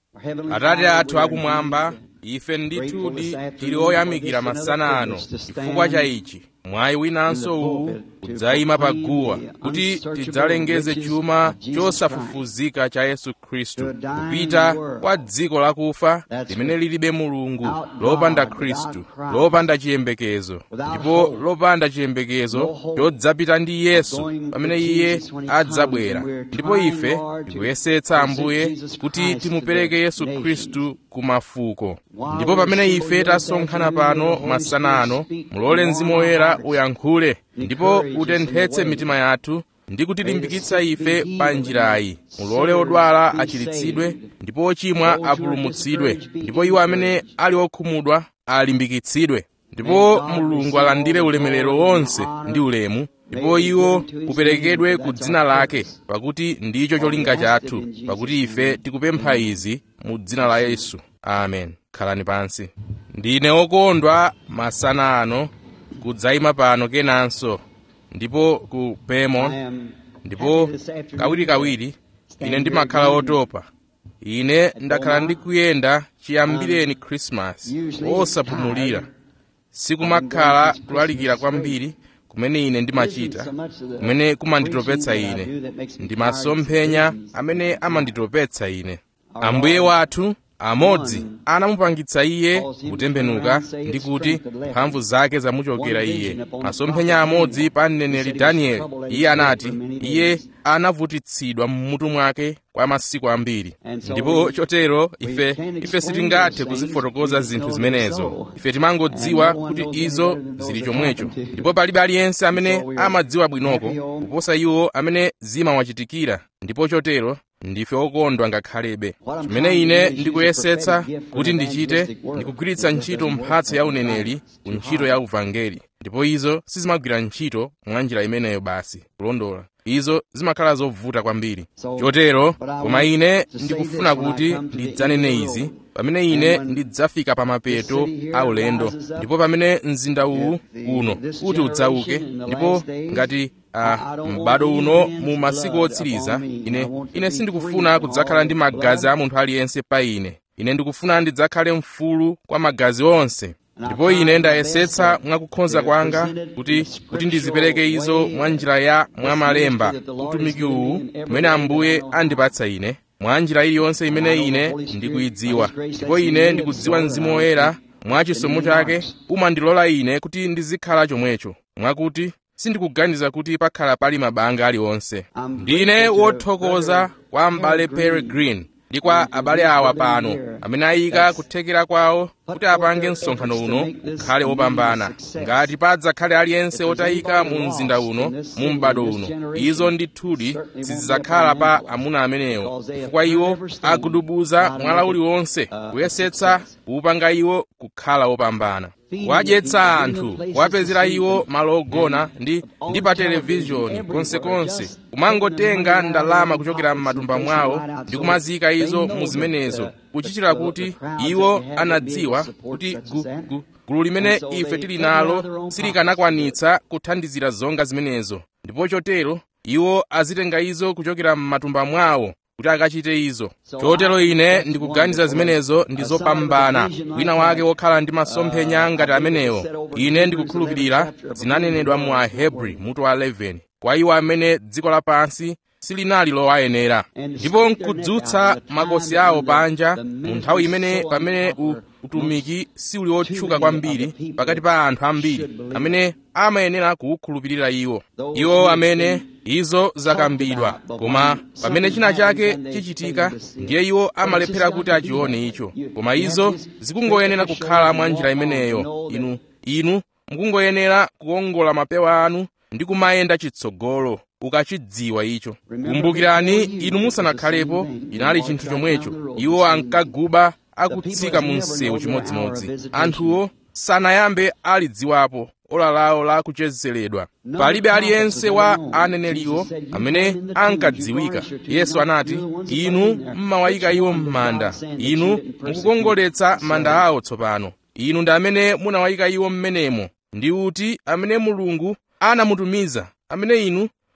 atate athu akumwamba ife ndithudi tili oyamikira masana ano chifukwa cha ichi mwayi winanso uwu udzayima pa guwa kuti tidzalengeze chuma chosafufuzika cha yesu khristu kupita kwa dziko lakufa limene lilibe mulungu lopanda khristu lopanda chiyembekezo ndipo lopanda chiyembekezo chodzapita ndi yesu pamene iye adzabwera ndipo ife tikuyesetsa ambuye kuti timupereke yesu khristu ku mafuko ndipo pamene ife tasonkhana pano masana ano mulole mzimu woyera uyankhule ndipo utenthetse mitima yathu ndi kutilimbikitsa ife pa njirayi mulole odwala achiritsidwe ndipo ochimwa apulumutsidwe ndipo iwo amene ali okhumudwa alimbikitsidwe ndipo mulungu alandire ulemerero wonse ndi ulemu ndipo iwo uperekedwe ku dzina lake pakuti ndicho cholinga chathu pakuti ife tikupempha izi mu dzina la yesu amen khalani pansi ndine okondwa masana ano kudzayima pano kenanso ndipo ku pemon ndipo kawirikawiri ine ndimakhala otopa ine ndakhala ndikuyenda chiyambireni khrisimasi osapumulira sikumakhala kulalikira kwambiri kumene ine ndimachita kumene kumanditopetsa ine ndi masomphenya amene amanditopetsa ine ambuye wathu amodzi anamupangitsa iye kutembenuka ndi kuti mphamvu zake zamuchokera iye masomphenya amodzi pa mneneri danieli iye anati iye anavutitsidwa mmutu mwake kwa masiku ambiri ndipo chotero ife ife sitingathe kuzifotokoza zinthu zimenezo ife timangodziwa kuti izo zili chomwecho ndipo palibe aliyense amene amadziwa bwinoko kuposa iwo amene zimawachitikira ndipo chotero ndife okondwa ngakhalebe chimene ine ndikuyesetsa kuti ndichite ndikugwiritsa ntchito mphatso ya uneneri ku ntchito ya uvangeli ndipo izo sizimagwira ntchito mwa njira imeneyo basi kulondola izo zimakhala zovuta kwambiri chotero koma ine ndikufuna kuti ndidzanene izi pamene ine ndidzafika pa mapeto a ulendo ndipo pamene mzinda uwu uno kuti udzauke ndipo ngati a m'bado uno mu masiku otsiriza ine ine sindikufuna kudzakhala ndi magazi a munthu aliyense pa ine ine ndikufuna ndidzakhale mfulu kwa magazi onse ndipo ine ndayesetsa mwakukhonza kwanga kuti kuti ndizipereke izo mwa njira ya mwamalemba utumiki uwu umene ambuye andipatsa ine mwa njira iliyonse imene ine ndikuyidziwa ndipo ine ndikudziwa mzimu woyera mwa chisomo chake umandilola ine kuti ndizikhala chomwecho mwakuti sindikuganiza kuti pakhala pali mabanga aliwonse ndine wothokoza kwa m'bale peregrine ndi kwa abale awa pano amene ayika kuthekera kwawo kuti apange msonkhano uno ukhale wopambana ngati padzakhale aliyense wotayika mu mzinda uno mu m'bado uno izo ndithudi sizidzakhala pa amuna amenewo chifukwa iwo agudubuza mwala uliwonse kuyesetsa kuwupanga iwo kukhala wopambana kuwadyetsa anthu kuwapezera iwo malo ogona ndi ndi pa televizhoni konsekonse kumangotenga ndalama kuchokera m'matumba mwawo ndi kumazika izo mu zimenezo kuchitira kuti iwo anadziwa kuti gu, gu, gulu limene ife tili nalo silikanakwanitsa kuthandizira zonga zimenezo ndipo chotero iwo azitenga izo kuchokera m'matumba mwawo kuti akachite izo chotero ine ndikuganiza zimenezo ndi zopambana wina wake wokhala ndi masomphenya ngati amenewo ine ndikukhulupirira zinanenedwa mu ahebri mutu wa 11 kwa iwo amene dziko lapansi silinali lowayenera ndipo nkudzutsa makosi awo panja mu nthawi imene pamene u, utumiki siuli otchuka kwambiri pakati pa anthu ambiri amene amayenera kuwukhulupirira iwo iwo amene izo zakambidwa koma pamene china chake chichitika ndiye iwo amalephera kuti achione icho koma izo zikungoyenera kukhala mwa njira imeneyo inu inu mukungoyenera kuwongola mapewa anu ndi kumayenda chitsogolo ukachidziwa icho kumbukirani inu musanakhalepo inali chinthu chomwecho iwo ankaguba akutsika mu msewu chimodzimodzi anthuwo sanayambe alidziwapo ola lawo la kuchezeredwa palibe aliyense wa aneneriwo amene ankadziwika yesu anati inu mmawayika iwo m'manda inu mukukongoletsa manda awo tsopano inu ndi amene munawayika iwo m'menemo ndi uti amene mulungu anamutumiza amene inu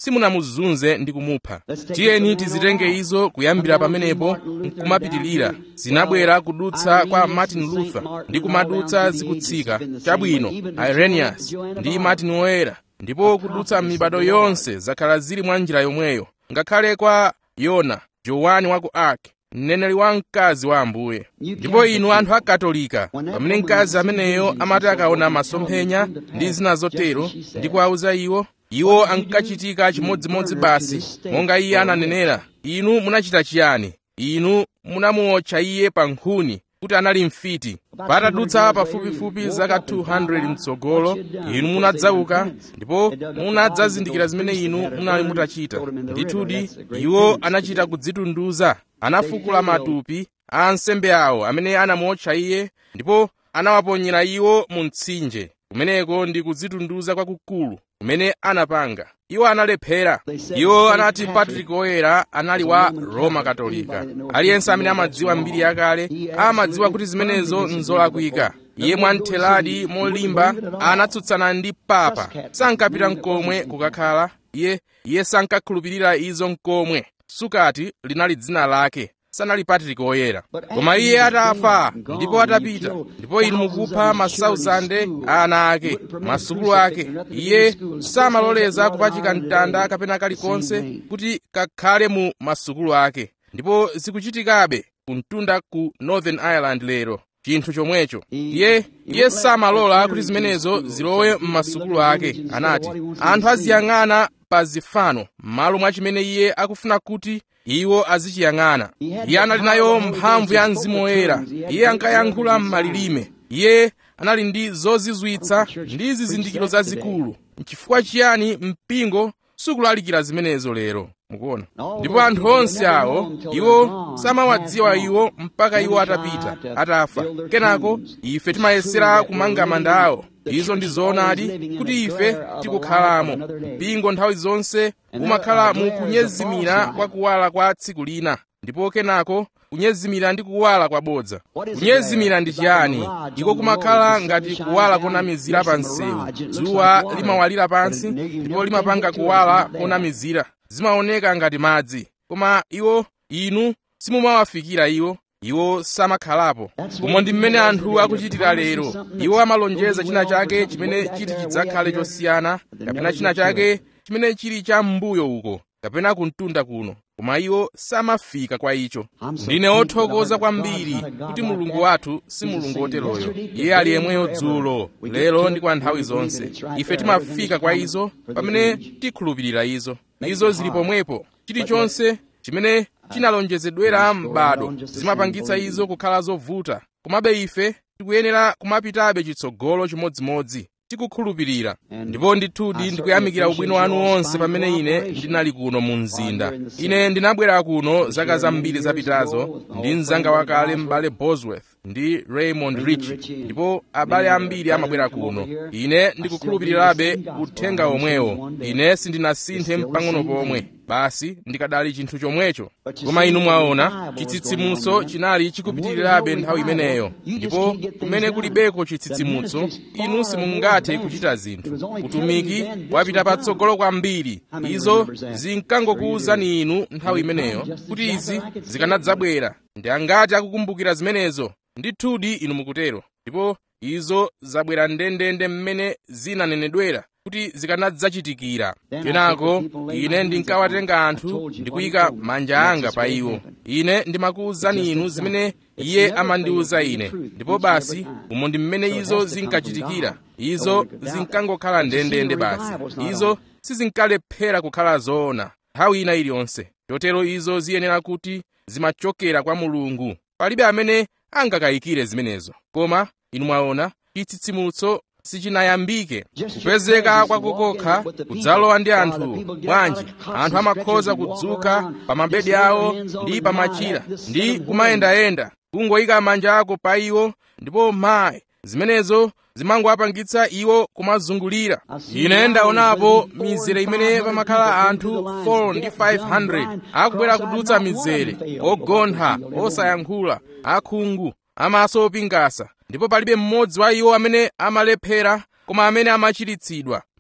simunamuzunze ndi kumupha tiyeni tizitenge izo kuyambira pamenepo nkumapitilira zinabwera kudutsa kwa martin luther ndi kumadutsa zikutsika chabwino irenaeus ndi martin woyera ndipo kudutsa mibado yonse zakhala zili mwa njira yomweyo ngakhale kwa yona jowani wa ku ark mneneri wa mkazi wa ambuye ndipo inu anthu akatolika pamene mkazi ameneyo amati akaona masomphenya ndi zina zotero ndi kuwauza iwo iwo ankachitika chimodzimodzi basi monga iye ananenera inu munachita chiyani inu munamuotcha iye pa nkhuni kuti anali mfiti patadutsa pafupifupi zaka 200 mtsogolo inu munadzauka ndipo munadzazindikira zimene inu munali mutachita ndithudi iwo anachita kudzitunduza anafukula matupi a ansembe awo amene anamuotcha iye ndipo anawaponyera iwo mu mtsinje kumeneko ndi kudzitunduza kwakukulu kumene anapanga iwo analephera iwo anati patrick oyera anali wa roma katolika aliyense amene amadziwa mbiri yakale amadziwa kuti zimenezo nzolakwika iye mwamtheladi molimba anatsutsana ndi papa sankapita mkomwe kukakhala iye iye sankakhulupirira izo mkomwe sukati linali dzina lake sanali patrick oyera koma iye atafa ndipo atapita ndipo inu mukupha masauzande a ana ake masukulu ake iye samaloleza kupachika mtanda kapena kalikonse kuti kakhale mu masukulu ake ndipo zikuchitikabe kumtunda ku northern ireland lero chinthu chomwecho iye iye samalola kuti zimenezo zilowe m'masukulu ake anati anthu aziyang'ana pa zifano m'malo mwa chimene iye akufuna kuti iwo azichiyang'ana iye anali nayo mphamvu ya mzimu woyera iye ankayankhula m'malilime iye anali ndi zozizwitsa ndi zizindikiro zazikulu nchifukwa chiyani mpingo sukulalikira zimenezo lero mukuona ndipo anthu onse awo iwo samawadziwa iwo mpaka iwo atapita atafa kenako ife timayesera kumanga manda awo izo ndi zoonadi kuti ife tikukhalamo mpingo nthawi zonse umakhala mu kunyezimira kwa kuwala kwa tsiku lina ndipo kenako kunyezimira ndi kuwala kwabodza kunyezimira ndi chiyani iko kumakhala ngati kuwala konamizira pa msewu dzuwa limawalira pansi ndipo limapanga kuwala konamizira zimaoneka ngati madzi koma iwo inu simumawafikira iwo iwo samakhalapo koma ndi mmene anthu akuchitira lero iwo amalonjeza china chake chimene chiti chidzakhale chosiyana kapena china chake chimene chili cha m'mbuyo uko kapena kumtunda kuno koma iwo samafika kwa icho ndine othokoza kwambiri kuti mulungu wathu si mulungu woteroyo iye ali yemweyo dzulo lero ndi kwa nthawi zonse ife timafika kwa izo pamene tikhulupirira izo izo zili pomwepo chilichonse chimene chinalonjezedwera m'bado zimapangitsa izo kukhala zovuta komabe ife tikuyenera kumapitabe chitsogolo chimodzimodzi tikukhulupirira ndipo ndithudi ndikuyamikira ubwino wanu wonse pamene ine ndinali kuno mu mzinda ine ndinabwera kuno zaka zambiri zapitazo ndi mzanga wakale m'bale bosworth ndi raymond rich ndipo abale ambiri amabwera kuno ine ndikukhulupirirabe uthenga omwewo ine sindinasinthe mpang'ono pomwe basi ndikadali chinthu chomwecho koma inu mwaona chitsitsimutso chinali chikupitirirabe nthawi imeneyo ndipo kumene kulibeko chitsitsimutso inu simungathe kuchita zinthu utumiki wapita patsogolo kwambiri izo zinkangokuwuzani inu nthawi imeneyo kuti izi zikanadzabwera ndi angati akukumbukira zimenezo ndithudi inu mukutero ndipo izo zabwera ndendende mmene zinanenedwera kuti zikanadzachitikira kenako ine ndinkawatenga anthu ndikuyika manja anga pa iwo ine ndimakuwuzani inu zimene iye amandiwuza ine ndipo basi umo ndi mmene izo zinkachitikira izo zinkangokhala ndendende basi izo sizinkalephera kukhala zoona nthawi ina iliyonse chotero izo ziyenera kuti zimachokera kwa mulungu palibe amene angakayikire zimenezo koma inu mwaona chitsitsimutso sichinayambike kupezeka kwakukokha kudzalowa ndi anthu bwanji anthu amakhoza kudzuka pa mabedi awo ndi pa machira ndi kumayendayenda kungoyika manja ako pa iwo ndipo mayi zimenezo zimangowapangitsa iwo kumazungulira ine ndaonapo mizere imene pamakhala anthu 4 ndi 500 akubwera kudutsa mizere ogontha osayankhula akhungu amaso opingasa ndipo palibe mmodzi wa iwo amene amalephera koma amene amachiritsidwa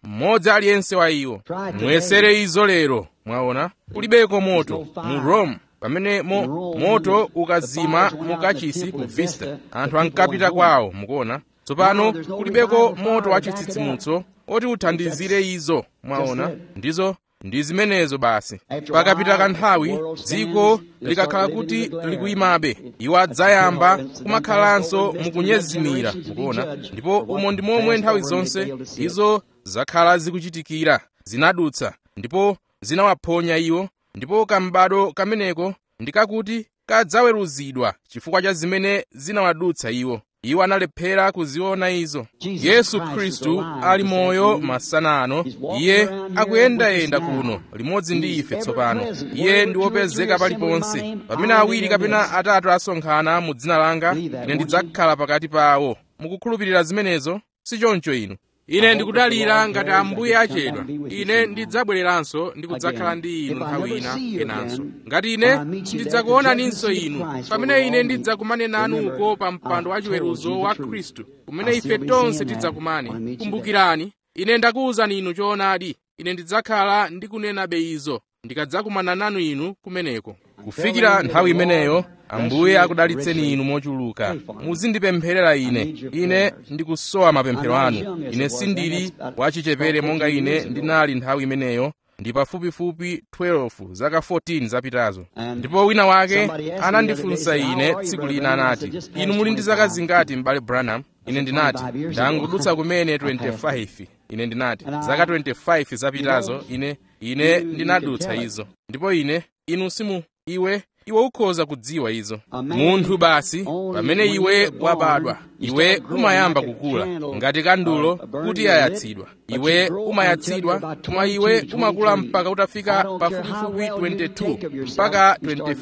mmodzi aliyense wa iwo mwesere izo lero mwaona kulibeko moto mu rome pamene mo, moto ukazima mu kachisi ku vista anthu ankapita kwawo mukuona tsopano kulibeko moto wa chitsitsimutso oti uthandizire izo mwaona ndizo ndi zimenezo basi pakapita kanthawi dziko likakhala kuti likuyimabe iwo adzayamba kumakhalanso mukunyezimira mukuona ndipo umo ndi momwe nthawi zonse izo zakhala zikuchitikira zinadutsa ndipo zinawaphonya iwo ndipo kambado kameneko ndikakuti kadzaweruzidwa chifukwa cha zimene zinawadutsa iwo iwo analephera kuziona izo yesu khristu ali moyo masana ano iye akuyendayenda kuno limodzi ndi ife tsopano iye ndi wopezeka paliponse pamene awiri kapena atatu asonkhana mu dzina langa ine ndidzakhala pakati pawo mukukhulupirira zimenezo si choncho inu ine ndikudalira ngati ambuye achedwa ine ndidzabwereranso ndi kudzakhala ndi inu nthawi ina kenanso ngati ine sindidzakuonaninso inu pamene ine ndidzakumane nanu uko pa mpando wa chiweruzo wa khristu kumene ife tonse tidzakumane kumbukirani ine ndakuwuzani inu choonadi ine ndidzakhala ndikunenabe izo ndikadzakumana nanu inu kumeneko kufikira nthawi imeneyo ambuye akudalitseni inu mochuluka muzindipempherera ine ine ndikusowa mapemphero anu ine sindili wachichepere monga ine ndinali nthawi imeneyo ndi pafupifupi 12 zaka 14 zapitazo ndipo wina wake anandifunsa ine tsiku lina anati inu muli ndi zaka zingati m'bale branham ine ndinati ndangudutsa kumene 25 ine ndinati zaka 25 zapitazo ine ine ndinadutsa izo ndipo ine inu simu iwe iwe ukhoza kudziwa izo munthu basi pamene iwe wabadwa iwe umayamba kukula ngati kandulo kuti yayatsidwa iwe umayatsidwa koma iwe umakula mpaka utafika pafupifupi 22 mpaka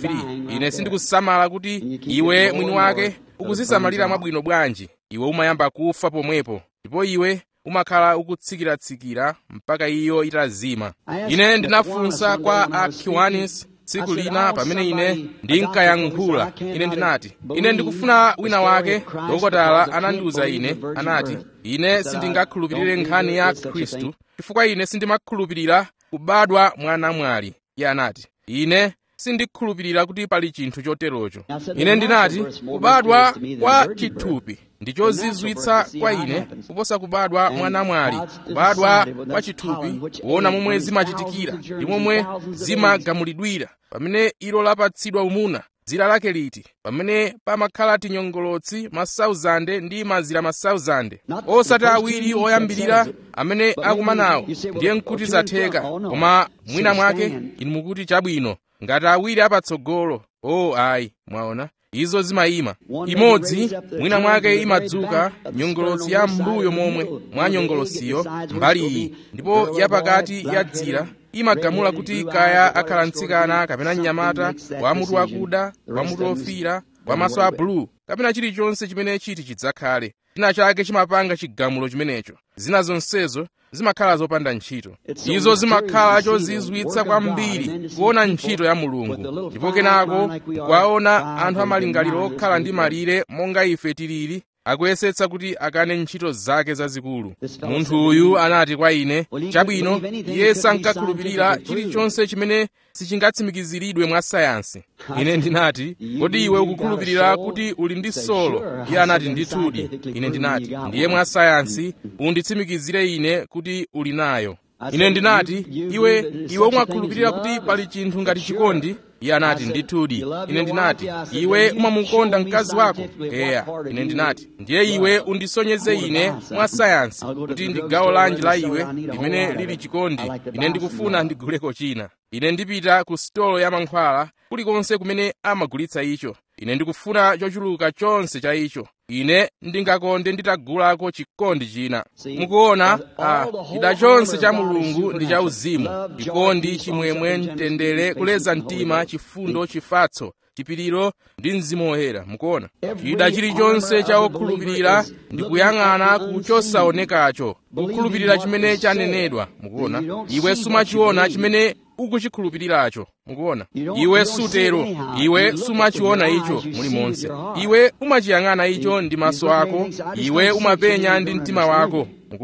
23 ine sindikusamala kuti iwe mwini wake ukuzisamalira mwabwino bwanji iwe umayamba kufa pomwepo ndipo iwe umakhala ukutsikira-tsikira mpaka iyo itazima ine ndinafunsa kwa akiwanis tsiku lina pamene ine ndinkayankhula ine ndinati ine ndikufuna wina wake dokotala anandiwuza ine anati ine sindingakhulupirire nkhani ya khristu chifukwa ine sindimakhulupirira kubadwa mwana mwali iye anati ine sindikhulupirira kuti pali chinthu choterocho ine ndinati kubadwa kwa chithupi ndi chozizwitsa kwa ine kuposa kubadwa mwana mwali kubadwa kwa chithupi kuona momwe zimachitikira ndi momwe zimagamulidwira pamene ilo lapatsidwa umuna dzira lake liti pamene pamakhala tinyongolotsi masauzande ndi mazira masauzande osati awiri oyambirira amene akumanawo ndiye nkuti zatheka koma mwina mwake inu mukuti chabwino ngati awiri apatsogolo o ayi mwaona izo zimayima imodzi mwina mwake imadzuka nyongolotsi ya mbuyo momwe mwa nyongolotsiyo mbali iyi ndipo yapakati ya dzira imagamula kuti kaya akhala mtsikana kapena mnyamata wamutu wakuda wamutu ofira wamaso a bulu kapena chilichonse chimene chiti chidzakhale china chake chimapanga chigamulo chimenecho zina zonsezo zimakhala zopanda ntchito izo zimakhala chozizwitsa kwambiri kuona ntchito ya mulungu ndipo kenako kwaona anthu amalingaliro okhala ndi malire monga ife tilili akuyesetsa kuti akane ntchito zake zazikulu munthu uyu anati kwa ine chabwino iye sankakhulupirira chilichonse chimene sichingatsimikiziridwe mwa sayansi ine ndinati kodi iwe ukukhulupirira kuti uli ndi solo iye anati ndithudi ine ndinati ndiye mwa sayansi unditsimikizire ine kuti uli nayo ine ndinati iwe iwe umakhulupirira kuti pali chinthu ngati chikondi iye anati ndithudi ine ndinati iwe umamukonda mkazi wako eya ine ndinati ndiye iwe undisonyeze ine mwa sayansi kuti ndi gawo lanji la iwe limene lili chikondi ine ndikufuna ndiguleko china ine ndipita ku sitolo ya mankhwala kulikonse kumene amagulitsa icho ine ndikufuna chochuluka chonse cha icho ine ndingakonde nditagulako chikondi china mukuona ah, chida chonse cha mulungu ndi cha uzimu chikondi chimwemwe mtendere kuleza mtima chifundo chifatso chipiriro ndi mzimu woyera mukuona chida chilichonse cha okhulupirira ndi kuyang'ana ku chosaonekacho kukhulupirira chimene chanenedwa mukuona iwe sumachiona chimene ukuchikhulupiriracho mukuona iwe sutero iwe sumachiona icho mulimonse iwe umachiyang'ana icho ndi maso ako iwe umapenya ndi mtima wako mukuona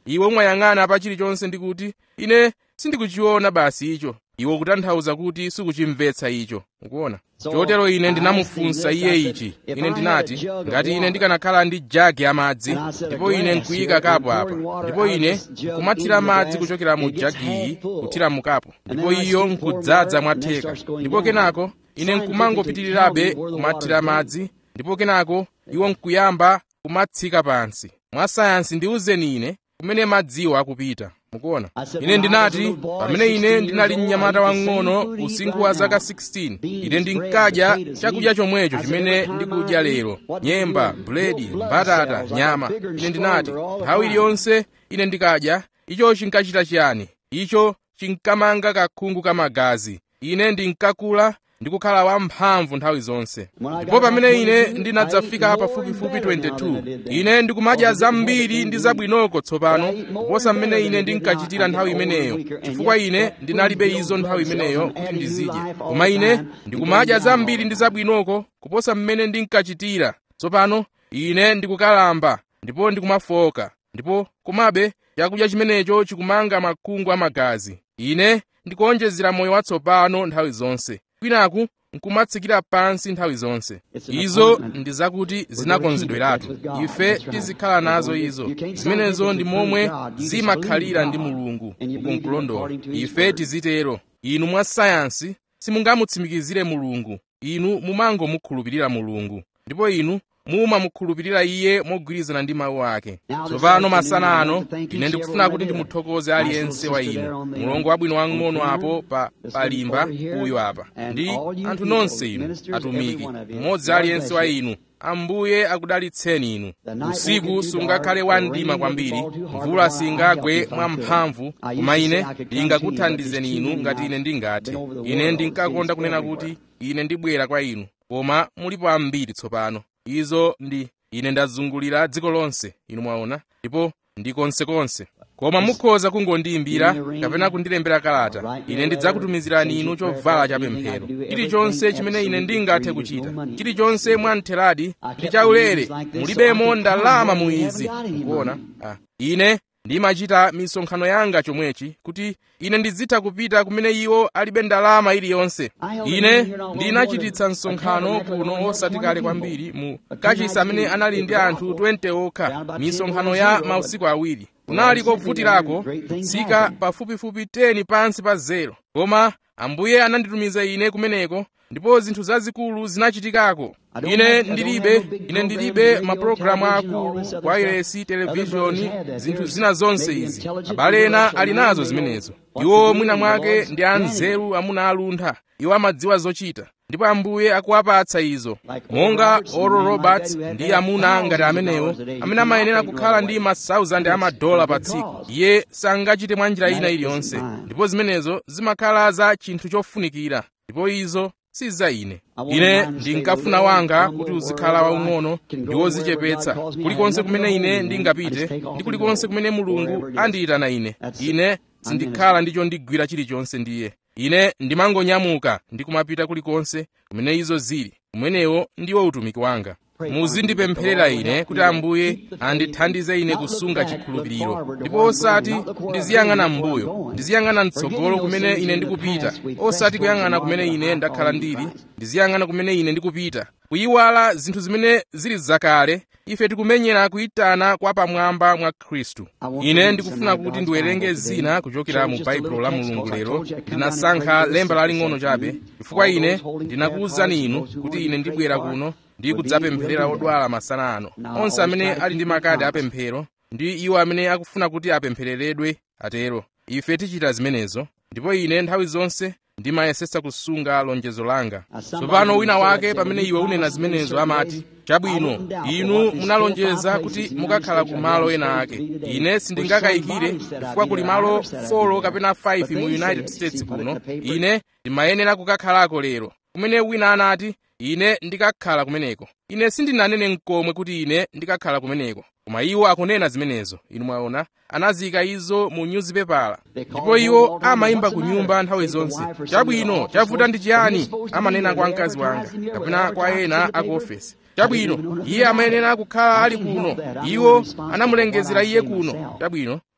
iwe umayang'ana pa chilichonse ndi kuti ine sindikuchiona basi icho iwe kutanthauza kuti sikuchimvetsa icho ukuona chotero ine ndinamufunsa iye ichi ine ndinati ngati ine ndikanakhala ndi jagi ya madzi ndipo ine nkuyika kapo apa ndipo ine nkumathira madzi kuchokera mu jagiyi kuthira mu kapo ndipo iyo nkudzaza mwatheka ndipo kenako ine nkumangopitirirabe kumathira madzi ndipo kenako iwo nkuyamba kumatsika pansi mwa sayansi ndiwuzeni ine kumene madziwo akupita mukuona ine ndinati pamene ine ndinali mnyamata wang'ono usinkhu wa zaka 16 ine ndinkadya chakudya chomwecho chimene ndikudya lero nyemba buledi mbatata nyama ine ndinati nthawi iliyonse ine ndikadya icho chinkachita chiyani icho chinkamanga kakhungu kamagazi ine ndinkakula ndikukhala wamphamvu nthawi zonse ndipo pamene ine ndinadzafika pafupifupi 22 ine ndikumadya zambiri ndi zabwinoko tsopano kuposa mmene ine ndinkachitira nthawi imeneyo chifukwa ine ndinalibe izo nthawi imeneyo kuti ndizidye koma ine ndikumadya zambiri ndi zabwinoko kuposa mmene ndinkachitira tsopano ine ndikukalamba ndipo ndikumafoka ndipo komabe chakudya chimenecho chikumanga makhungu amagazi ine ndikuonjezera moyo watsopano nthawi zonse kwinaku nkumatsikira pansi nthawi zonse izo ndi zakuti zinakonzedweratu ife tizikhala nazo izo zimenezo ndi momwe zimakhalira ndi mulungu ukunkulondola ife tizitero inu mwa sayansi simungamutsimikizire mulungu inu mumangomukhulupirira mulungu ndipo inu mumamukhulupirira iye mogwirizana ndi mawu ake tsopano masana ano ine ndikufuna kuti ndimuthokoze aliyense wa inu mulongo wabwino wang'ono apo pa palimba uyu apa ndi anthu nonse inu atumiki mmodzi aliyense wa inu ambuye akudalitseni inu usiku sungakhale wamdima kwambiri mvula singagwe mwamphamvu koma ine ndingakuthandizeni inu ngati ine ndingathe ine ndinkakonda kunena kuti ine ndibwera kwa inu koma mulipo ambiri tsopano izo ndi ine ndazungulira dziko lonse inu mwaona ndipo ndi konsekonse koma mukhoza kungondiyimbira kapena kundilembera kalata ine ndidzakutumizirani inu chovala cha pemphero chilichonse chimene ine ndingathe kuchita chilichonse mwamtheradi ndi chaulere mulibemo ndalama mu izi mukuona ah. ine ndimachita misonkhano yanga chomwechi kuti ine ndizitha kupita kumene iwo alibe ndalama iliyonse ine ndinachititsa msonkhano kuno osati kale kwambiri mu kachisi amene anali ndi anthu 20 okha misonkhano ya mausiku awiri kunali kovutirako tsika pafupifupi 10 pansi pa zero koma ambuye ananditumiza ine kumeneko ndipo zinthu zazikulu zinachitikako ine ndilibe ine ndilibe mapulogalamu akulu wailesi televishoni zinthu zina zonse izi abale ena ali nazo zimenezo iwo mwina mwake ndi anzeru amuna aluntha iwo amadziwa zochita ndipo ambuye akuwapatsa izo monga oral roberts ndi amuna ngati amenewo amene amayenera kukhala ndi ma 1000 amadola pa tsiku iye sangachite mwa njira ina iliyonse ndipo zimenezo zimakhala za chinthu chofunikira ndipo izo si za ine ine ndinkafuna wanga kuti uzikhala waung'ono ndi wozichepetsa kulikonse kumene ine ndingapite ndi kulikonse kumene mulungu andiyitana ine ine sindikhala ndicho ndigwira chilichonse ndiye ine ndimangonyamuka ndi kumapita kulikonse kumene izo zili kumenewo ndiwo utumiki wanga muzindipempherera ine kuti ambuye andithandize ine kusunga chikhulupiriro ndipo osati ndiziyang'ana m'mbuyo ndiziyang'ana mtsogolo kumene ine ndikupita osati kuyang'ana kumene ine ndakhala ndili ndiziyang'ana kumene ine ndikupita kuyiwala zinthu zimene zili zakale ife tikumenyera kuyitana kwa pamwamba mwa khristu ine ndikufuna kuti ndiwerenge zina kuchokera mu baibulo la mulungu lero ndinasankha lemba laling'ono chabe chifukwa ine ndinakuwuzani inu kuti ine ndibwera kuno ndi kudzapempherera odwala masana ano onse amene ali ndi makadi apemphero ndi iwo amene akufuna kuti apemphereredwe atero ife tichita zimenezo ndipo ine nthawi zonse ndimayesetsa kusunga lonjezo langa tsopano wina wake pamene iwe unena zimenezo amati chabwino inu munalonjeza kuti mukakhala ku malo ena ake ine sindingakayikire chifukwa kuli malo 4 kapena 5 mu united states kuno ine ndimayenera kukakhalako lero kumene wina anati ine ndikakhala kumeneko ine sindinanene mkomwe kuti ine ndikakhala kumeneko koma iwo akunena zimenezo inu mwaona anazika izo mu nyuzipepala ndipo iwo amayimba ku nyumba nthawi zonse chabwino chavuta ndi chiyani amanena kwa mkazi wanga kapena kwa ena aku ofesi chabwino iye amayenera kukhala ali kuno iwo anamulengezera iye kuno chabwino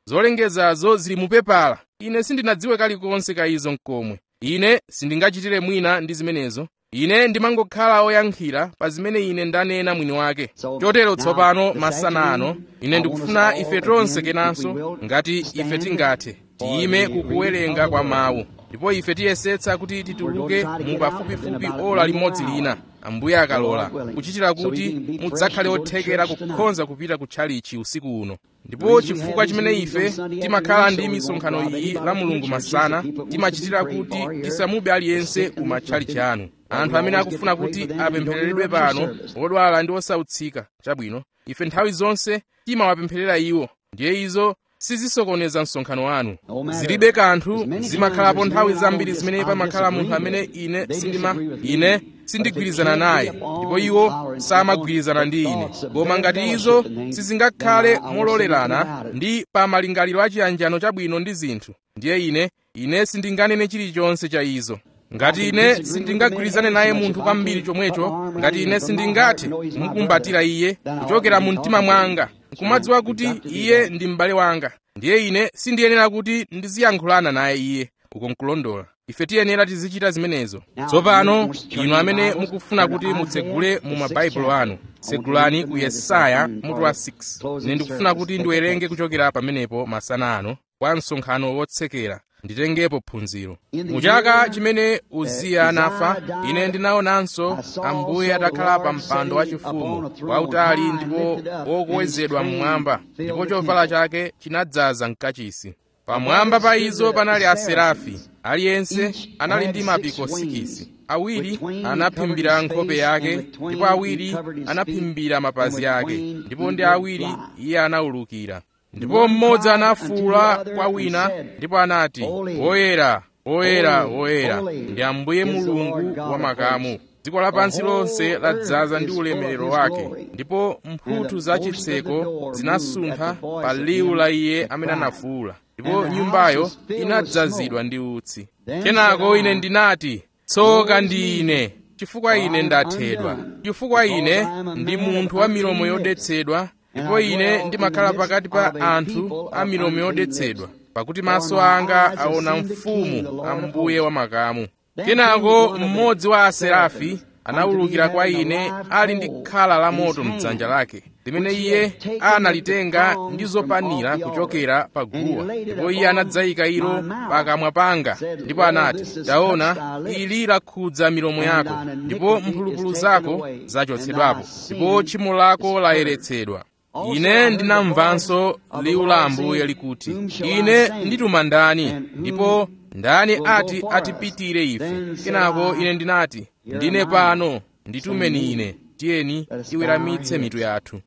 zolengezazo zili mupepala ine sindinadziwe kalikonse ka izo mkomwe ine sindingachitire mwina ndi zimenezo ine ndimangokhala oyankhira pa zimene ine ndanena mwini wake chotero tsopano masana ano ine ndikufuna ife tonse kenanso ngati ife tingathe tiyime kukuwerenga kwa mawu ndipo ife tiyesetsa kuti tituluke mu pafupifupi ola limodzi lina ambuye akalola kuchitira kuti mudzakhale othekera kukhonza kupita ku tchalichi usiku uno ndipo chifukwa chimene ife timakhala ndi misonkhano iyi la mulungu masana timachitira kuti tisamube aliyense ku matchalichi anu anthu amene akufuna kuti apemphereredwe pano odwala ndi osautsika chabwino ife nthawi zonse timawapempherera iwo ndiye izo sizisokoneza msonkhano wanu zilibe kanthu zimakhalapo nthawi zambiri zimene pamakhala munthu amene ine sindima ine sindigwirizana naye ndipo iwo samagwirizana ndi ine koma ngati izo sizingakhale mololerana ndi pa malingaliro achiyanjano chabwino ndi zinthu ndiye ine ine sindinganene chilichonse cha izo ngati ine sindingagwirizane naye munthu kwambiri chomwecho ngati ine sindingathe kumukumbatira iye kuchokera mu mtima mwanga nkumadziwa kuti iye ndi m'bale wanga ndiye ine sindiyenera kuti ndiziyankhulana naye iye uko nkulondola ife tiyenera tizichita zimenezo tsopano inu amene mukufuna kuti mutsegule mu mabaibulo anu tsegulani ku yesaya mutu wa 6 ine ndikufuna kuti ndiwerenge kuchokera pamenepo masana ano kwa msonkhano wotsekera nditengepo phunziro mu chaka chimene uziya anafa ine ndinaonanso ambuye atakhala pa mpando wachifumu wautali ndipo wokwezedwa mmwamba ndipo chovala chake chinadzaza mkachisi pamwamba pa izo panali aserafi aliyense anali ndi mapiko 6 awiri anaphimbira nkhope yake ndipo awiri anaphimbira mapazi ake ndipo ndi awiri iye anawulukira ndipo mmodzi anafuwula kwa wina ndipo anati woyera woyera woyera ndi ambuye mulungu wa makamu dziko lapansi lonse ladzaza ndi ulemerero wake ndipo mphuthu za chitseko zinasuntha pa liwu la iye amene anafuwula ndipo nyumbayo inadzazidwa ndi utsi kenako ine ndinati tsoka ndi ine chifukwa ine ndathedwa chifukwa ine ndi munthu wa milomo yodetsedwa ndipo ine ndimakhala pakati pa anthu a milomo yodetsedwa pakuti maso anga aona mfumu ambuye wa makamu kenako mmodzi wa aserafi anawulukira kwa ine ali ndi khala la moto mdzanja lake limene iye analitenga ndi zopanira kuchokera pa guwa ndipo iye anadzayika ilo pakamwa panga ndipo anati taona ili lakhudza milomo yako ndipo mphulupulu zako zachotsedwapo ndipo tchimo lako layeretsedwa ine ndinamvanso liwu la ambuye likuti ine ndituma ndani ndipo ndani ati atipitire ife kenako ine ndinati ndine pano nditumeni ine tiyeni tiweramitse mitu yathu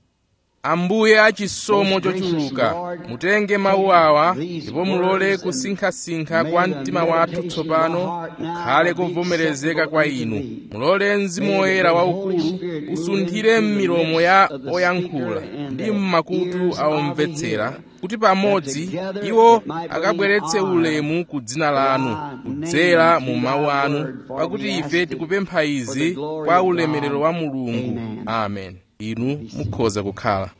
ambuye achisomo chochuluka mutenge mawu awa ndipo mulole kusinkhasinkha kwa mtima wathu tsopano kukhale kovomerezeka kwa inu mulole mzimu woyera waukulu usunthire m'milomo ya oyankhula ndi m'makutu a omvetsera kuti pamodzi iwo akabweretse ulemu ku dzina lanu kudzera mu mawu anu pakuti ife tikupempha izi kwa ulemerero wa mulungu amen inu mukhoza kukhala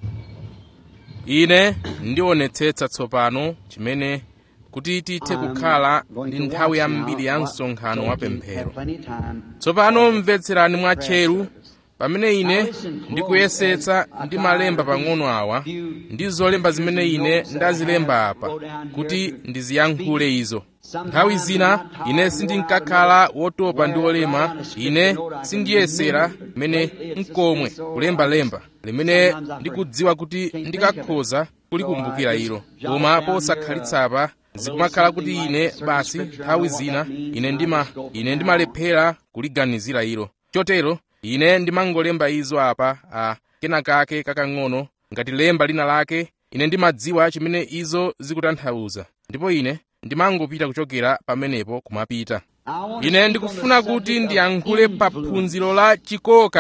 ine ndionetsetsa tsopano chimene kuti tithe kukhala ndi nthawi yambiri ya msonkhano wa pemphero tsopano mvetserani mwatcheru pamene ine ndikuyesetsa ndi malemba pang'ono awa ndi zolemba zimene ine ndazilemba apa kuti ndiziyankhule izo nthawi zina ine sindinkakhala wotopa ndi olema ine sindiyesera mene mkomwe kulembalemba limene ndikudziwa kuti ndikakhoza kulikumbukira ilo koma posakhalitsa zikumakhala kuti ine basi nthawi zina ine ndima ine ndimalephera kuliganizira ilo chotero ine ndimangolemba izo apa a kenakake kakang'ono ngati lemba lina lake ine ndimadziwa chimene izo zikutanthauza ndipo ine ndimangopita kuchokera pamenepo kumapita ine ndikufuna kuti ndiyankhule pa phunziro la chikoka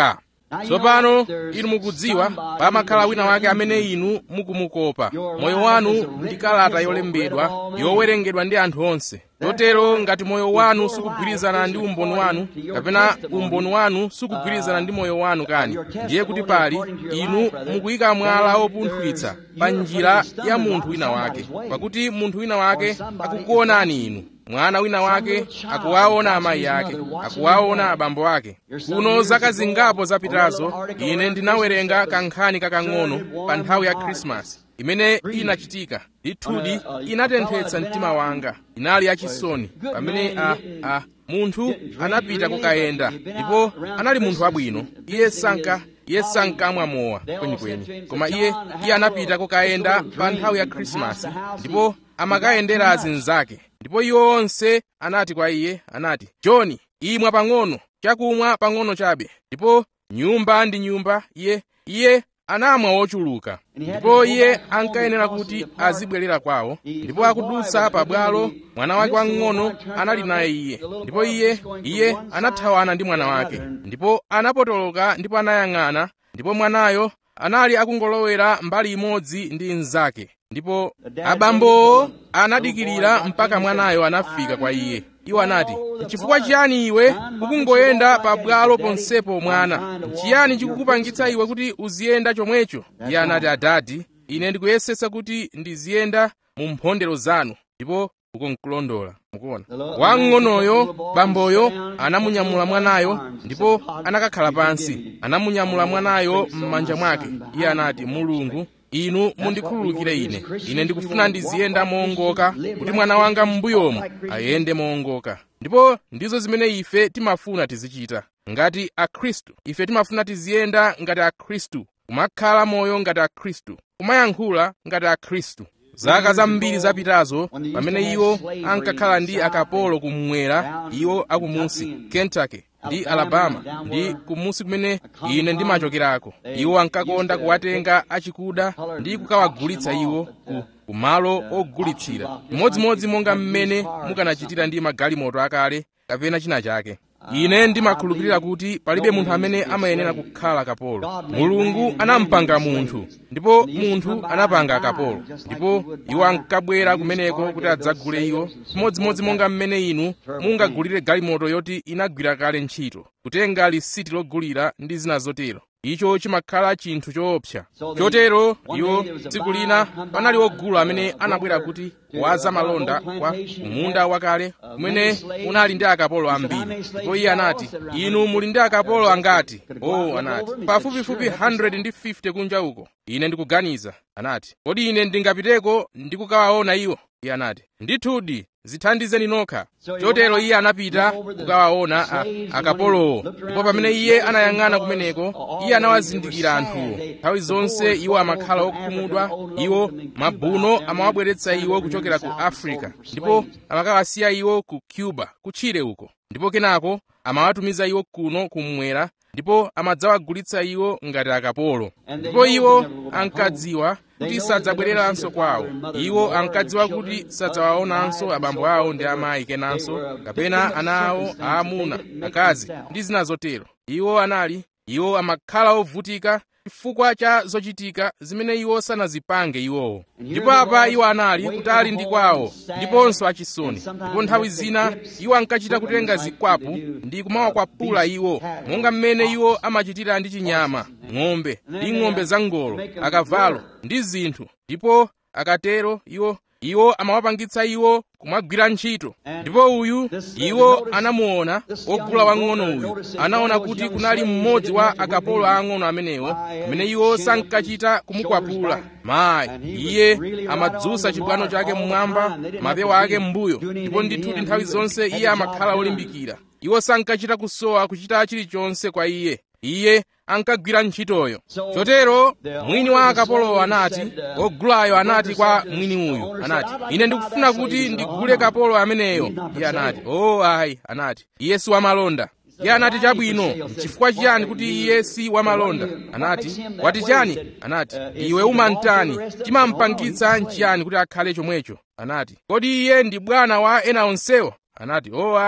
tsopano inu mukudziwa pamakhala wina wake amene inu mukumukopa moyo wanu ndi kalata yolembedwa yowerengedwa ndi anthu onse chotero ngati moyo wanu sukugwirizana ndi umboni wanu kapena umboni wanu sukugwirizana ndi moyo wanu kani ndiye kuti pali inu mukuyika mwala opunthwitsa pa njira ya munthu wina wake pakuti munthu wina wake akukuonani inu mwana wina wake akuwaona amayi ake akuwaona abambo ake kuno zaka zingapo zapitazo ine ndinawerenga kankhani kakang'ono pa nthawi ya khrisimasi imene inachitika ndithudi inatenthetsa mtima wanga inali yachisoni pamene a, a munthu anapita kukayenda ndipo anali munthu wabwino iye sanka iye sankamwa mowa kwenikweni koma iye iye anapita kukayenda pa nthawi ya khrisimasi ndipo amakayendera azinzake ndipo iwo onse anati kwa iye anati john imwa pang'ono chakumwa pang'ono chabe ndipo nyumba ndi nyumba iye iye anamwa wochuluka ndipo iye ankayenera kuti azibwerera kwawo ndipo akudutsa pabwalo mwana wake wang'ono anali naye iye ndipo iye iye anathawana ndi mwana wake ndipo anapotoloka ndipo anayang'ana ndipo mwanayo anali akungolowera mbali imodzi ndi mnzake ndipo abambowo anadikirira mpaka mwanayo anafika kwa iye iwo anati chifukwa chiyani iwe ukungoyenda pabwalo ponsepo mwana chiyani chikukupangitsa iwe kuti uziyenda chomwecho iye anati adadi ine ndikuyesetsa kuti ndiziyenda mu mphondero zanu ndipo ukunkulondola mukuona wamng'onoyo bamboyo anamunyamula mwanayo ndipo anakakhala pansi anamunyamula mwanayo m'manja mwake iye anati mulungu inu mundikhululukire ine ine ndikufuna ndiziyenda moongoka kuti mwana wanga m'mbuyomu ayende moongoka ndipo ndizo zimene ife timafuna tizichita ngati akhristu ife timafuna tiziyenda ngati akhristu kumakhala moyo ngati akhristu kumayankhula ngati akhristu zaka zambiri zapitazo pamene iwo ankakhala ndi akapolo kummwera iwo akumusi kentucky ndi alabama ndi kumusi kumene ine ndimachokerako iwo ankakonda kuwatenga achikuda ndi kukawagulitsa iwo ku kumalo ogulitsira chimodzimodzi monga mmene mukanachitira ndi magalimoto akale kapena china chake ine ndimakhulupirira kuti palibe munthu amene amayenera kukhala kapolo mulungu anampanga munthu ndipo munthu anapanga kapolo ndipo iwo ankabwera kumeneko kuti adzagule iwo chimodzimodzi monga mmene inu mungagulire galimoto yoti inagwira kale ntchito kutenga lisiti logulira ndi zina zotero icho chimakhala chinthu choopsa chotero iwo tsiku lina panali wogula amene anabwera kuti waza malonda kwa munda wakale kumene unali ndi akapolo ambiri ndipo iye anati inu muli ndi akapolo angati oh anati pafupifupi 150 kunja uko ine ndikuganiza anati kodi ine ndingapiteko ndikukawaona iwo iye anati ndithudi zithandizeni nokha chotero iye anapita kukawaona akapolowo ndipo pamene iye anayang'ana kumeneko iye anawazindikira anthuwo nthawi zonse iwo amakhala okhumudwa iwo mabuno amawabweretsa iwo kuchokera ku africa ndipo amakawasiya iwo ku cuba kutchire uko ndipo kenako amawatumiza iwo kuno kummwera ndipo amadzawagulitsa iwo ngati akapolo ndipo iwo ankadziwa kuti sadzabwereranso kwawo iwo ankadziwa kuti sadzawaonanso abambo awo ndi amayi kenanso kapena ana awo aamuna akazi ndi zina zotero iwo anali iwo amakhala ovutika chifukwa cha zochitika zimene iwo sanazipange iwowo ndipo apa iwo anali kutali ndi kwawo ndiponso achisoni ndipo nthawi zina iwo ankachita kutenga zikwapu ndi kumawakwapula iwo monga mmene iwo amachitira ndi chinyama ng'ombe ndi ng'ombe zangolo akavalo ndi zinthu ndipo akatero iwo iwo amawapangitsa iwo kumagwira ntchito ndipo uyu iwo anamuona wogula wang'ono uyu anaona kuti kunali mmodzi wa akapolo aang'ono amenewo amene iwo sankachita kumukwapula mayi iye amadzutsa chibwano chake mmwamba mapewa ake m'mbuyo ndipo ndithudi nthawi zonse iye amakhala olimbikira iwo sankachita kusowa kuchita chilichonse kwa iye iye ankagwira ntchitoyo chotero mwini wa akapolowo anati wogulayo anati kwa mwini uyu anati ine ndikufuna kuti ndigule kapolo ameneyo iye anati o oh, ayi anati iye si wamalonda iye anati chabwino chifukwa chiyani kuti iye si wamalonda anati wati chani anati iwe umantani chimampangitsa nchiyani kuti akhale chomwecho anati kodi iye ndi bwana wa ena onsewo anati o oh, ayi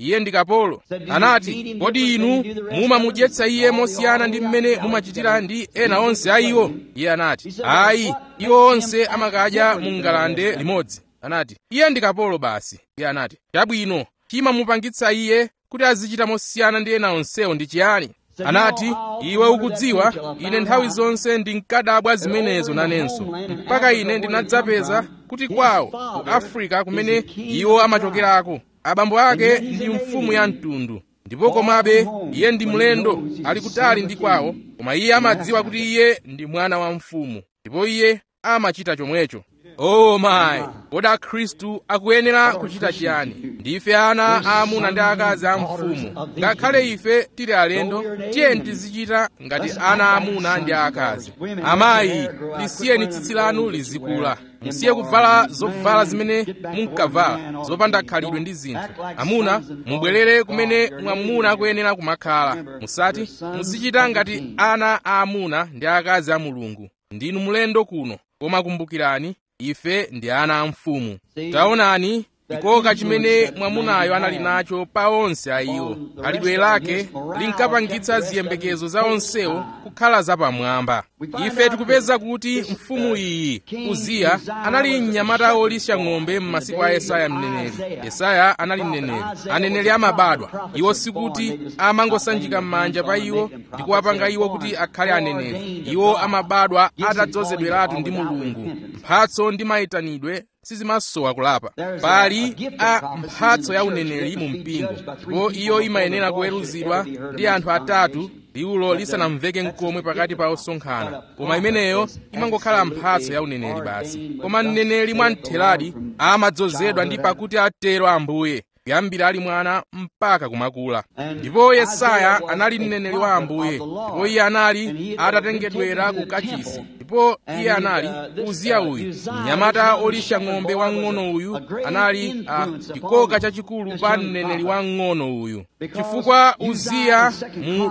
iye ndi kapolo anati kodi inu mumamudyetsa iye mosiyana ndi mmene mumachitira ndi ena onse a iwo iye anati ayi iwo onse amakadya mu ngalande limodzi anati iye ndi kapolo basi iye anati chabwino chimamupangitsa iye kuti azichita mosiyana ndi ena onsewo ndi chiyani anati iwe ukudziwa ine nthawi zonse ndinkadabwa zimenezo nanenso mpaka ine ndinadzapeza kuti kwawo ku afrika kumene iwo amachokerako abambo ake ndi mfumu ya mtundu ndipo komabe iye ndi mlendo ali kutali ndi kwawo koma iye amadziwa kuti iye ndi mwana wa mfumu ndipo iye amachita chomwecho oh mayi kodi akhristu akuyenera kuchita chiyani ndife ana aamuna ndi akazi a mfumu ngakhale ife tili alendo tiyeni tizichita ngati ana aamuna ndi akazi amayi lisiyeni tsitsi lanu lizikula musiye kuvala zovala zimene munkavala zopanda khalidwe ndi zinthu amuna mubwerere kumene mwamuna akuyenera kumakhala musati muzichita ngati ana aamuna ndi akazi a mulungu ndinu mlendo kuno koma kumbukirani ife ndi ana a mfumu taonani chikoka chimene mwamunayo anali nacho pa onse a iwo khalidwe lake linkapangitsa ziyembekezo za onsewo kukhala zapamwamba ife tikupeza kuti mfumu iyi uziya anali mnyamata wolisha ng'ombe m'masiku a yesaya mneneri yesaya anali mneneri aneneri amabadwa iwo sikuti amangosanjika m'manja pa iwo ndi kuwapanga iwo kuti akhale aneneri iwo amabadwa atadzozedweratu ndi mulungu mphatso ndi mayitanidwe sizimasowa kulapa pali a mphatso ya uneneri mu mpingo ndipo iyo imayenera kuweruzidwa ndi anthu atatu liwulo lisanamveke nkomwe pakati pa osonkhana koma imeneyo imangokhala mphatso ya uneneri basi koma mneneri mwamtheradi amadzozedwa ndi pakuti atero ambuye kuyambira ali mwana mpaka kumakula ndipo yesaya anali mneneri wa ambuye ndipo iye anali atatengedwera ku kachisi ndipo iye anali uziya uyu mnyamata olisha ng'ombe wang'ono uyu anali chikoka chachikulu pa mneneri wang'ono uyu chifukwa uziya mu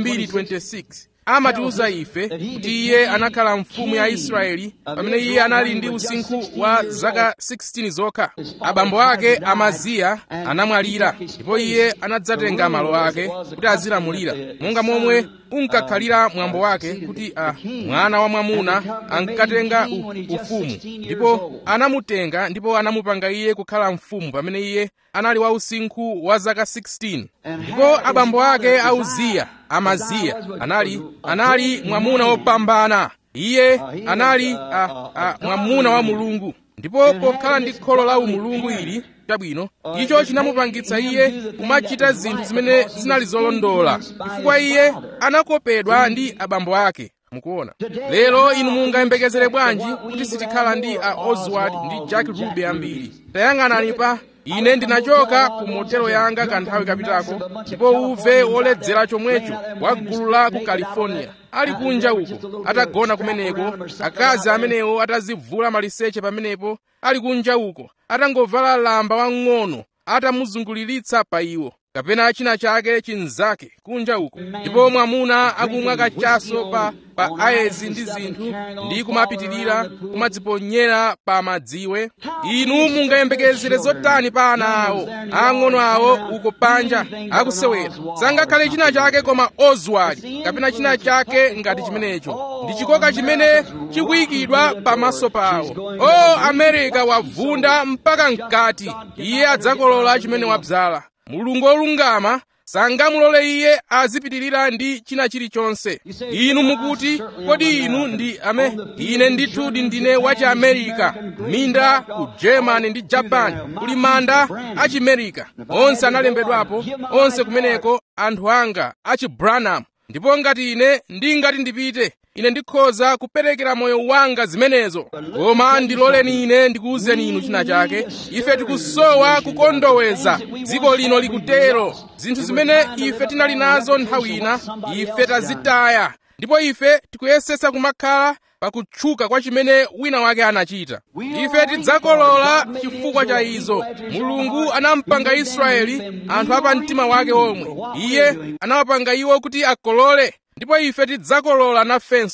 2226 amatiuza ife kuti iye anakhala mfumu ya israeli pamene iye anali ndi usinkhu wa zaka 16 zokha abambo ake amaziya anamwalira ndipo iye anadzatenga malo ake kuti azilamulira monga momwe unkakhalira mwambo wake kuti a mwana wa mwamuna ankatenga ufumu ndipo anamutenga ndipo anamupanga iye kukhala mfumu pamene iye anali wa usinkhu wa zaka 16 ndipo abambo ake a uziya amaziya anali anali mwamuna wopambana iye anali a, a, mwamuna wa mulungu ndipo pokhala ndi kholo la umulungu ili chabwino icho chinamupangitsa iye kumachita zinthu zimene zinali zolondola chifukwa iye anakopedwa ndi abambo ake mukuona lero inu mungayembekezere bwanji kuti sitikhala ndi a oswald ndi jack ruby ambiri tayang'anani pa ine ndinachoka ku motelo yanga kanthawi kapitako ndipo uve woledzera chomwecho wa gulu la ku california ali kunja uko atagona kumeneko akazi amenewo atazivula maliseche pamenepo ali kunja uko atangovala lamba wang'ono atamuzunguliritsa pa iwo kapena china chake chinzake kunja uko ndipo mwamuna akumwa kachaso pa pa ayezi ndi zinthu ndi kumapitirira kumadziponyera pa madziwe inu mungayembekezere zotani pa ana awo ang'ono awo uko panja akusewera sangakhale china chake koma oswald kapena china chake ngati chimenecho ndi chikoka chimene chikuyikidwa pamaso pawo o amerika wavunda mpaka mkati iye adzakolola chimene wabzala mulungu wolungama sangamulole iye azipitirira ndi china chilichonse inu mukuti kodi inu ndi ame ine ndithudi ndine wachiamerika minda ku germany ndi japan kuli manda achimerika onse analembedwapo onse kumeneko anthu anga achibranham ndipo ngati ine ndingati ndipite ine ndikhoza kuperekera moyo wanga zimenezo koma ndiloleni ine ndikuwuzeni inu china chake ife tikusowa kukondoweza dziko lino likutero zinthu zimene ife tinali nazo nthawi ina ife tazitaya ndipo ife tikuyesetsa kumakhala pakutchuka kwa chimene wina wake anachita ife tidzakolola chifukwa cha izo mulungu anampanga israeli anthu apa mtima wake omwe iye anawapanga iwo kuti akolole ndipo ife tidzakolola nafenso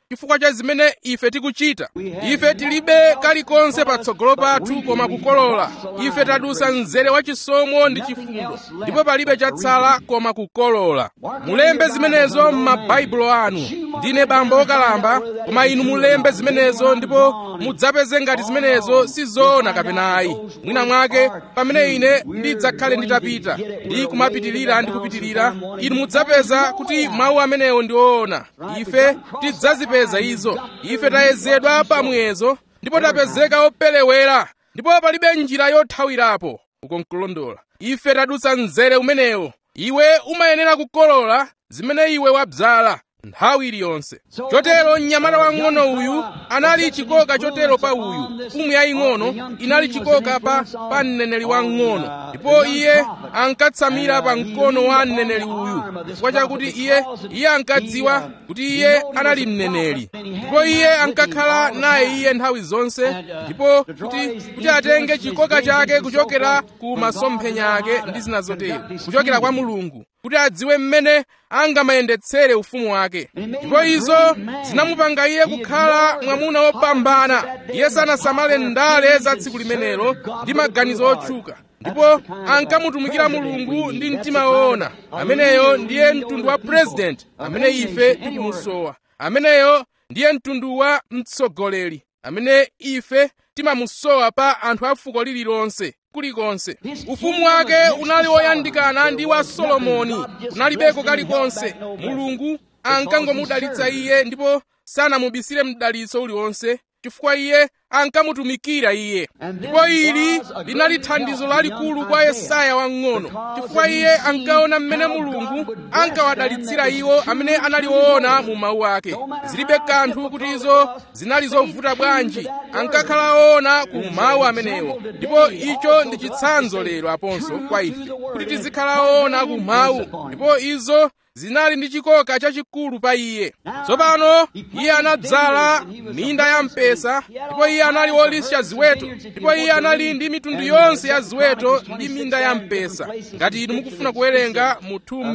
chifukwa cha zimene ife tikuchita ife tilibe kalikonse patsogolo pathu koma kukolola ife tadusa mzere wa chisomo ndi chifundo ndipo palibe chatsala koma kukolola mulembe zimenezo m'mabaibulo anu ndine bambo wokalamba koma inu mulembe zimenezo ndipo mudzapeze ngati zimenezo sizoona kapena ayi mwina mwake pamene ine ndidzakhale nditapita ndi kumapitirira ndi kupitirira inu mudzapeza kuti mawu amenewo ndi oona ife tidzazipeza izo ife tayezedwa pamuyezo ndipo tapezeka opelewera ndipo palibe njira yothawirapo uko nkulondola ife tadutsa mzere umenewo iwe umayenera kukolola zimene iwe wabzala nthawi iliyonse chotero mnyamata wang'ono uyu anali chikoka chotero pa uyu mfumu yaying'ono inali chikoka pa pa mneneri wang'ono ndipo iye ankatsamira pa mkono wa mneneri uyu chifukwa chakuti iye iye ankadziwa kuti iye anali mneneri ndipo iye ankakhala naye iye nthawi zonse ndipo kuti kuti atenge chikoka chake kuchokera ku masomphenya ake ndi zina zotero kuchokera kwa mulungu kuti adziwe mmene angamayendetsere ufumu wake ndipo izo zinamupanga iye kukhala mwamuna wopambana iye sanasamale ndale za tsiku limenelo ndi maganizo otchuka ndipo ankamutumikira mulungu ndi mtima woona ameneyo ndiye mtundu wa president amene ife tikumusowa ameneyo ndiye mtundu wa mtsogoleri amene ife timamusowa pa anthu a fuko lililonse kulikonse ufumu wake unali woyandikana ndi wa solomoni unalibeko kalikonse mulungu ankangomudalitsa iye ndipo sanamubisire mdalitso uliwonse chifukwa iye ankamutumikira iye ndipo ili linali thandizo lalikulu kwa yesaya wang'ono chifukwa iye ankaona mmene mulungu ankawadalitsira iwo amene anali woona mu mawu ake zilibe kanthu kuti izo zinali zovuta bwanji ankakhala woona ku mawu amenewo ndipo icho ndi chitsanzo lero aponso kwa ife kuti tizikhala woona ku mawu ndipo izo zinali ndi chikoka chachikulu pa iye tsopano iye anadzala minda ya mpesa ndipo iye anali wolisha ziweto ndipo iye anali ndi mitundu yonse ya ziweto ndi minda ya mpesa ngati inu mukufuna kuwerenga mu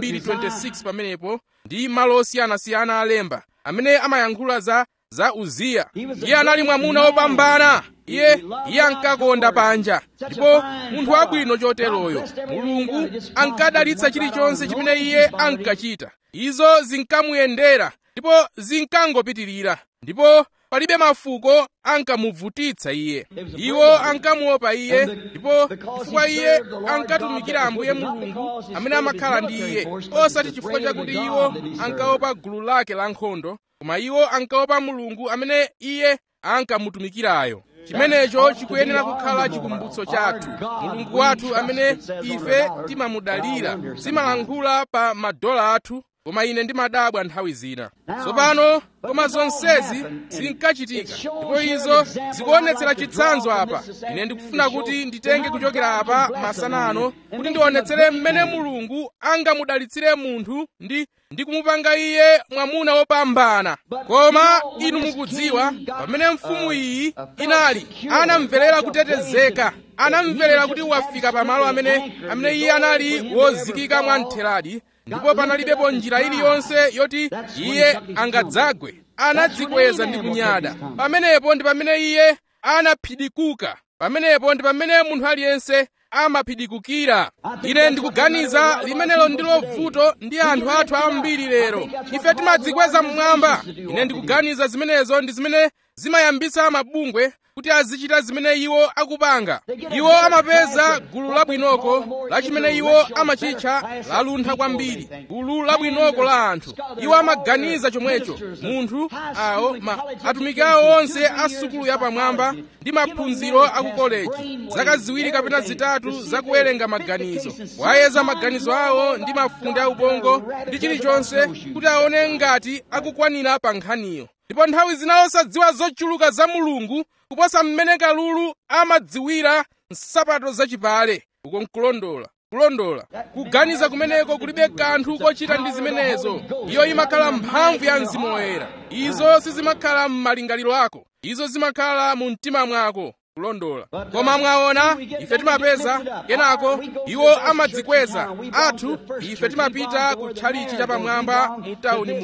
2:26 pamenepo ndi malo osiyanasiyana alemba amene amayankhula za za uziya iye anali mwamuna wopambana iye iye ankakonda panja ndipo munthu wabwino choteroyo mulungu ankadalitsa chilichonse chimene iye ankachita izo zinkamuyendera ndipo zinkangopitirira ndipo palibe mafuko ankamuvutitsa iye iwo ankamuopa iye ndipo chifukwa iye ankatumikira ambuye mulungu amene amakhala ndi iye osati chifukwa chakuti iwo ankaopa gulu lake la nkhondo koma iwo ankaopa mulungu amene iye ankamutumikirayo chimenecho chikuyenera kukhala chikumbutso chathu mulungu wathu amene ife timamudalira simalankhula pa madola athu koma ine ndimadabwa nthawi zina tsopano koma zonsezi zinkachitika ndipo izo zikuonetsera chitsanzo apa ine ndikufuna kuti nditenge kuchokera apa masana ano kuti ndionetsere mmene mulungu angamudalitsire munthu ndi ndi kumupanga iye mwamuna wopambana koma inu mukudziwa pamene mfumu iyi inali anamverera kutetezeka anamverera kuti wafika pamalo amene amene iye anali wozikika mwamtheradi ndipo panalibepo njira iliyonse yoti iye angadzagwe anadzikweza ndi kunyada pamenepo ndi pamene iye anaphidikuka pamenepo ndi pamene munthu aliyense amaphidikukira ine ndikuganiza limenelo ndilo vuto ndi anthu athu ambiri lero ife timadzikweza mmwamba ine ndikuganiza zimenezo ndi zimene zimayambisa mabungwe kuti azichita zimene iwo akupanga iwo amapeza gulu labwinoko la chimene iwo amachitcha laluntha kwambiri gulu labwinoko la anthu iwo amaganiza chomwecho munthu awo ma atumiki awo onse a sukulu yapamwamba ndi maphunziro a ku koleji zaka ziwiri kapena zitatu zakuwerenga maganizo wayeza maganizo awo ndi mafunde a ubongo ndi chilichonse kuti aone ngati akukwanira pa nkhaniyo ndipo nthawi zina osadziwa zochuluka za mulungu kuposa mmene kalulu amadziwira nsapato zachipale uko nkulondola kulondola kuganiza kumeneko kulibe kanthu kochita ndi zimenezo iyo imakhala mphamvu ya mzimu woyera izo sizimakhala m'malingaliro ako izo zimakhala mu mtima mwako kulondola koma mwaona ife timapeza kenako iwo amadzikweza athu ife timapita ku tchalichi chapamwamba mu tawuni muno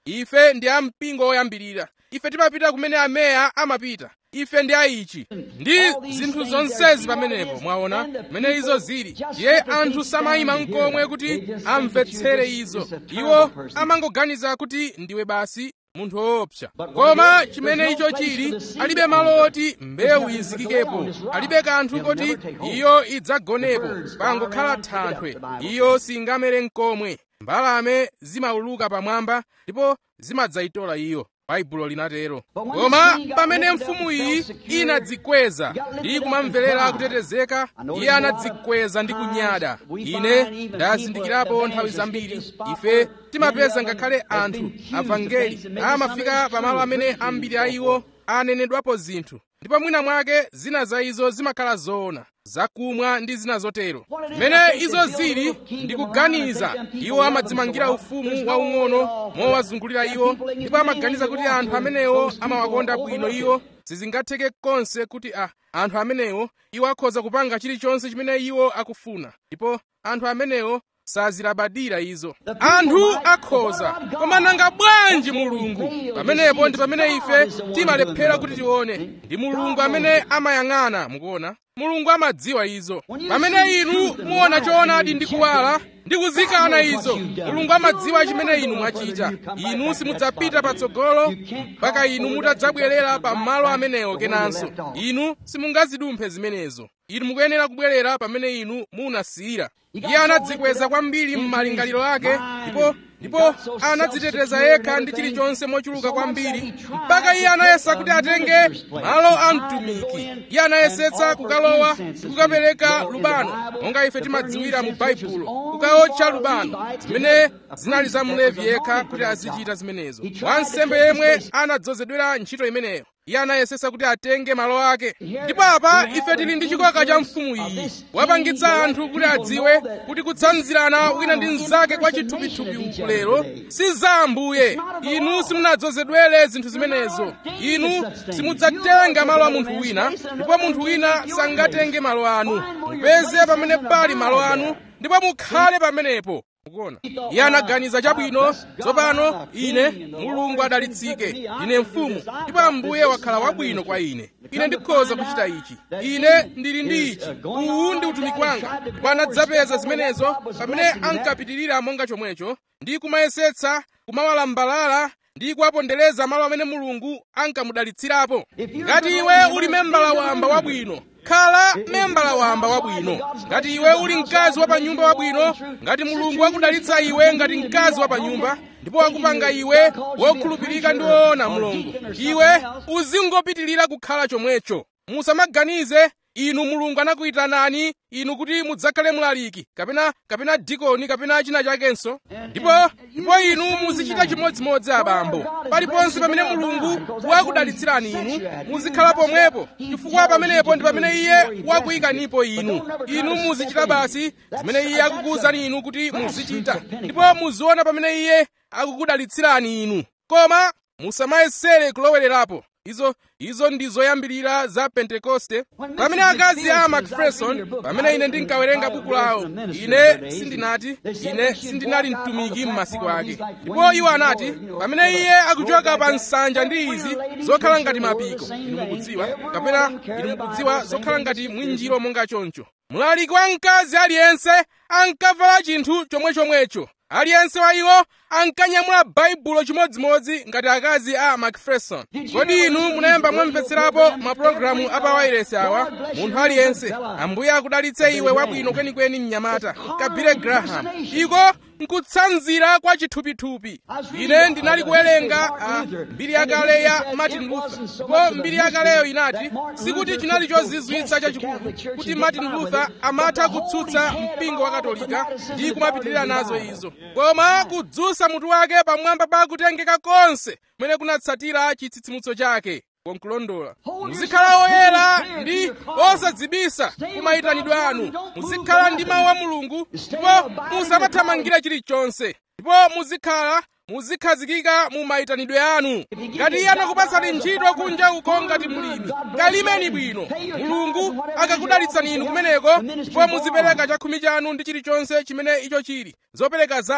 ife ndi a mpingo woyambirira ife timapita kumene ameya amapita ife ndi aichi ndi zinthu zonsezi pamenepo mwaona mmene izo zili ndiye anthu samayima mkomwe kuti amvetsere izo iwo amangoganiza kuti ndiwe basi munthu woopsa koma chimene icho chili alibe malo oti mbewu izikikepo alibe kanthu koti iyo idzagonepo pangokhala thanthwe iyo singamere mkomwe mbalame zimauluka pamwamba ndipo zimadzayitola iyo baibulo linatero koma pamene mfumu iyi inadzikweza ndi kumamverera kutetezeka iye anadzikweza ndi kunyada ine ndazindikirapo nthawi zambiri ife timapeza ngakhale anthu avangeli amafika pamalo amene ambiri a iwo anenedwapo zinthu ndipo mwina mwake zina za izo zimakhala zoona zakumwa ndi zina zotero mmene izo zili ndi kuganiza iwo amadzimangira ufumu waung'ono mowazungulira iwo ndipo amaganiza kuti anthu amenewo amawakonda bwino iwo sizingatheke konse kuti a anthu amenewo iwo akhoza kupanga chilichonse chimene iwo akufuna ndipo anthu amenewo sazilabadira izo anthu akhoza koma nanga bwanji mulungu pamenepo ndi pamene ife timalephera kuti tione ndi mulungu amene amayang'ana mukuona mulungu amadziwa izo pamene inu muona choonadi ndi kuwala ndi kuzikana izo mulungu amadziwa chimene inu mwachita inu simudzapita patsogolo mpaka inu mutadzabwerera pa malo amenewo kenanso inu simungazidumphe zimenezo inu mukuyenera kubwerera pamene inu munasiyira iye anadzikweza kwambiri m'malingaliro ake ndipo ndipo anadziteteza yekha ndi chilichonse mochuluka kwambiri mpaka iye anayesa kuti atenge malo a mtumiki iye anayesetsa kukalowa ndi kukapereka lubano monga ife timadziwira mu baibulo kukaotcha lubano zimene zinali za mlevi yekha kuti azichita zimenezo wansembe yemwe anadzozedwera ntchito imeneyo iye anayesetsa kuti atenge malo ake ndipo apa ife tili ndi chikoka cha mfumu iyi wapangitsa anthu kuti adziwe kuti kutsanzirana wina ndi mnzake kwa chithupithupi uku lero si za ambuye inu simunadzozedwere zinthu zimenezo inu simudzatenga malo a munthu wina ndipo munthu wina sangatenge malo anu mupeze pamene pali malo anu ndipo mukhale pamenepo mukuona iye anaganiza chabwino tsopano ine mulungu adalitsike ine mfumu ndipo ambuye wakhala wabwino kwa ine ine ndikhoza kuchita ichi ine ndili ndi ichi uwu ndi utumiki wanga ndipo anadzapeza zimenezo pamene ankapitirira monga chomwecho ndi kumayesetsa kumawalambalala ndi kuwapondereza malo amene mulungu ankamudalitsirapo ngati iwe uli membala wamba wabwino khala membala wamba wabwino ngati iwe uli mkazi wa panyumba wabwino ngati mulungu wakudalitsa iwe ngati mkazi wa panyumba ndipo wakupanga iwe wokhulupirika ndi woona mulungu iwe uzingopitirira kukhala chomwecho musamaganize inu mulungu anakuyitanani inu kuti mudzakhale mlaliki kapena kapena dikoni kapena china chakenso ndipo ndipo inu muzichita chimodzimodzi abambo paliponse pamene mulungu wakudalitsirani inu muzikhala pomwepo chifukwa pamenepo ndi pamene iye wakuyikanipo inu inu muzichita basi zimene iye akukuwuzani inu kuti muzichita ndipo muziona pamene iye akukudalitsirani inu koma musamayesere kulowererapo izo izo ndi zoyambirira za pentekoste pamene akazi a macpherson pamene ine ndinkawerenga buku lawo ine sindinati ine sindinali mtumiki m'masiku ake ndipo iwo anati pamene iye akuchoka pa nsanja ndi izi zokhala ngati mapiko inu mukudziwa kapena inu mukudziwa zokhala ngati mwinjiro monga choncho mlaliki wa mkazi aliyense ankavala chinthu chomwechomwecho aliyense wa iwo ankanyamula baibulo chimodzimodzi ngati akazi a macpherson kodi inu munayamba mwamvetserapo mapulogalamu a pawairesi awa munthu aliyense ambuye akudalitse iwe wabwino kwenikweni mnyamata kabire graham iko nkutsanzira kwa chithupithupi ine ndinali kuwerenga mbiri yakale ya martin luther ndipo mbiri yakaleyo inati sikuti chinali chozizwitsa chachikulu kuti martin luther amatha kutsutsa mpingo wa katolika ndi kumapitirira nazo izo koma kudzutsa mutu wake pamwamba pa kutengeka konse kumene kunatsatira chitsitsimutso chake konkulondola muzikhala oyera ndi osadzibisa kumayitanidwe anu muzikhala ndi mawu a mulungu ndipo musamathamangira chilichonse ndipo muzikhala muzikhazikika mu mayitanidwe anu ngati iye anakupatsani ntchito kunja uko ngati mlimi kalimeni bwino mulungu akakudalitsani inu kumeneko ndipo muzipereka chakhumi chanu ndi chilichonse chimene icho chili zopereka zanu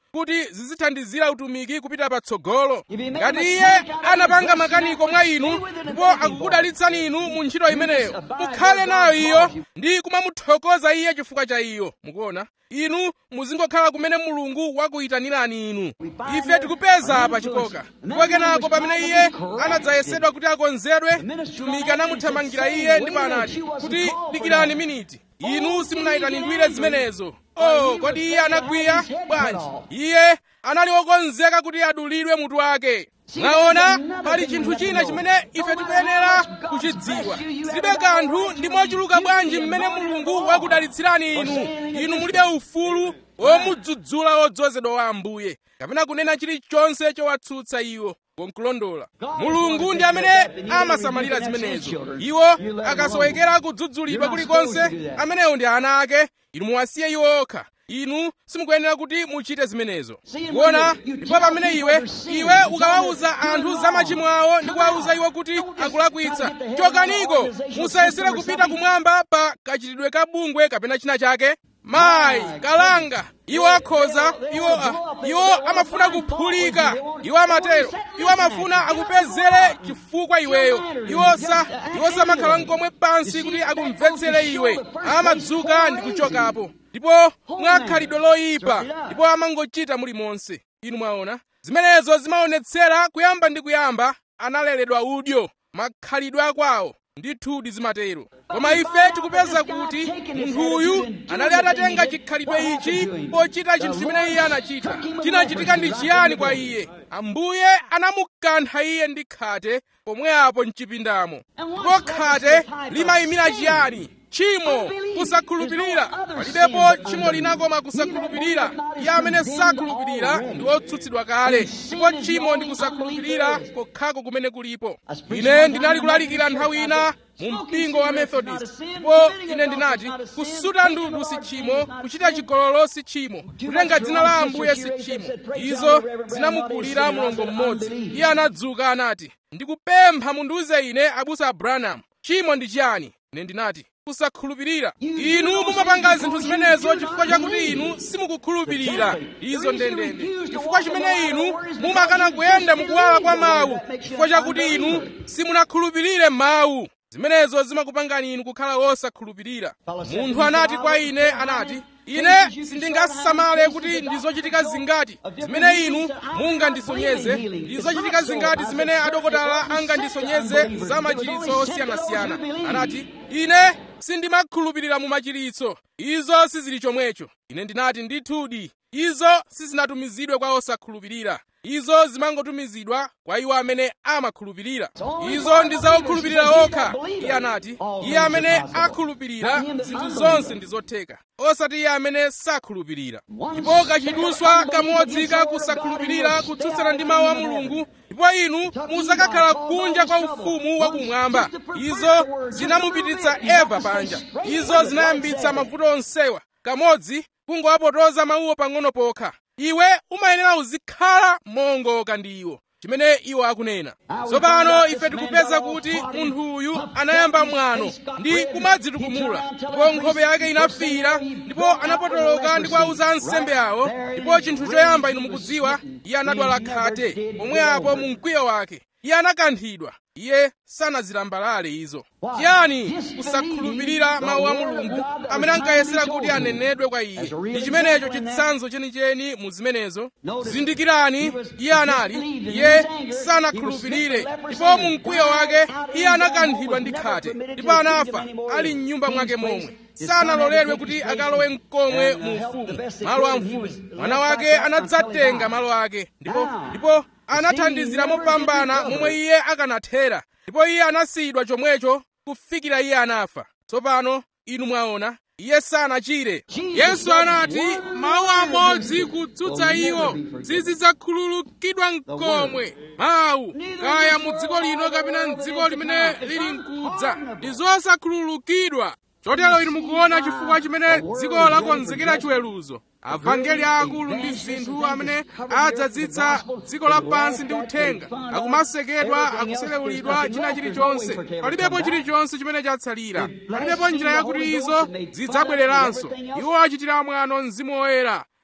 kuti zizithandizira utumiki kupita patsogolo ngati iye anapanga makaniko mwa inu ndipo akukudalitsani inu mu ntchito imeneyo mukhale nayo iyo ndi kumamuthokoza iye chifukwa cha iyo mukuona inu muzingokhala kumene mulungu wakuyitanirani inu ife tikupeza apa chikoka ndipo kenako pamene iye anadzayesedwa kuti akonzedwe mtumiki anamuthamangira iye ndipo anati kuti dikirani miniti inu simunayitanidwire zimenezo oh kodi iye anagwiya bwanji iye anali wokonzeka kuti adulidwe mutu wake mwaona pali chinthu china chimene ife tikuyenera kuchidziwa zilibe kanthu ndi mochuluka bwanji mmene mulungu wakudalitsirani inu inu mulibe ufulu womudzudzula wodzozedwa wa ambuye kapena kunena chilichonse chowatsutsa iwo konkulondola mulungu ndi amene amasamalira zimenezo iwo akasowekera kudzudzulidwa kulikonse amenewo ndi ana ake inu muwasiye iwo okha inu simukuyenera kuti muchite zimenezo kuona ndipo pamene iwe iwe ukawawuza anthu za machimo awo ndi kuwawuza iwo kuti akulakwitsa chokaniko musayesere kupita kumwamba pa kachitidwe ka bungwe kapena china chake mayi kalanga iwo akhoza iwo uh, iwo amafuna kuphulika iwo amatero iwo amafuna akupezere chifukwa iweyo iwo sa iwo samakhala nkomwe pansi kuti akumvetsere iwe amadzuka ndi kuchokapo ndipo mwakhalidwe loyipa ndipo amangochita mulimonse inu mwaona zimenezo zimaonetsera kuyamba ndi kuyamba analeredwa udyo makhalidwe akwawo ndithudi zimatero koma ife tikupeza kuti munthuyu anali atatenga chikhalidwe ichi pochita chinthu chimene iye anachita chinachitika ndi chiyani kwa iye ambuye anamukantha iye ndi khate pomwe apo mchipindamo ndipo khate limayimira chiyani tchimo kusakhulupirira palibepo tchimo lina koma kusakhulupirira iye amene sakhulupirira ndi wotsutsidwa kale ndipo tchimo ndi kusakhulupirira kokhako kumene kulipo ine ndinali kulalikira nthawi ina mu mpingo wa methodist ndipo ine ndinati kusuta ndudu si tchimo kuchita chigololo si tchimo kutenga dzina la ambuye si tchimo izo zinamukulira mulongo mmodzi iye anadzuka anati ndikupempha mundiuze ine abusa branham tchimo ndi chiyani ine ndinati kusakhulupirira inu mumapanga zinthu zimenezo chifukwa chakuti inu simukukhulupirira izo ndendende chifukwa chimene inu mumakana kuyenda mukuwala kwa mawu chifukwa chakuti inu simunakhulupirire mawu zimenezo zimakupangani inu kukhala wosakhulupirira munthu anati kwa ine anati ine sindingasamale kuti ndizochitika zingati zimene inu mungandisonyeze ndizochitika zingati zimene adokotala angandisonyeze za machiritso osiyanasiyana anati ine sindimakhulupirira mu machiritso izo sizili chomwecho ine ndinati ndithudi izo sizinatumizidwe kwa osakhulupirira izo zimangotumizidwa kwa iwo amene amakhulupirira izo ndi za okhulupirira okha iye anati iye amene akhulupirira zinthu zonse ndi zotheka osati iye amene sakhulupirira ndipo kachiduswa kamodzi ka kusakhulupirira kutsutsana ndi mawu a mulungu ndipo inu muzakakhala kunja kwa ufumu wakumwamba izo zinamupititsa eva panja izo zinayambitsa mavuto onsewa kamodzi kungowapotoza mawuwo pang'ono pokha iwe umayenera uzikhala mongoka ndi iwo chimene iwo akunena tsopano ife tikupeza kuti munthu uyu anayamba mwano ndi kumadzitukumula ndipo nkhope yake inafiira ndipo anapotoloka ndi kuwauza ansembe awo ndipo chinthu choyamba inu mukudziwa iye anadwala khate pomwe apo mu mkwiyo wake iye anakanthidwa iye sanazilambalale izo chiyani kusakhulupirira mawu a mulungu amene ankayesera kuti anenedwe kwa iye ndi chimenecho chitsanzo chenicheni mu zimenezo zindikirani iye anali iye sanakhulupirire ndipo mu mkwiyo wake iye anakanthidwa ndi khate ndipo anafa ali m'nyumba mwake momwe sanaloledwe kuti akalowe mkomwe mu ufumu malo a mfumu mwana wake anadzatenga malo ake ndipo ndipo anathandizira mopambana momwe iye akanathera ndipo iye anasiyidwa chomwecho kufikira iye anafa tsopano inu mwaona iye sanachire yesu anati mawu amodzi kutsutsa iwo sizidzakhululukidwa mkomwe mawu kaya mu dziko lino kapena mdziko limene lili mkudza ndi zosakhululukidwa chotero inu mukuona chifukwa chimene dziko lakonzekera chiweruzo avangeli aakulu ndi zinthu amene adzadzitsa dziko lapansi ndi uthenga akumasekedwa akuselewulidwa china chilichonse palibepo chilichonse chimene chatsalira palibepo njira yakuti izo zidzabwereranso iwo achitira mwano mzimu woyera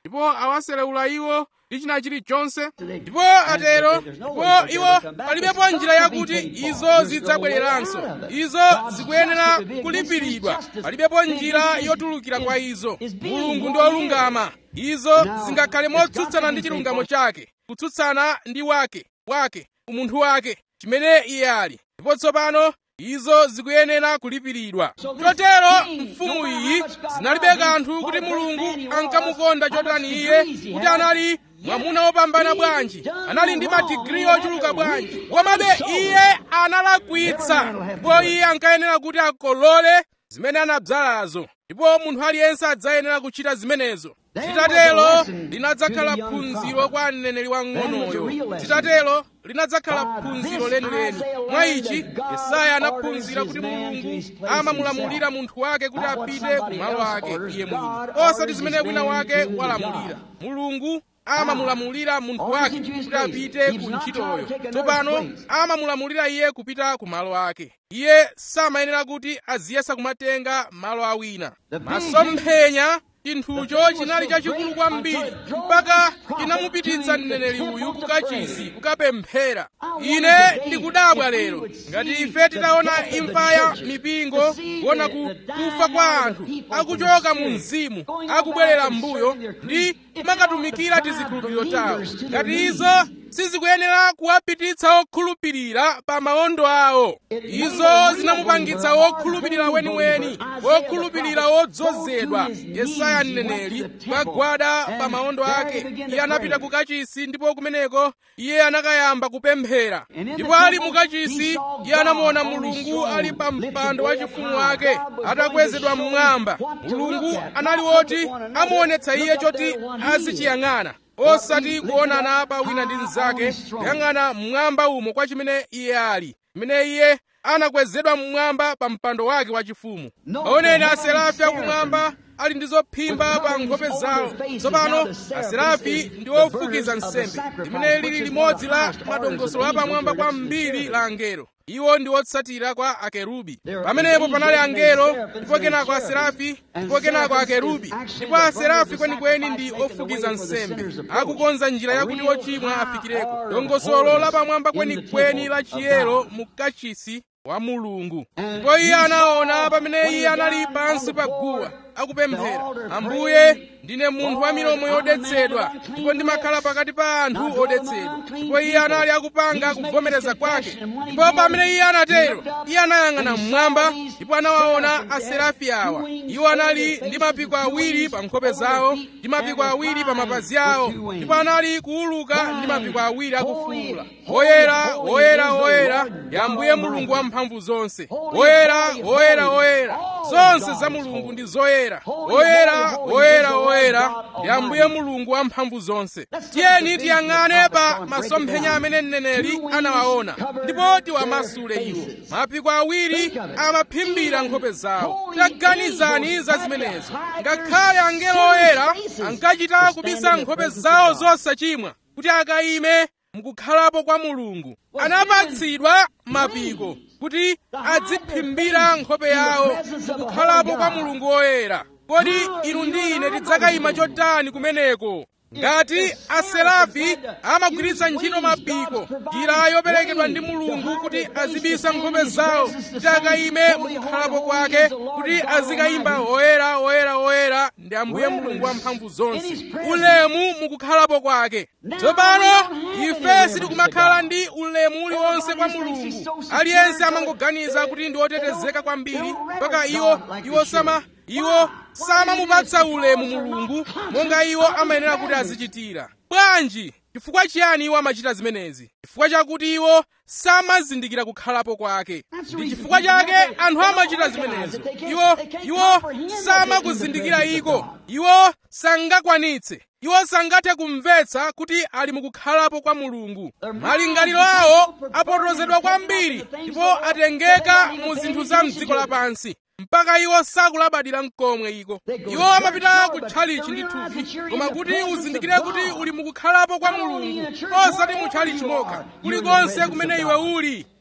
ndipo awaselewula iwo ndi china chilichonse ndipo atero ndipo iwo palibepo njira yakuti izo zidzabwereranso izo zikuyenera kulipiridwa palibepo njira yotulukira kwa izo mulungu ndi olungama izo zingakhale motsutsana ndi chilungamo chake kutsutsana ndi wake wake umunthu wake chimene iye ali ndipo tsopano izo zikuyenera kulipiridwa chotero mfumu iyi zinalibe kanthu kuti mulungu ankamukonda chotani iye kuti anali mwamuna wopambana bwanji anali ndi madigiri ochuluka bwanji komabe iye analakwitsa ndipo iye ankayenera kuti akolole zimene anadzalazo ndipo munthu aliyense adzayenera kuchita zimenezo zitatelo linadzakhala phunziro kwa mneneri wang'onoyo zitatelo linadzakhala phunziro lenileni mwa ichi yesaya anaphunzira kuti mulungu amamulamulira munthu wake kuti apite ku malo ake iye mwini osati zimene wina wake walamulira mulungu amamulamulira munthu wake kuti apite ku ntchitoyo tsopano amamulamulira iye kupita ku malo ake iye samayenera kuti aziyesa kumatenga malo awina masomphenya chinthucho chinali chachikulu kwambiri mpaka chinamupititsa mneneri uyu kukachisi kukapemphera ine ndikudabwa lero ngati ife titaona imfa ya mipingo kuona kufa kwa anthu akuchoka mu mzimu akubwerera mbuyo ndi kumakatumikira tizikhulupiriro tawo ngati izo sizikuyenera kuwapititsa okhulupirira pa maondo awo izo zinamupangitsa wokhulupirira weniweni wokhulupirira wodzozedwa yesaya mneneri kukagwada pa maondo ake iye anapita ku kachisi ndipo kumeneko iye anakayamba kupemphera ndipo ali mu kachisi iye anamuona mulungu ali pa mpando wachifumu wake atakwezedwa mmwamba mulungu anali woti amuonetsa iye choti azichiyang'ana osati kuonana pa wina ndi mnzake kuyang'ana mmwamba umo kwa chimene iye ali chimene iye anakwezedwa mmwamba pa mpando wake wachifumu aoneni aserafi akumwamba ali ndi zophimba pa nkhope zawo tsopano aserafi ndi ofukiza nsembe limene lili limodzi la madongosolo apamwamba kwambiri la angelo iwo ndi otsatira kwa akerubi pamenepo panali angelo ndipo kenako aserafi ndipo kenako akerubi ndipo aserafi kwenikweni ndi ofukiza nsembe akukonza njira yakuti ochimwa afikireko dongosolo lapamwamba kwenikweni la chiyero mu kachisi wa mulungu ndipo iye anaona pamene iye anali pansi pa guwa akupemphera ambuye ndine munthu wa milomo yodetsedwa ndipo ndimakhala pakati pa anthu odetsedwa ndipo iye anali akupanga kuvomereza kwake ndipo pamene iye anatero iye anayang'ana mmwamba ndipo anawaona aserafi awa iwo anali ndi mapiko awiri pa nkhope zawo ndi mapiko awiri pa mapazi awo ndipo anali kuuluka ndi mapiko awiri akufuwula woyera woyera woyera ya ambuye mulungu wamphamvu zonse woyera woyera woyera zonse za mulungu ndi zoyera woyera woyera woyera ndi ambuye mulungu wamphamvu zonse tiyeni tiyang'ane pa masomphenya amene mneneri anawaona ndipo tiwamasule iwo mapiko awiri amaphimbira nkhope zawo taganizani za zimenezo ngakhale angelo oyera ankachita kubisa nkhope zawo zosachimwa kuti akayime mukukhalapo kwa mulungu anapatsidwa mapiko kuti adziphimbira nkhope yawo mukukhalapo kwa mulungu woyera kodi inu ndi ine tidzakayima chotani kumeneko ngati aserafi amagwiritsa ntchito mapiko njira yoperekedwa ndi mulungu kuti azibisa nkhope zawo kuti akayime mukukhalapo kwake kuti azikayimba oyera oyera oyera ndi ambuye mulungu wamphamvu zonse ulemu mukukhalapo kwake tsopano ife sitikumakhala ndi ulemu uliwonse kwa mulungu aliyense amangoganiza kuti ndi otetezeka kwambiri mpaka iwo iwo sama iwo samamupatsa ulemu mulungu monga iwo amayenera kuti azichitira bwanji chifukwa chiyani iwo amachita zimenezi chifukwa chakuti iwo samazindikira kukhalapo kwake ndi chifukwa chake anthu amachita zimenezo iwo iwo samakuzindikira iko iwo sangakwanitse iwo sangathe kumvetsa kuti ali mukukhalapo kwa mulungu malingaliro awo apotozedwa kwambiri ndipo atengeka mu zinthu za mdziko lapansi mpaka iwo sakulabadira mkomwe iko iwo amapita kutchalichi ndithupi koma kuti uzindikire kuti uli mukukhalapo kwa mulungu osati mutchalichi mokha kulikonse kumene iwe uli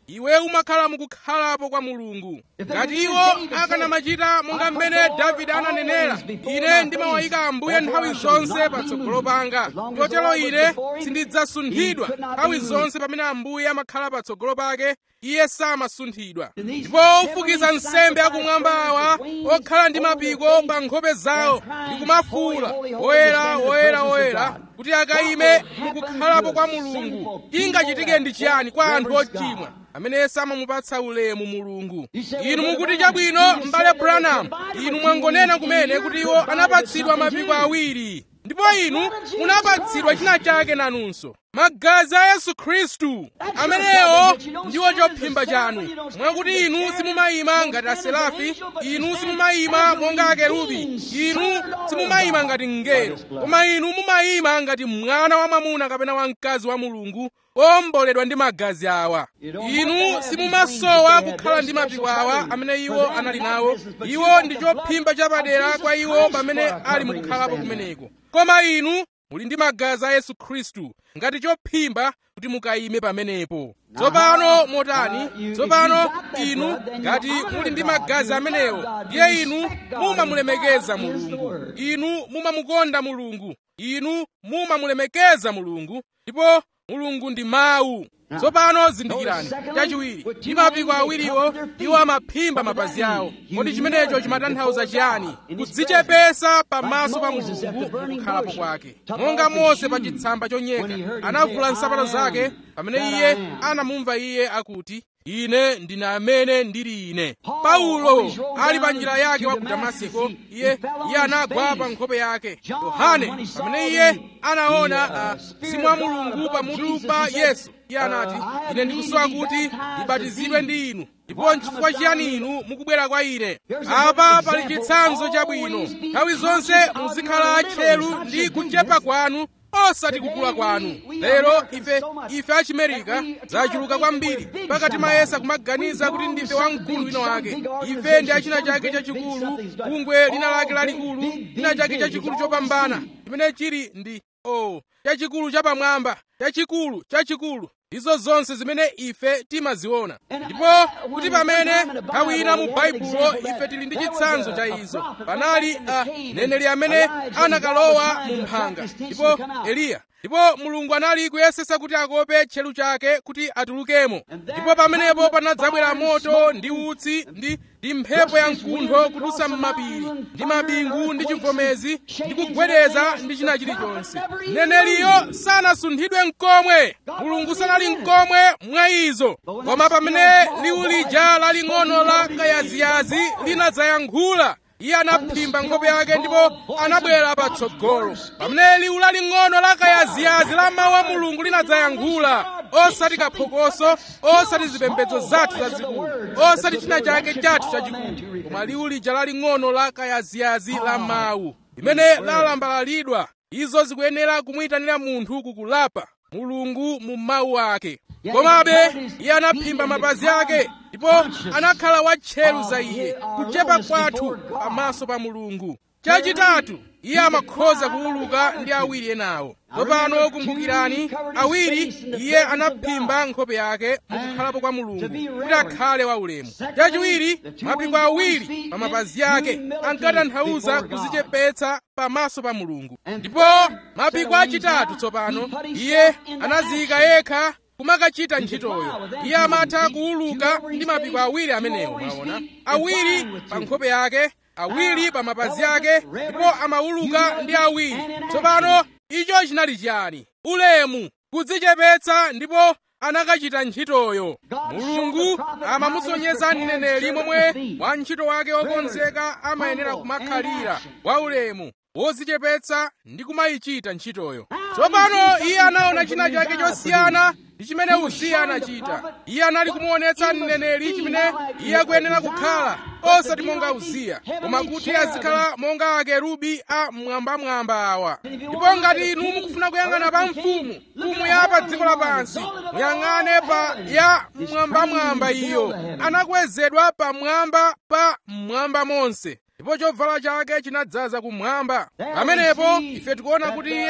iwe umakhala mukukhalapo kwa mulungu ngati iwo akanamachita monga mmene davide ananenera ine ndimawayika ambuye nthawi zonse patsogolo panga chotero ine sindidzasunthidwa nthawi zonse pamene ambuye amakhala patsogolo pake iye samasunthidwa ndipo ofukiza nsembe akumwamba awa okhala ndi mapiko pa nkhope zawo ndi kumafuula woyera woyera woyera kuti akayime mukukhalapo kwa mulungu ingachitike ndi chiyani kwa anthu ochimwa amene samamupatsa ulemu mulungu inu mukuti chabwino m'bale branham inu mwangonena kumene kuti iwo anapatsidwa mapiko awiri ndipo inu munapatsidwa china chake nanunso magazi a yesu khristu amenewo ndiwo chophimba chanu mwakuti inu simumayima ngati aserafi inu simumayima monga akerubi inu simumayima ngati mngelo koma inu mumayima ngati mwana wa mwamuna kapena wamkazi wa mulungu owomboledwa ndi magazi awa inu simumasowa kukhala ndi mapiko awa amene iwo anali nawo iwo ndi chophimba chapadera kwa iwo pamene ali mukukhalapo kumeneko koma inu muli ndi magazi a yesu khristu ngati chophimba kuti mukayime pamenepo tsopano motani tsopano inu ngati muli ndi magazi amenewo ndiye inu mumamulemekeza mulungu inu mumamukonda mulungu inu mumamulemekeza mulungu ndipo mulungu ndi mawu tsopano zindikirani chachiwiri ndi mapiko awiriwo iwo amaphimba mapazi awo kodi chimenecho chimatanthauza chiyani kudzichepesa pamaso pa mulungu kukhalapo kwake monga mose pa chitsamba chonyeka anavula nsapato zake pamene iye anamumva iye akuti ine ndine amene ndili ine paulo ali pa njira yake wa ku damasiko iye iye anagwa pa nkhope yake yohane pamene iye anaona mzimu wa mulungu pamutu pa yesu iye anati ine ndikusowa kuti ndibatizidwe ndi inu ndipo nchifukwa chiyani inu mukubwera kwa ine apa pali chitsanzo chabwino nthawi zonse muzikhala atcheru ndi kuchepa kwanu osati kukula kwanu lero ife ife achimerika zachuluka kwambiri pakati mayesa kumaganiza kuti ndife wamkulu wina wake ife ndi achina chake chachikulu bungwe lina lake lalikulu china chake chachikulu chopambana chimene chili ndi o oh, chachikulu chapamwamba chachikulu chachikulu izo zonse zimene ife timaziona ndipo kuti pamene nthawi ina mu baibulo ife tili ndi chitsanzo cha izo panali mneneri amene anakalowa mu mphanga ndipo eliya ndipo mulungu anali kuyesesa kuti akope tcheru chake kuti atulukemo ndipo pamenepo panadzabwera moto ndi utsi ndi ndi mphepo ya mkuntho kudutsa m'mapiri ndi mabingu ndi chivomezi ndi kugwedeza ndi china chilichonse mneneriyo sanasunthidwe mkomwe mulungu sanali mkomwe mwa izo koma pamene liwu lija laling'ono la kayaziyazi linadzayankhula iye anaphimba nkhope yake ndipo anabwera patsogolo pamene liwu laling'ono la kayaziyazi la mawu a mulungu linadzayankhula osati kaphokoso osati zipembedzo zathu zazikulu osati china chake chathu chachikulu koma liwu lija laling'ono la kayaziyazi la mawu limene lalambalalidwa izo zikuyenera kumuyitanira munthu kukulapa mulungu mu mawu ake komabe iye anaphimba mapazi ake ndipo anakhala watcheru za iye kuchepa kwathu pamaso pa mulungu chachitatu iye amakhoza kuwuluka ndi awiri enawo tsopano kumbukirani awiri iye anaphimba nkhope yake mukukhalapo kwa mulungu kuti akhale waulemu chachiwiri mapiko awiri pa mapazi ake ankatanthauza kuzichepetsa pamaso pa mulungu ndipo mapiko achitatu tsopano iye anaziyika yekha kumakachita ntchitoyo iye amatha kuwuluka ndi mapiko awiri amenewo mwaona awiri pa nkhope yake awiri pa mapazi ake ndipo amawuluka ndi awiri tsopano icho chinali chiyani ulemu kudzichepetsa ndipo anakachita ntchitoyo mulungu amamusonyeza mneneri momwe wantchito wake wokonzeka amayenera kumakhalira waulemu wodzichepetsa ndi kumayichita ntchitoyo tsopano iye anaona china chake chosiyana ndi chimene uziya anachita iye anali kumuonetsa mneneri chimene iye akuyenera kukhala osati monga uziya koma kuti azikhala monga akerubi a mwambamwamba awa ndipo ngati inu mukufuna kuyang'ana pa mfumu mfumu ya pa dziko lapansi muyang'ane pa ya mwambamwamba iyo anakwezedwa pamwamba pa mmwamba monse ndipo chovala chake chinadzaza kumwamba pamenepo ife tikuona kuti iye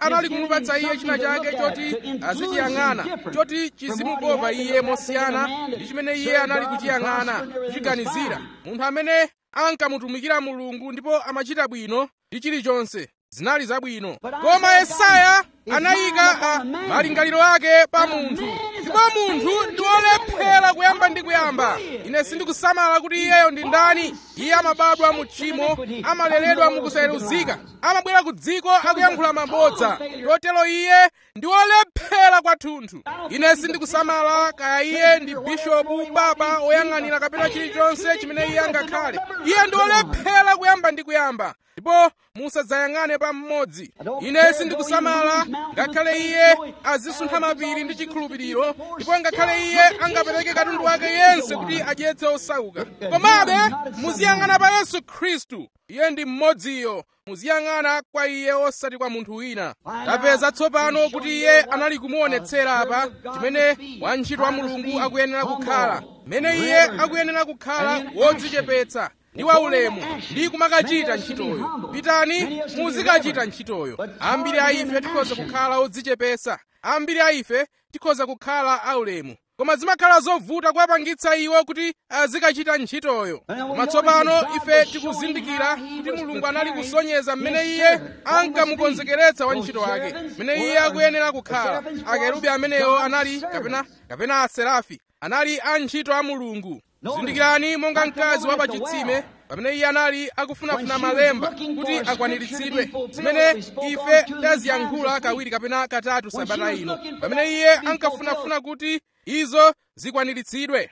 anali kumupatsa iye china chake choti azichiyang'ana choti chizimukopa iye mosiyana ndi chimene iye anali kuchiyang'ana kuchiganizira munthu amene ankamutumikira mulungu ndipo amachita bwino ndi chilichonse zinali zabwino koma yesaya anayika a malingaliro ake pa munthu ndipo munthu ndi wolephera kuyamba ndi kuyamba ine sindikusamala kuti iyeyo ndi ndani iye amabadwa mu tchimo amaleredwa mukusayeruzika amabwera ku dziko akuyankhula mabodza chotero iye ndi wolephera kwathunthu ine sindikusamala kaya iye ndi bishopu baba woyang'anira kapena chilichonse chimene iye angakhale iye ndi wolephera kuyamba ndi kuyamba ndipo musadzayang'ane pa mmodzi ine sindikusamala ngakhale iye azisuntha mapiri ndi chikhulupiriro ndipo ngakhale iye angapereke katundu wake yense kuti adyetse osauka komabe muziyang'ana pa yesu khristu iye ndi mmodziyo muziyang'ana kwa iye osati kwa munthu wina tapeza tsopano kuti iye anali kumuonetsera apa chimene wantchito wa mulungu akuyenera kukhala mmene iye akuyenera kukhala wodzichepetsa ndi waulemu ndi kumakachita ntchitoyo pitani muzikachita ntchitoyo ambiri a ife tikhoza kukhala odzichepetsa ambiri a ife tikhoza kukhala aulemu koma zimakhala zovuta kuwapangitsa iwo kuti azikachita ntchitoyo koma tsopano ife tikuzindikira kuti mulungu anali kusonyeza mmene iye ankamukonzekeretsa wantchito wake mmene iye akuyenera kukhala akerubi amenewo anali kapena kapena aserafi anali antchito a mulungu zindikirani monga mkazi wa pachitsime pamene iye anali akufunafuna malemba kuti akwaniritsidwe zimene ife taziyankhula kawiri kapena katatu sabata ino pamene iye ankafunafuna kuti izo zikwaniritsidwe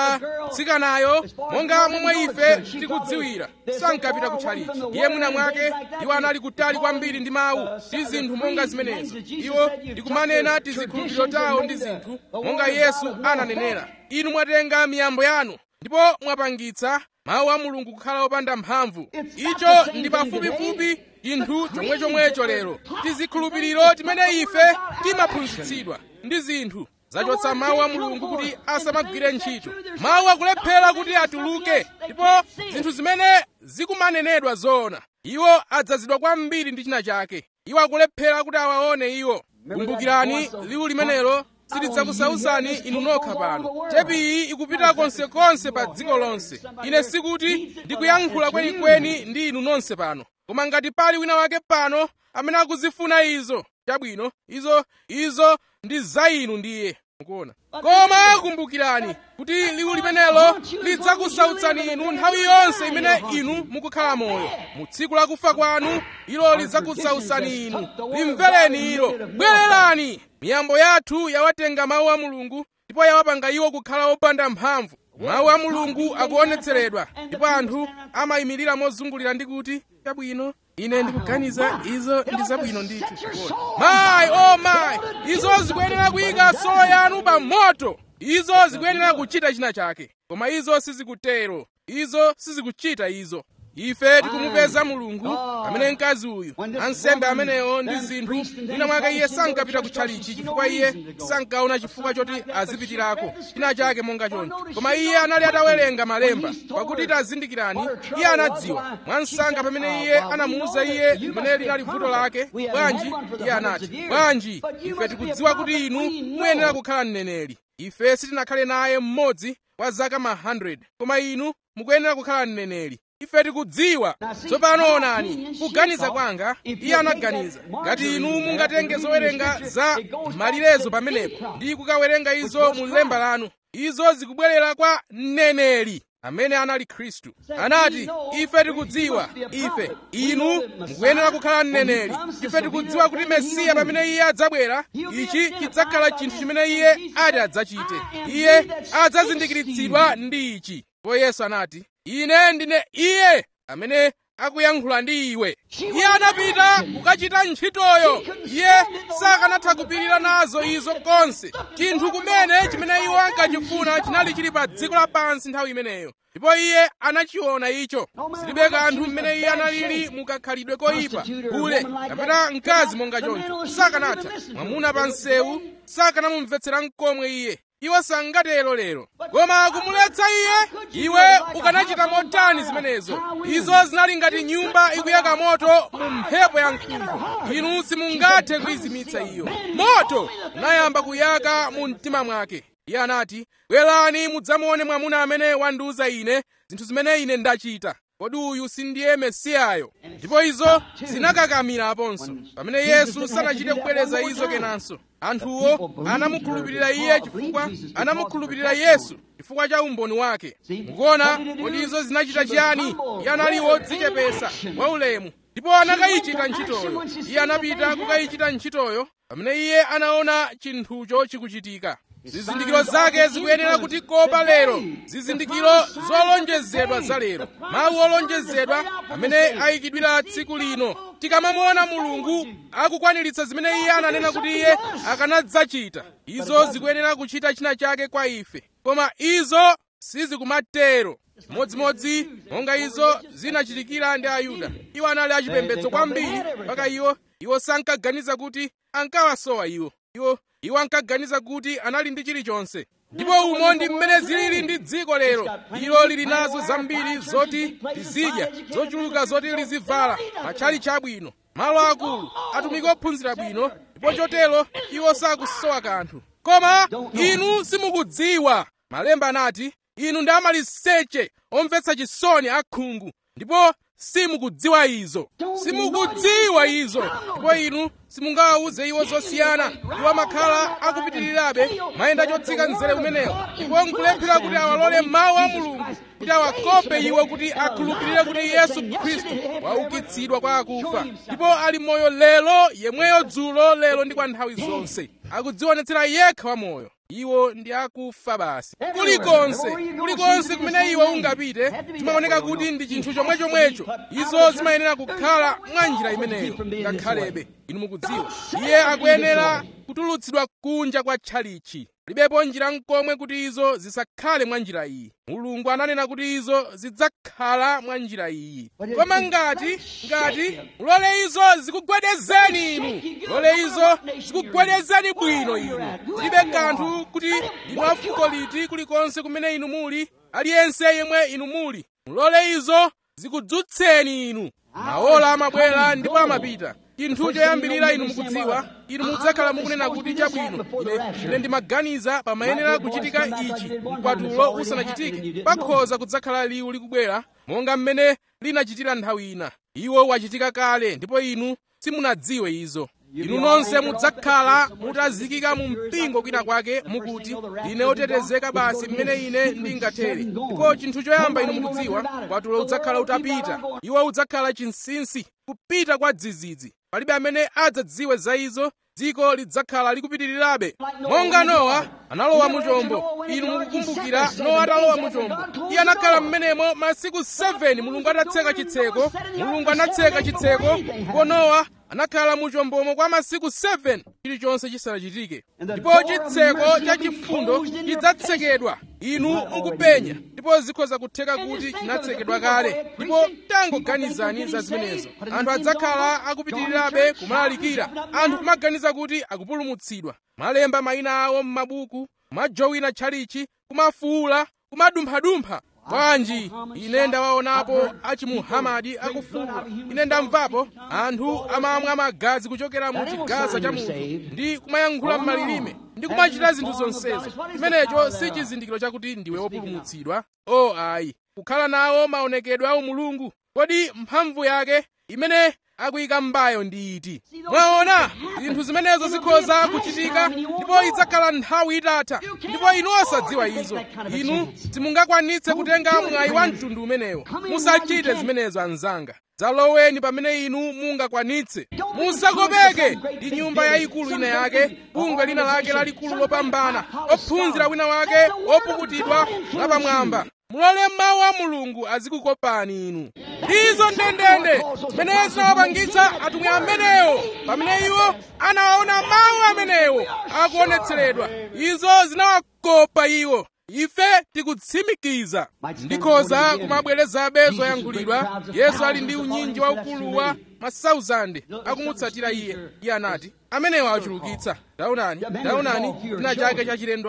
tsikanayo monga momwe ife tikudziwira sankapita kutchalichi iye mwina mwake iwo anali kutali kwambiri ndi mawu ndi zinthu monga zimenezo iwo ndikumanena tizikhulupiriro tawo ndi zinthu monga yesu ananenera inu mwatenga miyambo yanu ndipo mwapangitsa mawu a mulungu kukhala opanda mphamvu icho ndi pafupifupi chinthu chomwechomwecho lero tizikhulupiriro timene ife timaphunzitsidwa ndi zinthu zachotsa mawu a mulungu kuti asamagwire ntchito mawu akulephera kuti atuluke ndipo zinthu zimene zikumanenedwa zoona iwo adzazidwa kwambiri ndi china chake iwo akulephera kuti awaone iwo kumbukirani liwu limenelo silidzakusauzani inu nokha pano tepi iyi ikupita konsekonse pa dziko lonse ine sikuti ndikuyankhula kwenikweni ndi inu nonse pano koma ngati pali wina wake pano amene akuzifuna izo chabwino izo izo ndi za inu ndiye mukuona koma kumbukirani kuti liwu limenelo lidzakusautsani inu nthawi yonse imene inu mukukhala moyo mu tsiku la kufa kwanu ilo lidzakusautsani inu limvereni ilo bwererani miyambo yathu yawatenga mawu a mulungu ndipo yawapanga iwo kukhala opanda mphamvu mawu a mulungu akuonetseredwa ndipo anthu amayimirira mozungulira ndi kuti chabwino ine ndikuganiza izo ndi zabwino ndithu mayi o mayi izo zikuyenera kuyika solo yanu pa moto izo zikuyenera kuchita china chake koma izo sizikutero izo sizikuchita izo ife tikumupeza mulungu amene mkazi uyu ansembe amenewo ndi zinthu mwina mwake iye sankapita kutchalichi chifukwa iye sankaona chifukwa choti azipitirako china chake monga choncho koma iye anali atawerenga malemba pakuti tazindikirani iye anadziwa mwansanga pamene iye anamuwuza iye limene linali vuto lake bwanji iye anati bwanji ife tikudziwa kuti inu muyenera kukhala mneneri ife sitinakhale naye mmodzi kwa zaka ma 100 koma inu mukuyenera kukhala mneneri ife tikudziwa tsopano onani kuganiza kwanga iye anaganiza ngati inu mungatenge zowerenga za malirezo pamenepo ndi kukawerenga izo mu lemba lanu izo zikubwerera kwa mneneri amene anali khristu anati ife tikudziwa ife inu mukuyenera kukhala mneneri ife tikudziwa kuti mesiya pamene iye adzabwera ichi chidzakhala chinthu chimene iye ati adzachite iye adzazindikiritsidwa ndi ichi ndipo yesu anati ine ndine iye amene akuyankhula ndi iwe iye anapita kukachita ntchitoyo iye sakanatha kupirira nazo izo konse chinthu kumene chimene iwo ankachifuna chinali chili pa dziko lapansi nthawi imeneyo ndipo iye anachiona icho silibe kanthu mmene iye analili mukakhalidwe koyipa ule kapena mkazi monga choncho sakanatha mwamuna pa nsewu sakanamumvetsera mkomwe iye iwo sangatero lero koma kumuletsa iye iwe ukanachita motani zimenezo izo zinali ngati nyumba ikuyaka moto mu mphepo ya mkuntho inu simungathe kuyizimitsa iyo moto unayamba kuyaka mu mtima mwake iye anati bwerani mudzamuone mwamuna amene wandiuza ine zinthu zimene ine ndachita kodi uyu sindiye mesiyayo ndipo izo zinakakamiraponso pamene yesu sanachite kubwereza izo kenanso anthuwo anamukhulupirira iye chifukwa anamukhulupirira yesu chifukwa cha umboni wake mukuona kodi izo zinachita chiyani iye anali wodzichepesa waulemu ndipo anakayichita ntchitoyo iye anapita kukayichita ntchitoyo pamene iye anaona chinthucho chikuchitika zizindikiro zake zikuyenera kutikopa lero zizindikiro zolonjezedwa za lero mawu olonjezedwa amene ayikidwira tsiku lino tikamamuona mulungu akukwaniritsa zimene iye ananena kuti iye akanadzachita izo zikuyenera kuchita china chake kwa ife koma izo sizikumatero modzimodzi monga izo zinachitikira ndi ayuda iwo anali achipembedzo kwambiri mpaka iwo iwo sankaganiza kuti ankawasowa iwo iwo iwo ankaganiza kuti anali ndi chilichonse ndipo umo ndi mmene zilili ndi dziko lero ilo lili nazo zambiri zoti lizidya zochuluka zoti lizivala matchalitchi abwino malo akulu atumiki ophunzira bwino ndipo chotero iwo sakusowa kanthu koma inu simukudziwa malemba anati inu ndi amaliseche omvetsa chisoni akhungu ndipo simukudziwa izo simukudziwa izo ndipo inu simungawawuze iwo zosiyana iwo amakhala akupitirirabe mayenda chotsika mzere umenewo ndipo nkulephera kuti awalole mawu a mulungu kuti awakope iwo kuti akhulupirire kuti yesu khristu waukitsidwa kwa akufa ndipo ali moyo lero yemweyo dzulo lero ndi kwa nthawi zonse akudzionetsera yekha wamoyo iwo ndi akufa basi kulikonse kulikonse kumene iwe ungapite zimaoneka kuti ndi chinthu chomwechomwecho izo zimayenera kukhala mwa njira imeneyo ngakhalebe inu mukudziwa iye akuyenera kutulutsidwa kunja kwa tchalichi libepo njira nkomwe kuti izo zisakhale mwa njira iyi mulungu ananena kuti izo zidzakhala mwa njira iyi koma ngati ngati mulole izo zikugwedezeni inu mulole izo zikugwedezeni bwino inu zilibe kanthu kuti inu afuko liti kulikonse kumene inu muli aliyense yemwe inu muli mulole izo zikudzutseni inu maola amabwera ndipo amapita chinthu choyambirira inu mukudziwa inu mudzakhala mukunena kuti chabwino ine ine ndimaganiza pamayenera kuchitika ichi mkwatulo usanachitike pakhoza kudzakhala liwu likubwera monga mmene linachitira nthawi ina iwo wachitika kale ndipo inu simunadziwe izo inu nonse mudzakhala mutazikika mu mpingo kwina kwake mukuti ndine otetezeka basi mmene ine ndingathere ndipo chinthu choyamba inu mukudziwa kwatulo udzakhala utapita iwo udzakhala chinsinsi kupita kwa dzidzidzi palibe amene adzadziwe za izo dziko lidzakhala likupitirirabe monga nowa analowa mu chombo inu mukukumbukira nowa atalowa mu chombo iye anakhala m'menemo masiku 7 mulungu atatseka chitseko mulungu anatseka chitseko ndipo nowa anakhala mu chombomo kwa masiku 7 chilichonse chisanachitike ndipo chitseko cha chifundo chidzatsekedwa inu mukupenya ndipo zikhoza kutheka kuti chinatsekedwa kale ndipo tangoganizani za zimenezo anthu adzakhala akupitirirabe kumalalikira anthu kumaganiza kuti akupulumutsidwa malemba mayina awo m'mabuku kumajowina tchalichi kumafuula kumadumphadumpha bwanji ine ndawaonapo achimuhamadi akufuula ine ndamvapo anthu amamwa magazi kuchokera mu chigaza cha munthu ndi kumayankhula m'malilime ndi kumachita zinthu zonsezo chimenecho si chizindikiro chakuti ndiwe wopulumutsidwa o ayi kukhala nawo maonekedwe a umulungu kodi mphamvu yake imene akuyika m'mbayo ndi iti mwaona zinthu zimenezo zikhoza kuchitika ndipo idzakhala nthawi itatha ndipo inu osadziwa izo inu simungakwanitse kutenga mwayi wa mtundu umenewo musachite zimenezo anzanga dzaloweni pamene inu mungakwanitse musakopeke ndi nyumba yayikulu ina yake bungwe lina lake lalikulu lopambana ophunzira wina wake wopukutidwa lapamwamba mulole mawu a mulungu azikukopani inu izo ndendende zimene zinawapangitsa atumwi amenewo pamene iwo anawaona mawu amenewo akuonetseredwa izo zinawakopa iwo ife tikutsimikiza ndikhoza kumabwerezabe zoyankhulidwa yesu ali ndi unyinji waukulu wa masauzande akumutsatira iye iye anati amenewo achulukitsa taonani taonani china chake chachilendo apa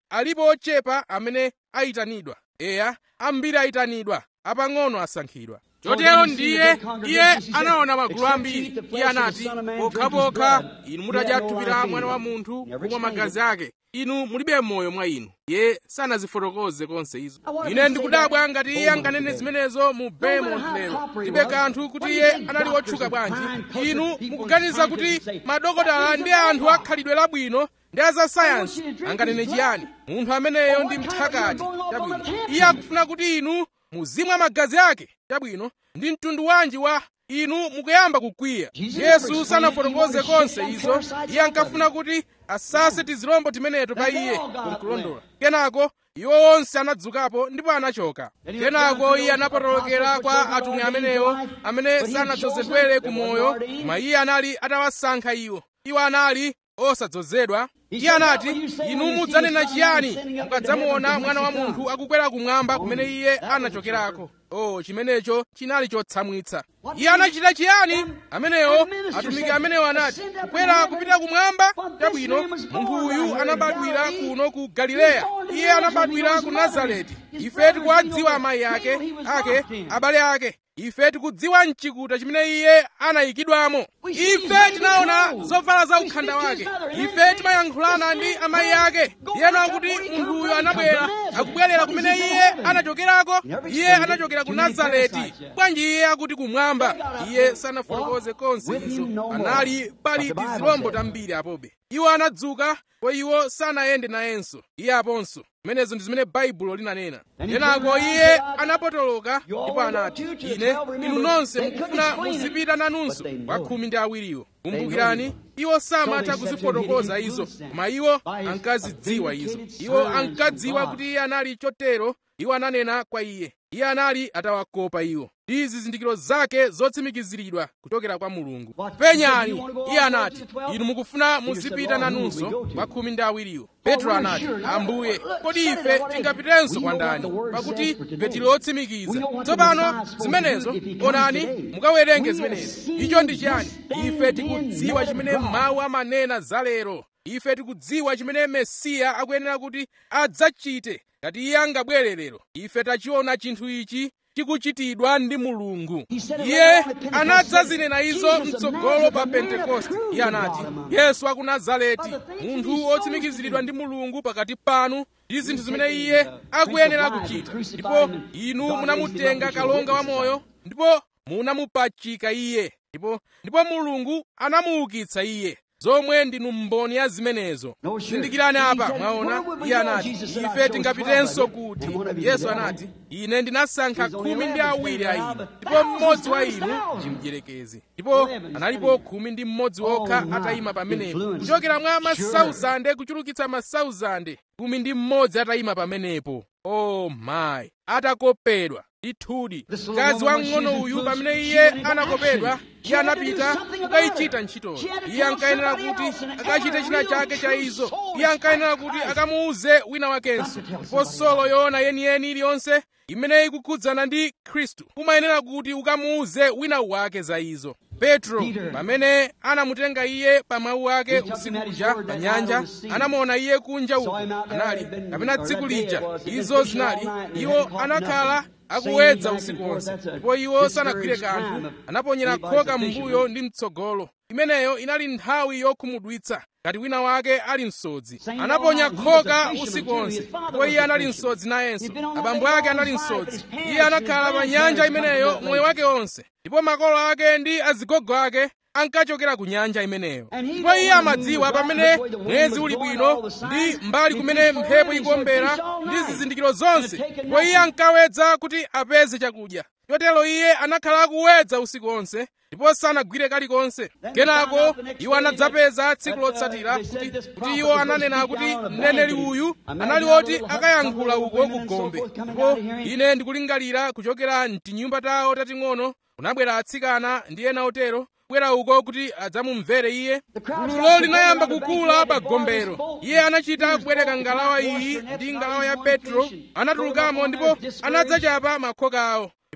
alipo ochepa amene ayitanidwa eya ambiri ayitanidwa apang'ono asankhidwa chotero ndiye iye anaona magulu ambiri iye anati pokhapokha inu mutadya thupi la mwana wa munthu kumwa magazi ake inu mulibe moyo mwa inu iye sanazifotokoze konse izo ine ndikudabwa ngati iye anganene zimenezo mu Beaumont lero ndibe kanthu kuti iye anali wotchuka bwanji inu mukuganiza kuti madokotala ndi anthu akhalidwe labwino ndi azasayansi anganene chiyani munthu ameneyo ndi mthakati chabwino iye akufuna kuti inu muzimwa magazi ake chabwino ndi mtundu wanji wa inu mukuyamba kukwiya yesu sanafotokoze konse izo iye ankafuna kuti asase tizilombo timeneto pa iye kumkulondola kenako iwo onse anadzukapo ndipo anachoka kenako iye anapotolokera kwa atumwi amenewo amene sanadzozedwere ku moyo koma iye anali atawasankha iwo iwo anali osadzozedwa iye anati inu mudzanena chiyani mukadzamuona mwana wa munthu akukwera kumwamba kumene iye anachokerako oh chimenecho chinali chotsamwitsa iye anachita chiyani amenewo atumiki amenewo anati kukwera kupita kumwamba chabwino munthu uyu anabadwira kuno ku galileya iye anabadwira ku nazareti ife tikuwadziwa amayi ake ake abale ake ife tikudziwa mchikuta chimene iye anayikidwamo ife tinaona zovala za ukhanda wake ife timayankhulana ndi amayi ake iyena kuti munthu uyu anabwera akubwerera kumene iye anachokerako iye anachokera ku nazareti bwanji iye akuti kumwamba iye sanafotokoze konse izo anali pali tizilombo tambiri apobe iwo anadzuka po iwo sanayende nayenso iye aponso zimenezo ndi zimene baibulo linanena kenako iye anapotoloka ndipo anati ine inu nonse mukufuna muzipita nanunso kwa khumi ndi awiriwo kumbukirani iwo samatha kuzifotokoza izo koma iwo ankazidziwa izo iwo ankadziwa kuti iye anali chotero iwo ananena kwa iye iye anali atawakopa iwo ndi zizindikiro zake zotsimikiziridwa kuchokera kwa mulungu penyani iye anati inu mukufuna muzipita nanunso kwa khumi ndi awiriwo petro anati ambuye kodi ife tingapitenso kwa ndani pakuti ife tili otsimikiza tsopano zimenezo onani mukawerenge zimenezo icho ndi chiyani ife tikudziwa chimene mawu amanena za lero ife tikudziwa chimene mesiya akuyenera kuti adzachite ngati iye angabwere lero ife tachiona chinthu ichi chikuchitidwa ndi mulungu iye anadzazinena izo mtsogolo pa pentekoste iye anati yesu wa ku nazareti munthu wotsimikiziridwa ndi mulungu pakati panu ndi zinthu zimene iye akuyenera kuchita ndipo inu munamutenga kalonga wa moyo ndipo munamupachika iye ndipo ndipo mulungu anamuukitsa iye zomwe ndinu mboni ya zimenezo zindikirani apa mwaona iye anati ife tingapitenso kuti yesu anati ine ndinasankha khumi ndi awiri a inu ndipo mmodzi wa inu ndi mdierekezi ndipo analipo khumi ndi mmodzi okha atayima pamenepo kuchokera mwa masauzande kuchulukitsa masauzande khumi ndi mmodzi atayima pamenepo oh my atakopedwa ndithudi mkazi wamng'ono uyu pamene iye anakopedwa iye anapita kukayichita ntchitoyo iye ankayenera kuti akachite china chake cha izo iye ankayenera kuti akamuuze wina wakenso ndipo solo yoona yeniyeni iliyonse imene ikukhudzana ndi khristu umayenera kuti ukamuuze wina wake za izo petro pamene anamutenga iye pa mawu ake usiku uja pa nyanja anamuona iye kunja uko anali kapena tsiku lija izo zinali iwo anakhala akuwedza usiku wonse ndipo iwo sanagwire kanthu anaponyera khoka m'mbuyo ndi mtsogolo imeneyo inali nthawi yokhumudwitsa ngati wina wake ali msodzi anaponya khoka usiku wonse ndipo iye anali msodzi nayenso abambo ake anali msodzi iye anakhala pa nyanja imeneyo moyo wake wonse ndipo makolo ake ndi azigogo ake ankachokera ku nyanja imeneyo ndipo iye amadziwa pamene mwezi uli bwino ndi mbali kumene mphepo ikuombera ndi zizindikiro zonse ndipo iye ankawedza kuti apeze chakudya chotero iye anakhala akuwedza usiku wonse ndipo sanagwire kalikonse kenako iwo anadzapeza tsiku lotsatira kuti, kuti iwo ananena kuti mneneri uyu anali woti akayankhula uko ku gombe ndipo ine ndikulingalira kuchokera mtinyumba tawo tating'ono kunabwera atsikana ndi ena otero kubwera uko kuti adzamumvere iye gululo linayamba kukula pa gombero iye anachita kubwereka ngalawa iyi ndi ngalawa ya petro anatulukamo ndipo anadzachapa makhoka awo ndipo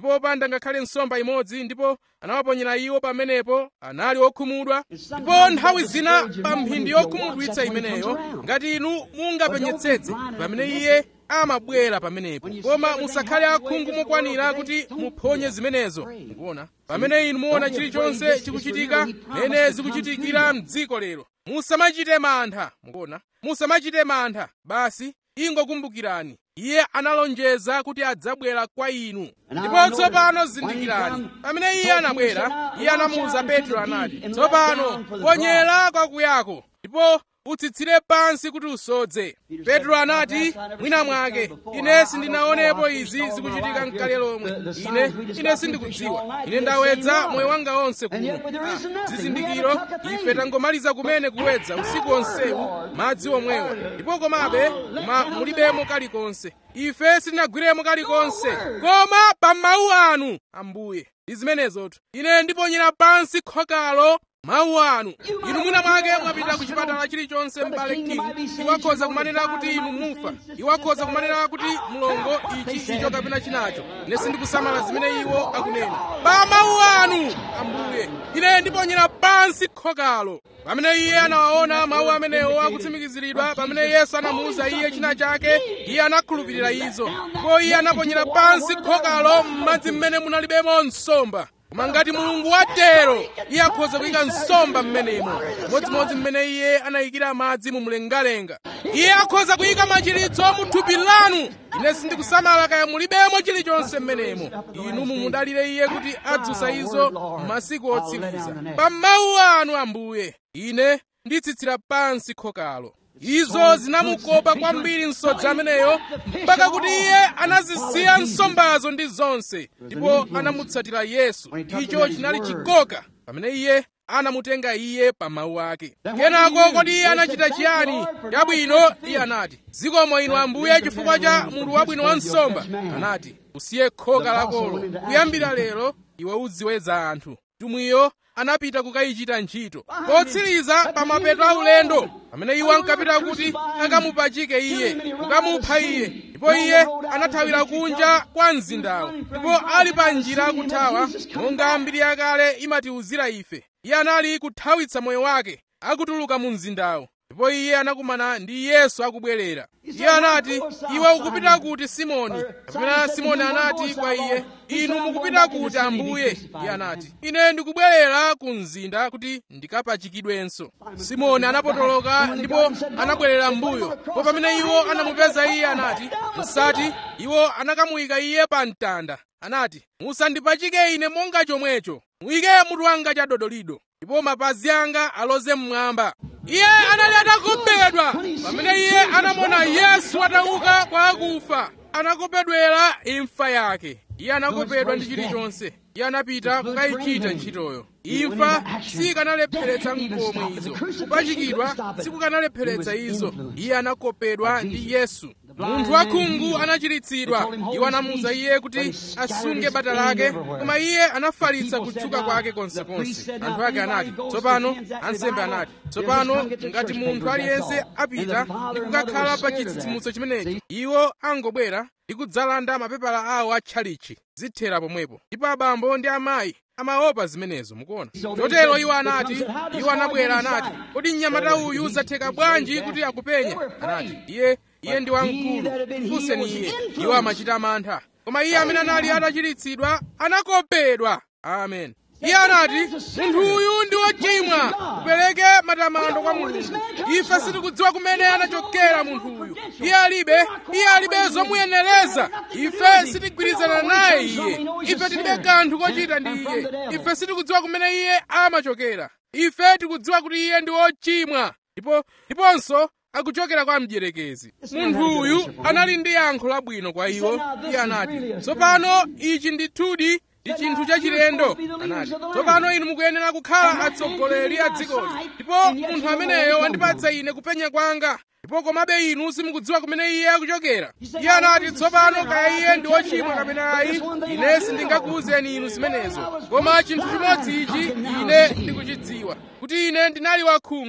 ndipo opanda ngakhale nsomba imodzi ndipo anawaponyera iwo pamenepo anali okhumudwa ndipo nthawi zina pa mphindi yokhumudwitsa imeneyo ngati inu mungapenyetsetse pamene iye amabwera pamenepo koma musakhale akhungu mokwanira kuti muphonye zimenezo mukuona pamene inu muona chilichonse chikuchitika mene zikuchitikira mdziko lero musamachite mantha mukuona musamachite mantha basi ingokumbukirani iye analonjeza kuti adzabwera kwa inu ndipo tsopano zindikirani pamene iye anabwera iye anamuwuza petro anati tsopano ponyera kwakuyako ndipo utsitsire pansi kuti usodze petro anati mwina mwake ine sindinaonepo izi zikuchitika mkale lomwe ine ine sindikudziwa ine ndawedza moyo wanga onse kuno ah, zizindikiro ife tangomaliza kumene kuwedza usiku onsewu madzi omwewa ndipo komabe koma mulibemo kalikonse ife sitinagwiremo kalikonse koma pa mawu anu ambuye ndi zimenezotu ine ndiponyera pansi khokalo mawu anu inu mwina mwake mwapita ku chipatala chilichonse m'bale king iwakhoza kumanena kuti inu mufa iwakhoza kumanena kuti mlongo ichi icho kapena chinacho ine sindikusamala zimene iwo akunena pa mawu anu ambuye ine ndiponyera pansi khokalo pamene iye anawaona mawu amenewo akutsimikiziridwa pamene yesu anamuwuza iye china chake iye anakhulupirira izo ndipo iye anaponyera pansi khokalo m'madzi mmene munalibemo nsomba koma ngati mulungu watero iye akhoza kuyika nsomba m'menemo modzimodzi mmene iye anayikira madzi mu mlengalenga iye akhoza kuyika machiritso mu thupi lanu ine sindikusamala kaya mulibemo chilichonse m'menemo inu mumudalire iye kuti adzutsa izo m'masiku otsiriza pa mawu anu ambuye ine nditsitsira pansi khokalo izo zinamukopa kwambiri msodzi ameneyo mpaka kuti iye anazisiya nsombazo ndi zonse ndipo anamutsatira yesu icho chinali chikoka pamene iye anamutenga iye pa mawu ake kenako kodi iye anachita chiyani chabwino iye anati zikomo inu ambuye chifukwa cha munthu wabwino wa nsomba anati usiye khoka lakolo kuyambira lero iwe uziweza anthu mtumwiyo anapita kukayichita ntchito potsiriza pa mapeto a ulendo pamene iwo ankapita kuti akamupachike iye kukamupha iye ndipo iye anathawira kunja kwa mzindawo ndipo ali pa njira akuthawa monga mbiri yakale imatiwuzira ife iye anali kuthawitsa moyo wake akutuluka mu mzindawo ndipo iye anakumana ndi yesu akubwerera iye anati iwe ukupita kuti simoni kapena simoni anati kwa iye inu mukupita kuti ambuye iye anati ine ndikubwerera ku mzinda kuti ndikapachikidwenso simoni anapotoloka ndipo anabwerera mbuyo po pamene iwo anamupeza iye anati musati iwo anakamuyika iye pa mtanda anati musandipachike ine monga chomwecho muyike mutu wanga chadodolido ndipo mapazi anga aloze mmwamba iye anali atakopedwa pamene iye anamona yesu atauka kwa akufa anakopedwera imfa yake iye anakopedwa ndi chilichonse iye anapita kukayichita ntchitoyo imfa sikanalepheretsa nkomwe izo kupachikidwa sikukanalepheretsa izo iye anakopedwa ndi yesu munthu wakhungu anachiritsidwa iwo anamuwuza iye kuti asunge bata lake koma iye anafalitsa kutchuka kwake konsekonse anthu ake anati tsopano ansembe anati tsopano ngati munthu aliyense apita ndi kukakhala pa chitsitsimutso chimenechi iwo angobwera ndi kudzalanda mapepala awo a tchalichi zithera pomwepo ndipo abambo ndi amayi amaopa zimenezo mukuona chotero iwo anati iwo anabwera anati kodi mnyamata uyu zatheka bwanji kuti akupenya anati iye iye ndi wamkulu funseni iye iwo amachita mantha koma iye amene anali atachiritsidwa anakopedwa amen iye anati munthu uyu ndi wochimwa kupereke matamando kwa mulungu ife sitikudziwa kumene anachokera munthu uyu iye alibe iye alibe zomuyenereza ife sitigwirizana naye iye ife tilibe kanthu kochita ndi iye ife sitikudziwa kumene iye amachokera ife tikudziwa kuti iye ndi wochimwa ndipo ndiponso akuchokera kwa mdierekezi munthu uyu anali ndi yankho labwino kwa iwo iye anati tsopano ichi ndithudi ndi chinthu chachilendo anati tsopano inu mukuyenera kukhala atsogoleri a dzikoli ndipo munthu ameneyo wandipatsa ine kupenya kwanga ndipo komabe inu simukudziwa kumene iye akuchokera iye anati tsopano kaya iye ndi wochimwa kapena ayi ine sindingakuwuzeni inu zimenezo koma chinthu chimodzi ichi ine ndikuchidziwa kuti ine ndinali wakhungu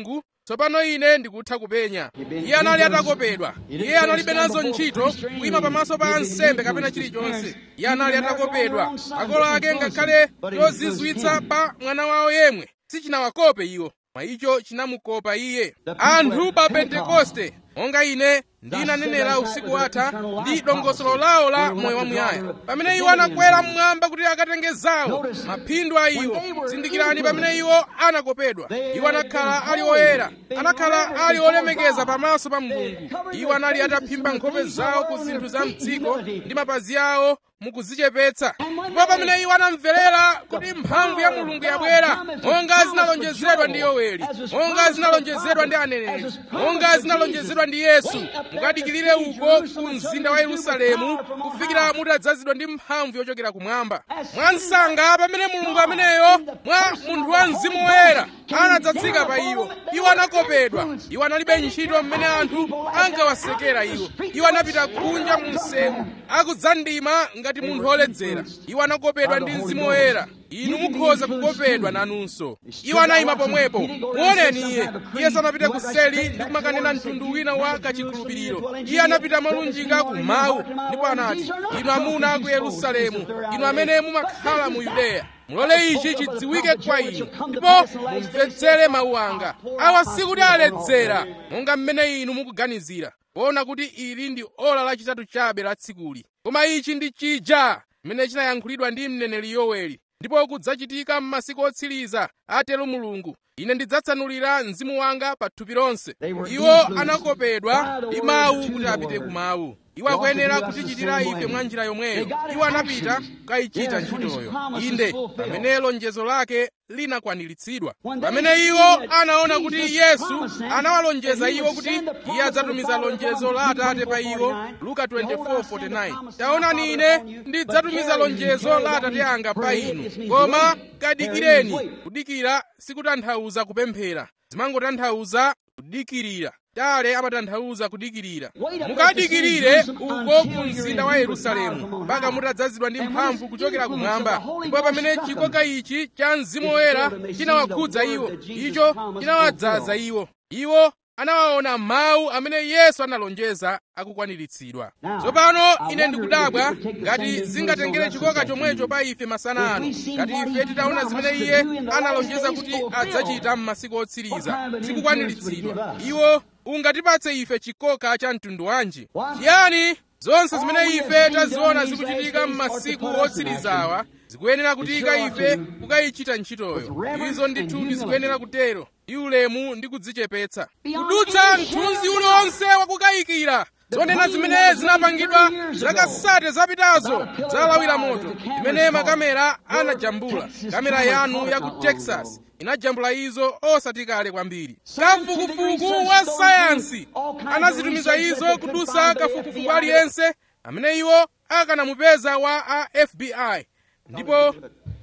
tsopano ine ndikutha kupenya iye anali atakopedwa iye analibe nazo ntchito kuyima pamaso pa ansembe kapena chilichonse iye anali atakopedwa akolo ake ngakhale chozizwitsa pa mwana wawo yemwe sichinawakope iwo mwa icho chinamukopa iye anthu pa pentekoste monga ine ndinanenera usiku watha ndi dongosolo lawo la moyo wamuyaya pamene iwo anakwera mmwamba kuti akatenge zawo maphindu a iwo zindikirani pamene iwo anakopedwa iwo anakhala ali oyera anakhala ali olemekeza pamaso pa mulungu iwo anali ataphimba nkhope zawo ku zinthu za mdziko ndi mapazi awo mukuzichepetsa ndipo pamene iwo anamverera kuti mphamvu ya mulungu yabwera monga zinalonjezedwa ndi yoweli monga zinalonjezedwa ndi aneneri monga zinalonjezedwa ndi yesu mukadikirire uko ku mzinda wa yerusalemu kufikira mutadzazidwa ndi mphamvu yochokera kumwamba mwansanga pamene mulungu ameneyo mwa munthu wa mzimu woyera anadzatsika pa iwo iwo anakopedwa iwo analibe ntchito mmene anthu ankawasekera iwo iwo anapita kunja mu msewu akudzandima ngati munthu woledzera iwo anakopedwa ndi mzimu woyera inu mukhoza kukopedwa nanunso iwo anayima pomwepo muoneni iye iye sanapite kuseli ndi kumakanena mtundu wina wa kachikhulupiriro iye anapita molunjika ku mawu ndipo anati inu amuna ku yerusalemu inu amene mumakhala mu yudeya mulole ichi chidziwike kwa inu ndipo mumvetsere mawu anga awa sikuti aledzera monga mmene inu mukuganizira kuona kuti ili ndi ola lachitatu chabe la tsikuli koma ichi ndi chija chimene chinayankhulidwa ndi mneneri yoweli ndipo kudzachitika m'masiku otsiriza atero mulungu ine ndidzatsanulira mzimu wanga pa thupi lonse iwo anakopedwa ndi mawu kuti apite ku mawu iwo akuyenera kutichitira ife mwa njira yomweyo iwo anapita kukayichita ntchitoyo inde pamene lonjezo lake linakwaniritsidwa pamene iwo anaona kuti yesu anawalonjeza iwo kuti iye adzatumiza lonjezo la atate pa iwo luka 24:49 taonani ine ndidzatumiza lonjezo la atate anga pa inu koma kadikireni kudikira sikutanthauza kupemphera zimangotanthauza kudikirira tale amatanthauza kudikirira mukadikirire uko ku mzinda wa yerusalemu mpaka mutadzazidwa ndi mphamvu kuchokera kumwamba ndipo pamene chikoka ichi cha mzimu woyera chinawakhudza iwo icho chinawadzaza iwo iwo anawaona mawu amene yesu analonjeza akukwaniritsidwa tsopano ine ndikudabwa ngati zingatengere chikoka chomwecho pa ife masana ano ngati ife titaona zimene iye analonjeza kuti adzachita m'masiku otsiriza zikukwaniritsidwa iwo ungatipatse ife chikoka cha mtundu wanji chiyani zonse zimene ife taziona zikuchitika m'masiku otsirizawa zikuyenera kutika ife kukayichita ntchitoyo izo ndithudi zikuyenera kutero ndi ulemu ndi kudzichepetsa kudutsa mthunzi uliwonse wakukayikira zonena zimene zinapangidwa zakasate zapitazo zalawira moto zimene makamera anajambula kamera yanu ya ku texas inajambula izo osati kale kwambiri kafukufuku wa sayansi anazitumiza izo kudusa kafukufuku aliyense amene iwo akanamupeza wa a fbi ndipo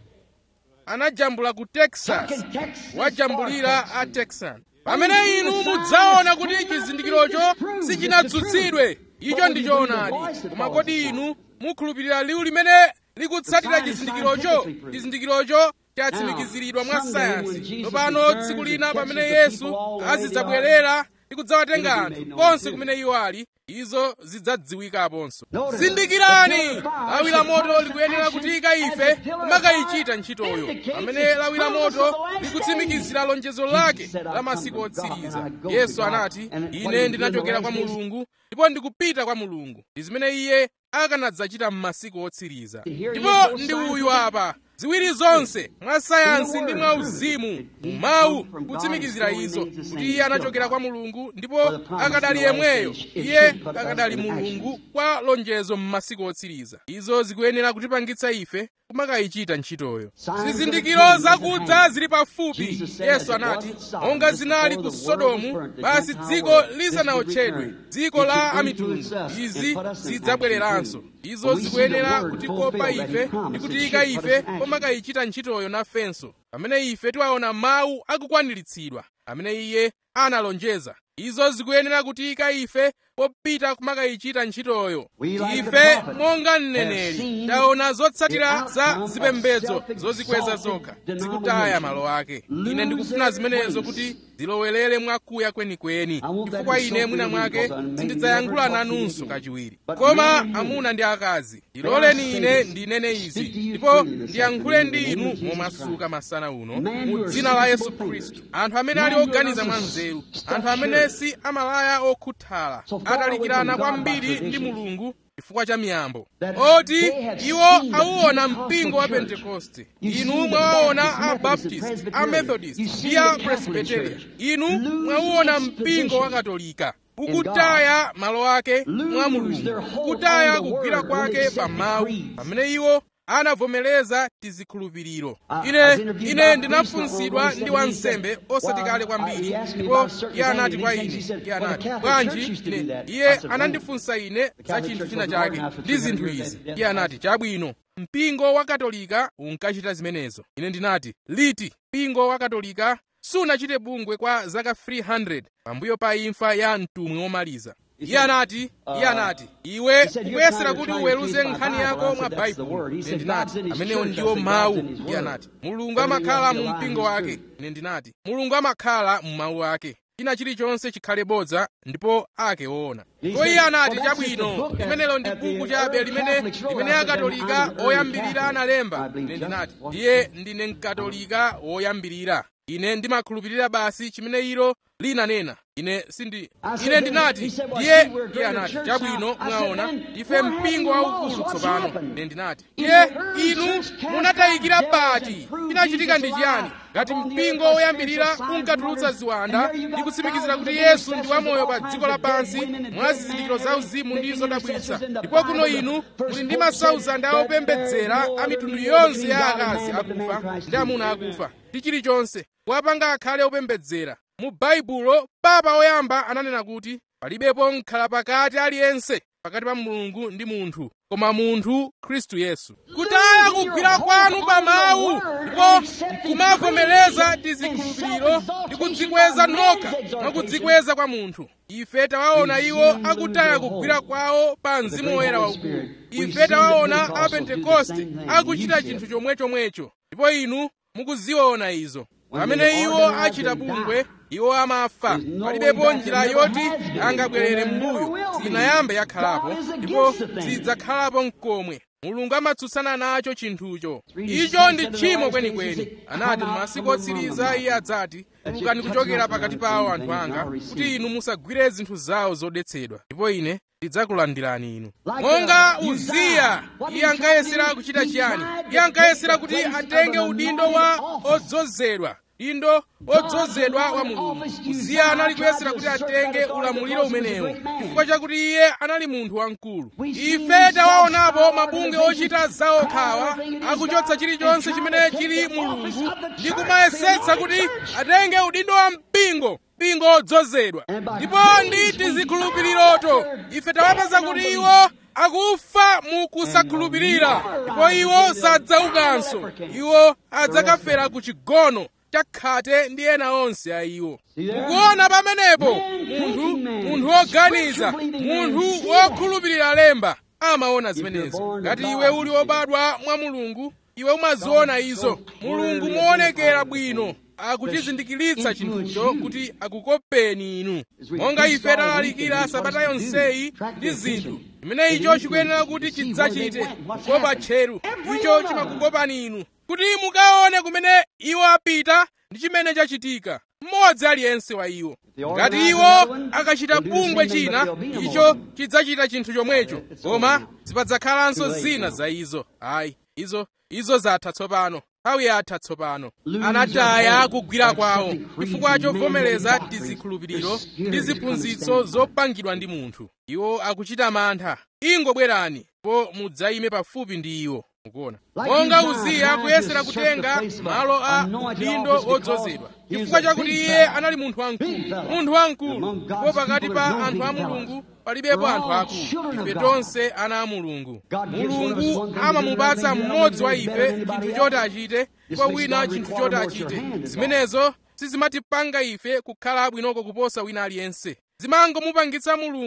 anajambula ku texas wajambulira a texan pamene inu mudzaona kuti chizindikirocho sichinadzutsidwe icho ndi choonadi koma kodi inu mukhulupirira liwu limene likutsatira chizindikirocho chizindikirocho chatsimikiziridwa mwa sayansi tsopano tsiku lina pamene yesu azidzabwerera ndi kudzawatenga anthu konse kumene iwo ali izo zidzadziwikaponso zindikirani lawi la moto likuyenera kutika ife kumakayichita ntchitoyo pamene lawi la moto likutsimikizira lonjezo lake la masiku otsiriza yesu anati ine ndinachokera kwa mulungu ndipo ndikupita kwa mulungu ndi zimene iye akanadzachita m'masiku otsiriza ndipo ndi uyu apa ziwiri zonse mwa sayansi ndi mwa uzimu mawu kutsimikizira izo kuti iye anachokera kwa mulungu ndipo akadali yemweyo iye akadali mulungu kwa lonjezo m'masiku otsiriza izo zikuyenera ife kumakayichita ntchitoyo zizindikiro zakudza zili pafupi yesu anati monga zinali ku sodomu basi dziko lisanawotchedwe dziko la amitundu izi zidzabwereranso izo zikuyenera kutikopa ife ndi kutiyika ife pomakayichita ntchitoyo nafenso pamene ife tiwaona mawu akukwaniritsidwa amene iye analonjeza izo zikuyenera kutiyika ife popita kumakayichita ntchitoyo ife monga mneneri taona zotsatira za zipembedzo zozikweza zokha zikutaya malo ake ine ndikufuna zimenezo kuti zilowerere mwakuya kwenikweni chifukwa ine mwina mwake sindidzayankhula nanunso kachiwiri koma amuna ndi akazi ndiloleni ine ndinene izi ndipo ndiyankhule ndi inu momasuka masana uno mu dzina la yesu khristu anthu amene ali oganiza mwa nzeru anthu amene si amalaya okhuthala atalikirana kwambiri ndi mulungu chifukwa cha miyambo oti iwo auona mpingo wa pentekoste inu mwawaona a baptist a methodist ndi a presbyteria inu mwauona mpingo wa katolika ukutaya malo ake mwa mulungu ukutaya kugwira kwake pa mawu pamene iwo anavomereza tizikhulupiriro ine ine ndinafunsidwa ndi wansembe osati kale kwambiri ndipo iye anati kwa ine iye anati bwanji ine iye anandifunsa ine za chinthu china chake ndi zinthu izi iye anati chabwino mpingo wa katolika unkachita zimenezo ine ndinati liti mpingo wa katolika sunachite bungwe kwa zaka 300 pambuyo pa imfa ya mtumwi womaliza iye anati iye anati iwe ukuyesera kuti uweruze nkhani yako mwa baibulo ine ndinati amenewo ndiwo mawu iye anati mulungu amakhala mu mpingo wake ine ndinati mulungu amakhala mu mawu ake china chilichonse chikhale bodza ndipo ake woona ko iye anati chabwino limenelo ndi buku chabe limene limene akatolika oyambirira analemba ine ndinati ndiye ndine mkatolika woyambirira ine ndimakhulupirira basi chimene ilo linanena ine sindi ine ndinati ndiye iye anati chabwino mwaona ife mpingo waukulu tsopano ine ndinati iye inu munatayikira bati chinachitika ndi chiyani ngati mpingo woyambirira unkatulutsa ziwanda ndi kutsimikizira kuti yesu ndi wamoyo pa dziko lapansi mwa zizindikiro za uzimu ndi zodabwitsa ndipo kuno inu muli ndi masauzandi a opembedzera a mitundu yonse ya akazi akufa ndi amuna akufa ndi chilichonse wapanga akhale opembedzera mu baibulo papa woyamba ananena kuti palibepo mkhala pakati aliyense pakati pa mulungu ndi munthu koma munthu khristu yesu kutaya kugwira kwanu pa mawu ndipo kumavomereza tizikhulupiriro ndi kudzikweza nokha mwa kudzikweza kwa munthu ife tawaona iwo akutaya kugwira kwawo pa mzimu woyera waukulu ife tawaona a pentekoste akuchita chinthu chomwechomwecho ndipo inu mukuziona izo pamene iwo achita bungwe iwo amafa palibepo njira yoti angabwerere m'mbuyo sinayambe yakhalapo ndipo sidzakhalapo mkomwe mulungu amatsutsana nacho chinthucho icho ndi tchimo kwenikweni anati m'masiku otsiriza iye adzati tulukani kuchokera pakati pawo anthu anga kuti inu musagwire zinthu zawo zodetsedwa ndipo ine ndidzakulandirani inu monga uziya iye ankayesera kuchita chiyani iye ankayesera kuti atenge udindo wa odzozedwa dindo odzozedwa wa mulungu uziya anali kuyesera kuti atenge ulamuliro umenewo chifukwa chakuti iye anali munthu wamkulu ife tawaonapo mabunge ochita zaokhawa akuchotsa chilichonse chimene chili mulungu ndi kumayesetsa kuti atenge udindo wa mpingo mpingo odzozedwa ndipo ndi tizikhulupiriroto ife tawapeza kuti iwo akufa mu kusakhulupirira ndipo iwo sadzaukanso iwo adzakafera ku chigono chakhate ndi ena onse a iwo mukuona pamenepo munthu munthu woganiza munthu wokhulupirira lemba amaona zimenezo ngati iwe uli wobadwa mwa mulungu iwe umaziona izo mulungu moonekera bwino akuchizindikiritsa chinthucho kuti akukopeni inu monga ife talalikira sabata yonseyi ndi zinthu chimene icho chikuyenera kuti chidzachite kukopa tcheru icho chimakukopani inu kuti mukaone kumene iwo apita ndi chimene chachitika mmodzi aliyense wa iwo ngati iwo akachita bungwe china icho chidzachita chinthu chomwecho koma zipadzakhalanso zina za izo ayi izo izo zatha tsopano nthawi yatha tsopano anataya kugwira kwawo chifukwa chovomereza tizikhulupiriro ndi ziphunzitso zopangidwa ndi munthu iwo akuchita mantha ingobwerani po mudzayime pafupi ndi iwo mukuona monga uziya kuyesera kutenga malo a udindo odzozedwa chifukwa chakuti iye anali munthu wamkulu munthu wamkulu ndipo pakati pa anthu a mulungu palibepo anthu akulu ife tonse ana a mulungu mulungu amamupatsa mmodzi wa ife chinthu choti achite ndipo wina chinthu choti achite zimenezo sizimatipanga ife kukhala abwinoko kuposa wina aliyense zimangomupangitsa mulungu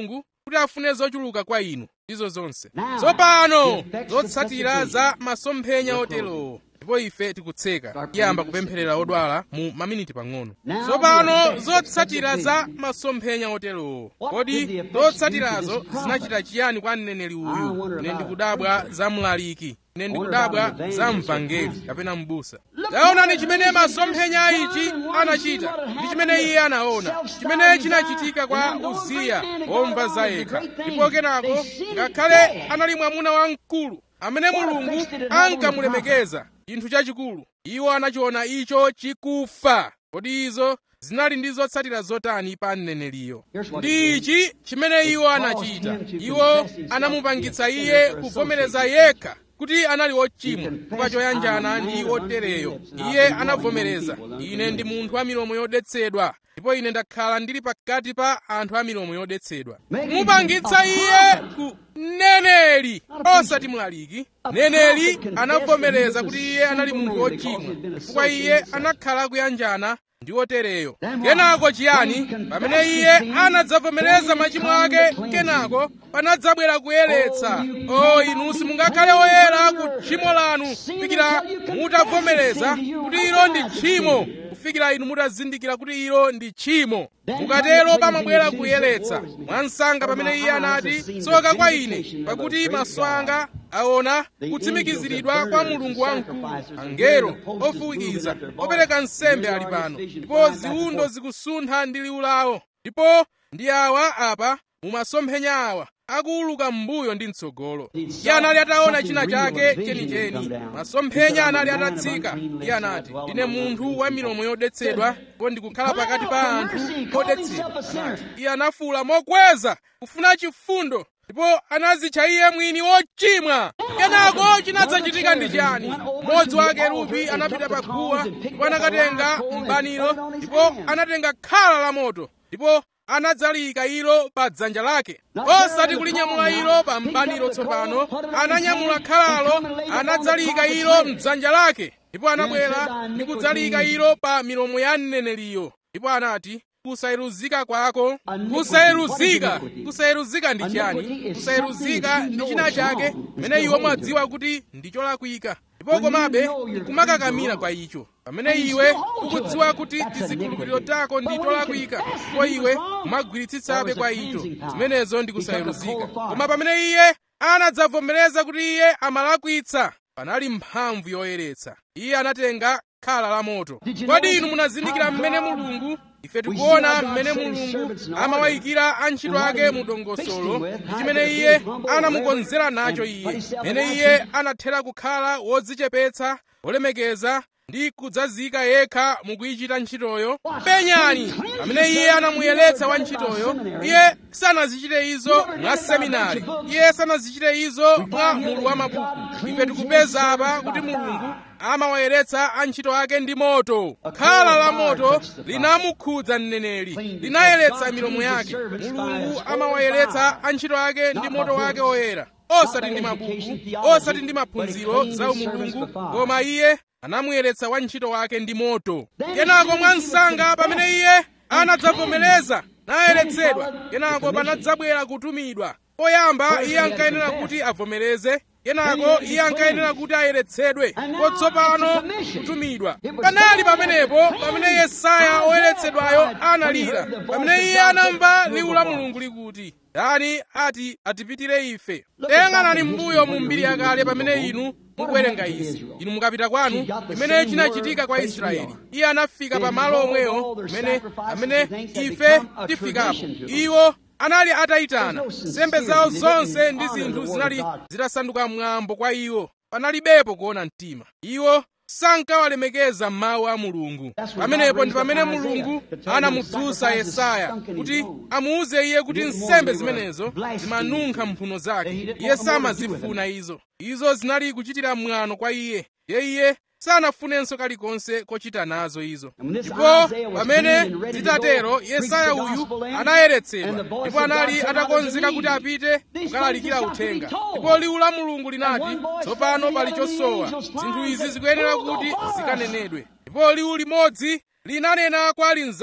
kuti afune zochuluka kwa inu ndizo zonse tsopano zotsatira za masomphenya oterowo ndipo ife tikutseka tiyamba kupempherera odwala mu maminiti pang'ono tsopano zotsatira za masomphenya oterowo kodi zotsatirazo zinachita chiyani kwa mneneri uyu ine ndikudabwa za mlaliki ine ndikudabwa za mvangeli kapena mbusa taonani chimene masomphenya ichi anachita ndi chimene iye anaona chimene chinachitika kwa uziya womva za yekha ndipo kenako ngakhale anali mwamuna wamkulu amene mulungu ankamulemekeza chinthu chachikulu iwo anachiona icho chikufa kodi izo zinali ndi zotsatira zotani pa mneneriyo ndi ichi chimene iwo anachita iwo anamupangitsa iye kuvomereza yekha kuti anali wochimwa chifukwa choyanjana ndi wotereyo iye anavomereza ine ndi munthu wa milomo yodetsedwa ndipo ine ndakhala ndili pakati pa anthu a milomo yodetsedwa mupangitsa iye ku mneneri osati mlaliki mneneri anavomereza kuti iye anali munthu wochimwa chifukwa iye anakhala kuyanjana ndi wotereyo kenako chiyani pamene iye anadzavomereza machimo ake kenako panadzabwera kuyeretsa o inu simungakhale oyera ku tchimo lanu kufikira mutavomereza kuti ilo ndi tchimo kufikira inu mutazindikira kuti ilo ndi tchimo mukatero pamabwera kuyeretsa mwansanga pamene iye anati tsoka kwa ine pakuti maso anga aona kutsimikiziridwa kwa mulungu wamkulu angelo ofukiza opereka nsembe ali pano ndipo ziwundo zikusuntha ndi liwu lawo ndipo ndi awa apa mumasomphenya awa akuuluka m'mbuyo ndi mtsogolo iye anali ataona china chake chenicheni masomphenya anali atatsika iye anati ndine munthu wa milomo yodetsedwa ndipo ndikukhala pakati pa anthu odetsedwa anati iye anafuwula mokweza kufuna chifundo ndipo anazitcha iye mwini wochimwa kenako chinadzachitika ndi chiyani mmodzi wa akerubi anapita pa guwa ndipo anakatenga mbaniro ndipo anatenga khala la moto ndipo anadzalika ilo pa dzanja lake osati kulinyamula ilo pa mbaniro tsopano ananyamula khalalo anadzalika ilo mdzanja lake ndipo anabwera ndi kudzalika ilo pa milomo ya mneneriyo ndipo anati kusayeruzika kwako kusayeruzika kusayeruzika ndi chiyani kusayeruzika ndi china chake pamene iwo mwadziwa kuti ndi cholakwika ndipo komabe kumakakamira kwa icho pamene iwe ukudziwa kuti tizikhulupiriro tako ndi tolakwika ndipo iwe kumagwiritsitsabe kwa icho zimenezo ndi kusayeruzika koma pamene iye anadzavomereza kuti iye amalakwitsa panali mphamvu yoyeretsa iye anatenga khala la moto kodi inu munazindikira mmene mulungu ife tikuona mmene mulungu amawayikira antchito ake mu dongosolo ndi chimene iye anamukonzera nacho iye mmene iye anathera kukhala wodzichepetsa wolemekeza ndi kudzazika yekha mukuyichita ntchitoyo penyani pamene iye anamuyeretsa wantchitoyo iye sanazichite izo mwa seminari iye sanazichite izo mwa mulu wa mabuku ife tikupeza apa kuti mulungu amawayeretsa antchito ake ndi moto khala la moto linamukhudza mneneri linayeretsa milomo yake mulungu amawayeretsa antchito ake ndi moto wake oyera osati ndi mabuku osati ndi maphunziro za umulungu koma iye anamuyeretsa wantchito wake ndi moto kenako mwansanga pamene iye anadzavomereza nayeretsedwa kenako panadzabwera kutumidwa poyamba iye ankayenera kuti avomereze kenako iye ankayenera kuti ayeretsedwe kotsopano kutumidwa panali pamenepo pamene yesaya oyeretsedwayo analira pamene iye anamva liwu la mulungu likuti dani ati atipitire ife tayang'anani m'mbuyo mu mbiri yakale pamene inu mukuwerenga izi inu mukapita kwanu imene chinachitika kwa israeli iye anafika pa malo omwewo amene amene ife tifikapo iwo anali atayitana nsembe zawo zonse ndi zinthu zinali zitasanduka mwambo kwa iwo panalibepo kuona mtima iwo sankawalemekeza mawu a mulungu pamenepo ndi pamene mulungu anamudzutsa yesaya kuti amuuze iye kuti nsembe zimenezo zimanunkha mphuno zake iye samazifuna izo izo zinali kuchitira mwano kwa iye ye iye sanafunenso kalikonse kochita nazo izo ndipo pamene zitatero yesaya uyu anayeretsedwa ndipo anali atakonzeka kuti apite kukalalikira uthenga ndipo liwu la mulungu linati tsopano pali chosowa zinthu izi zikuyenera kuti zikanenedwe ndipo liwu limodzi linanena kwa linzake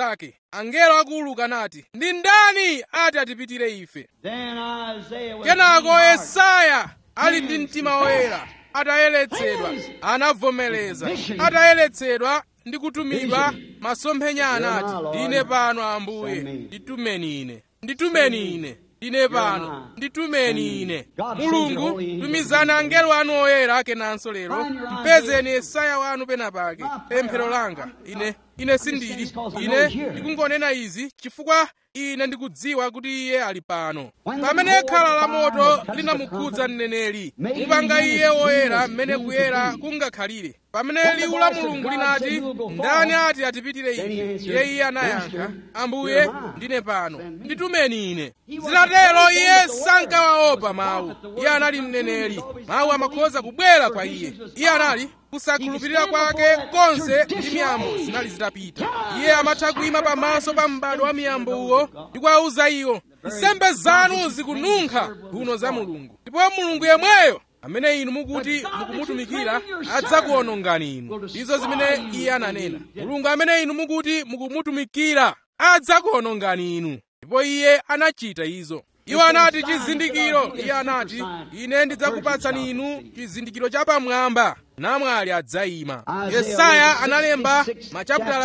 angelo akuuluka nati ndi ndani ati atipitire ife Then Isaiah was kenako clean heart. yesaya ali ndi mtima woyera atayeretsedwa anavomereza atayeretsedwa ndi kutumidwa masomphenya anati ndine pano ambuye nditumeni ine nditumeni ine ndine pano nditumeni ine mulungu tumizani angelo anu oyera kenanso lero mpezeni yesaya wanu penapake pemphero langa ine ine sindili ine ndikungonena izi chifukwa ine ndikudziwa kuti iye ali pano pamene khala la moto linamukhudza mneneri mupanga iye woyera mmene kuyera kungakhalire pamene liwu la mulungu linati ndani ati atipitire ife iye iye anayankha ambuye ndine pano nditumeni ine zinatero iye sankawaopa mawu iye anali mneneri mawu amakhoza kubwera kwa iye iye anali kusakhulupirira kwake konse ndi miyambo zinali zitapita iye amatha kuyima pamaso pa m'bado wa miyambowo ndi kuwawuza iwo nsembe zanu zikununkha mphuno za mulungu ndipo mulungu yemweyo amene inu mukuti mukumutumikira adzakuwonongani inu izo zimene iye ananena mulungu amene inu mukuti mukumutumikira adzakuwonongani inu ndipo iye anachita izo iwo anati chizindikiro iye anati ine ndidzakupatsani inu chizindikiro chapamwamba namwali adzayima yesaya analemba machapitala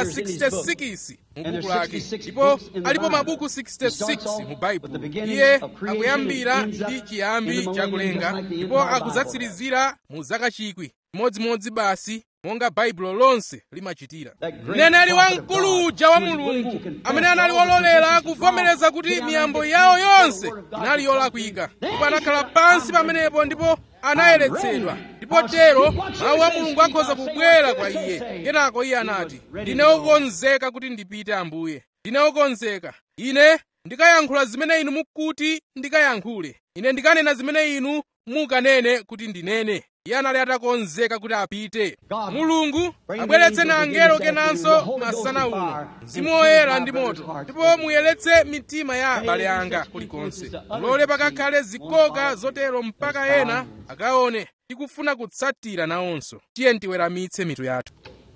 66 mubuku lake ndipo alipo mabuku 66 mu baibulo iye akuyambira ndi chiyambi chakulenga ndipo akudzatsirizira mu zaka chikwi chimodzimodzi basi monga baibulo lonse limachitira mneneri wamkulu uja wa mulungu amene anali wololera kuvomereza kuti miyambo yawo yonse inali yolakwika ndipo anakhala pansi pamenepo ndipo anayeretsedwa ndipo tero mawu a mulungu akhoza kubwera kwa iye kenako iye anati ndine wokonzeka kuti ndipite ambuye ndine wokonzeka ine ndikayankhula zimene inu mukuti ndikayankhule ine ndikanena zimene inu mukanene kuti ndinene iye anali atakonzeka kuti apite mulungu abweretseni angelo kenanso masana uno mzimu woyera ndi moto ndipo muyeretse mitima ya abale anga kulikonse mulole pakakhale zikoka zotero mpaka ena akaone tikufuna kutsatira nawonso tiye tiweramitse mitu yathu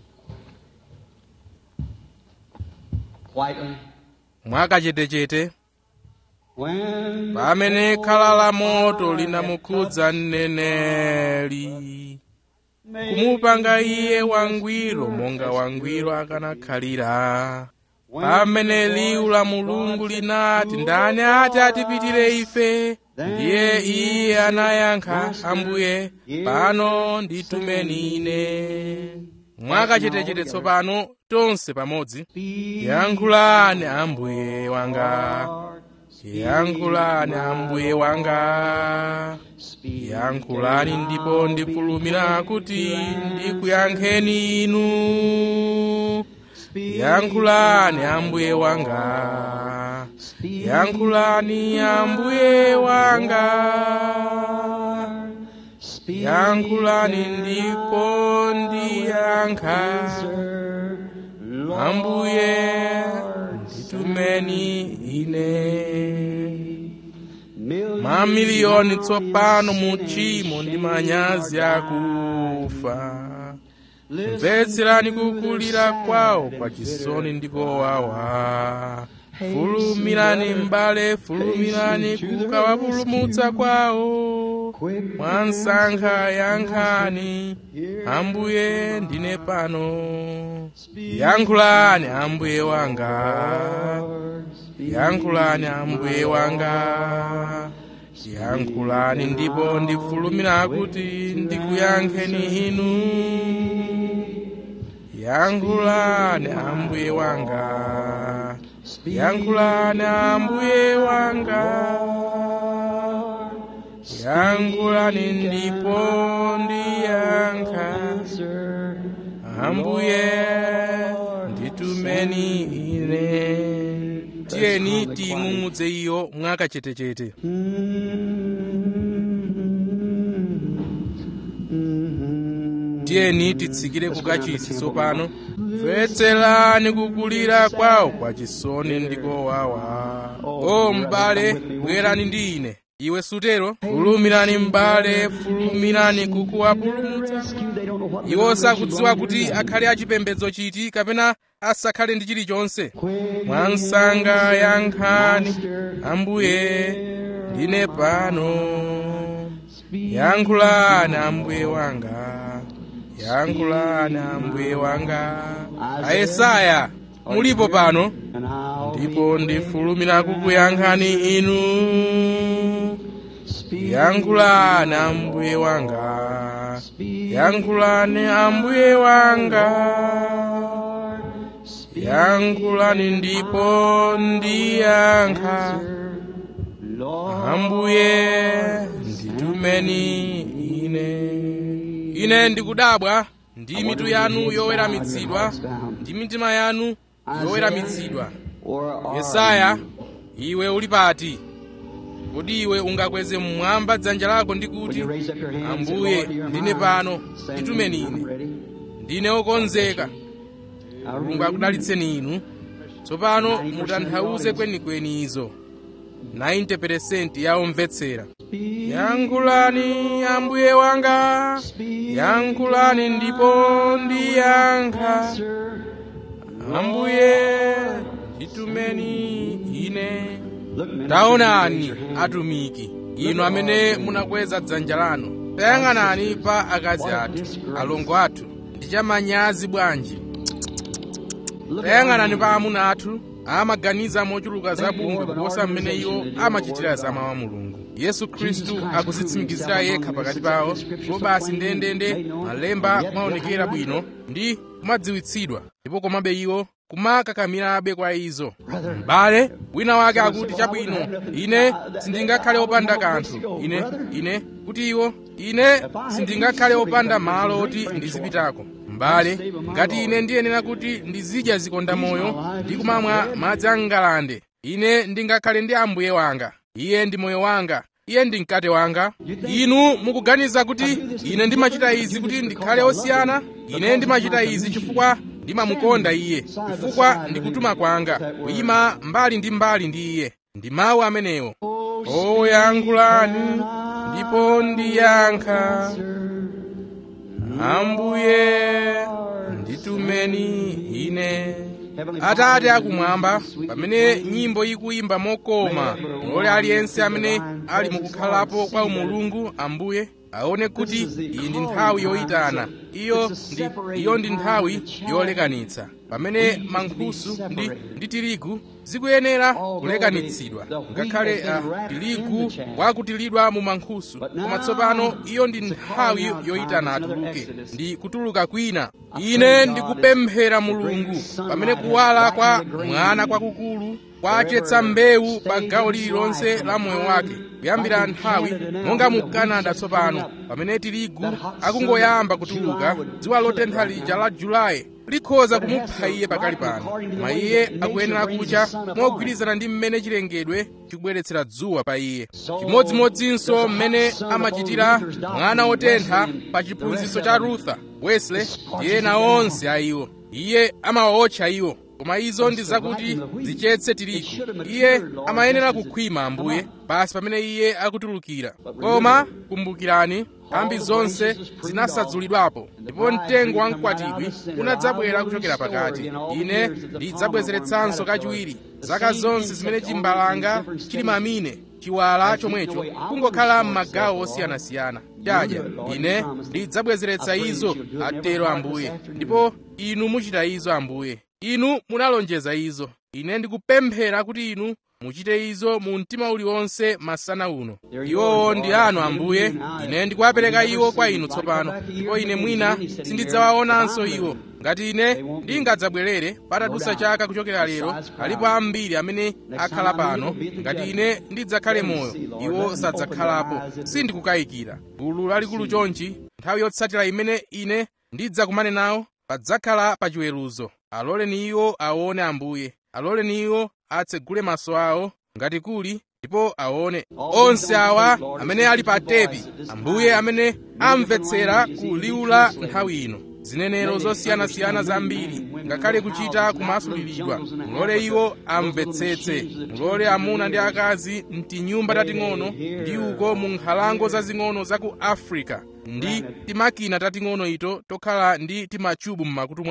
Quietly. mwakachetechete When pamene khala la moto linamukhudza mneneri kumupanga iye wangwiro monga wangwiro akanakhalira pamene liwu la mulungu linati ndani ati atipitire ife ndiye iye anayankha ambuye pano nditumeni ine mwakachetechete tsopano tonse pamodzi yankhulani ambuye wanga yankhulani ambuye wanga yankhulani ndipo ndifulumira kuti ndikuyankheni inu yankhulani ambuye wanga yankhulani ambuye wanga yankhulani ndipo ndiyankha ambuye nditumeni ine mamiliyoni tsopano mu tchimo ndi manyazi akufa mvetserani kukulira kwawo kwa chisoni ndi kowawa fulumirani m'bale fulumirani kukawapulumutsa kwawo mwansankha yankhani ambuye ndine pano yankhulani ambuye wanga yankhulani ambuye wanga yankhulani ndipo ndifulumira kuti ndikuyankheni inu yankhulani ambuye wanga yankhulani ambuye wanga yankhulani ndipo ndiyankha ambuye nditumeni ine tiyeni tiying'ung'udze iyo mwakachetechete tiyeni titsikire kukachisi tsopano mvetserani kukulira kwawo kwa chisoni ndi kowawa o m'bale bwerani ndi ine iwe sutero fulumirani m'bale fulumirani kukuwapulumutsa iwo sakudziwa kuti akhale achipembedzo chiti kapena asakhale ndi chilichonse mwansanga yankhani ambuye ndine pano yankhulani ambuye wanga yankhulani ambuye wanga ayesaya mulipo pano and I'll ndipo ndifulumira kukuyankhani inu yankhulani ambuye wanga yankhulani ambuye wanga yankhulani ndipo ndiyankha Lord, ambuye nditumeni ine ine ndikudabwa ndi mitu yanu yoweramitsidwa ndi mitima yanu yoweramitsidwa or are yesaya iwe uli pati kodi iwe ungakweze mmwamba dzanja lako ndi Would kuti you raise up your hand and say, ambuye Lord, you're ndine mine. pano Send nditumeni me. I'm ine ready. ndine wokonzeka I mulungu really akudalitseni inu tsopano mutanthauze kwenikweni izo 90% ya omvetsera yankhulani ambuye wanga yankhulani ndipo ndiyankha answer. ambuye nditumeni ine Look, man, taonani atumiki inu amene munakweza dzanja lanu tayang'anani pa akazi athu alongo athu ndi chamanyazi bwanji Look tayang'anani pa amuna athu amaganiza mochuluka zabwino kuposa mmene iwo amachitira za mawu a mulungu yesu khristu akuzitsimikizira yekha pakati pawo ndipo basi ndendende malemba kumaonekera bwino ndi kumadziwitsidwa ndipo komabe iwo kumakakamirabe kwa izo m'bale wina wake akuti chabwino ine sindingakhale opanda kanthu ine ine kuti iwo ine sindingakhale opanda malo oti ndizipitako m'bale ngati ine ndiyenera kuti ndizidya zikonda moyo ndi kumamwa madzi angalande ine ndingakhale ndi ambuye wanga iye ndi moyo wanga iye ndi mkate wanga inu mukuganiza kuti ine ndimachita izi kuti ndikhale osiyana ine ndimachita izi chifukwa ndimamukonda iye chifukwa ndikutuma kwanga kuyima mbali ndi mbali ndi iye ndi mawu amenewo oyankhulani ndipo ndiyankha ambuye nditumeni ine atate akumwamba pamene nyimbo ikuyimba mokoma mulole aliyense amene ali mukukhalapo kwa umulungu ambuye aone kuti iyi ndi nthawi yoyitana iyo ndi iyo ndi nthawi yolekanitsa pamene mankhusu ndi ndi tirigu zikuyenera kulekanitsidwa ngakhale uh, tirigu wakutilidwa mu mankhusu koma tsopano iyo ndi nthawi yoyitana atuluke ndi kutuluka kwina ine ndikupemphera mulungu pamene kuwala kwa mwana kwakukulu kwachetsa mbewu pa gawo lililonse la moyo wake kuyambira nthawi monga mu canada tsopano pamene tirigu akungoyamba kutuluka dzuwa lotentha lija la julayi likhoza kumupha iye pakali pano koma iye akuyenera kucha mogwirizana ndi mmene chilengedwe chikubweretsera dzuwa pa iye chimodzimodzinso mmene amachitira mwana wotentha pa chiphunzitso cha rutha wesley ndi ena onse a iwo iye amawawotcha iwo koma izo ndi zakuti zichetse tirigu iye amayenera kukhwima ambuye basi pamene iye akutulukira koma kumbukirani nthambi zonse zinasadzulidwapo ndipo mtengo wa mkwatibwi unadzabwera kuchokera pakati ine ndidzabwezeretsanso kachiwiri zaka zonse zimene chimbalanga chili mamine chiwala chomwecho kungokhala m'magawo osiyanasiyana chadya ine ndidzabwezeretsa izo atero ambuye ndipo inu muchita izo ambuye inu munalonjeza izo ine ndikupemphera kuti inu muchite izo mu mtima uliwonse masana uno iwowo ndi anu ambuye ine ndikuwapereka iwo kwa inu tsopano ndipo ine mwina sindidzawaonanso iwo ngati ine ndingadzabwerere patadutsa chaka kuchokera lero alipo ambiri amene akhala pano ngati ine ndidzakhale moyo iwo sadzakhalapo sindikukayikira gulu lalikulu chonchi nthawi yotsatira imene ine ndidzakumane nawo padzakhala pa chiweruzo aloleni iwo aone ambuye aloleni iwo atsegule maso awo ngati kuli ndipo aone onse awa amene ali pa tepi ambuye amene amvetsera ku liwu la nthawi ino zinenero zosiyanasiyana zambiri ngakhale kuchita kumasuliridwa mulole iwo amvetsetse mulole amuna ndi akazi mtinyumba tating'ono ndi uko mu nkhalango zazing'ono za ku africa ndi timakina tating'ono ito tokhala ndi timachubu m'makutu mwawo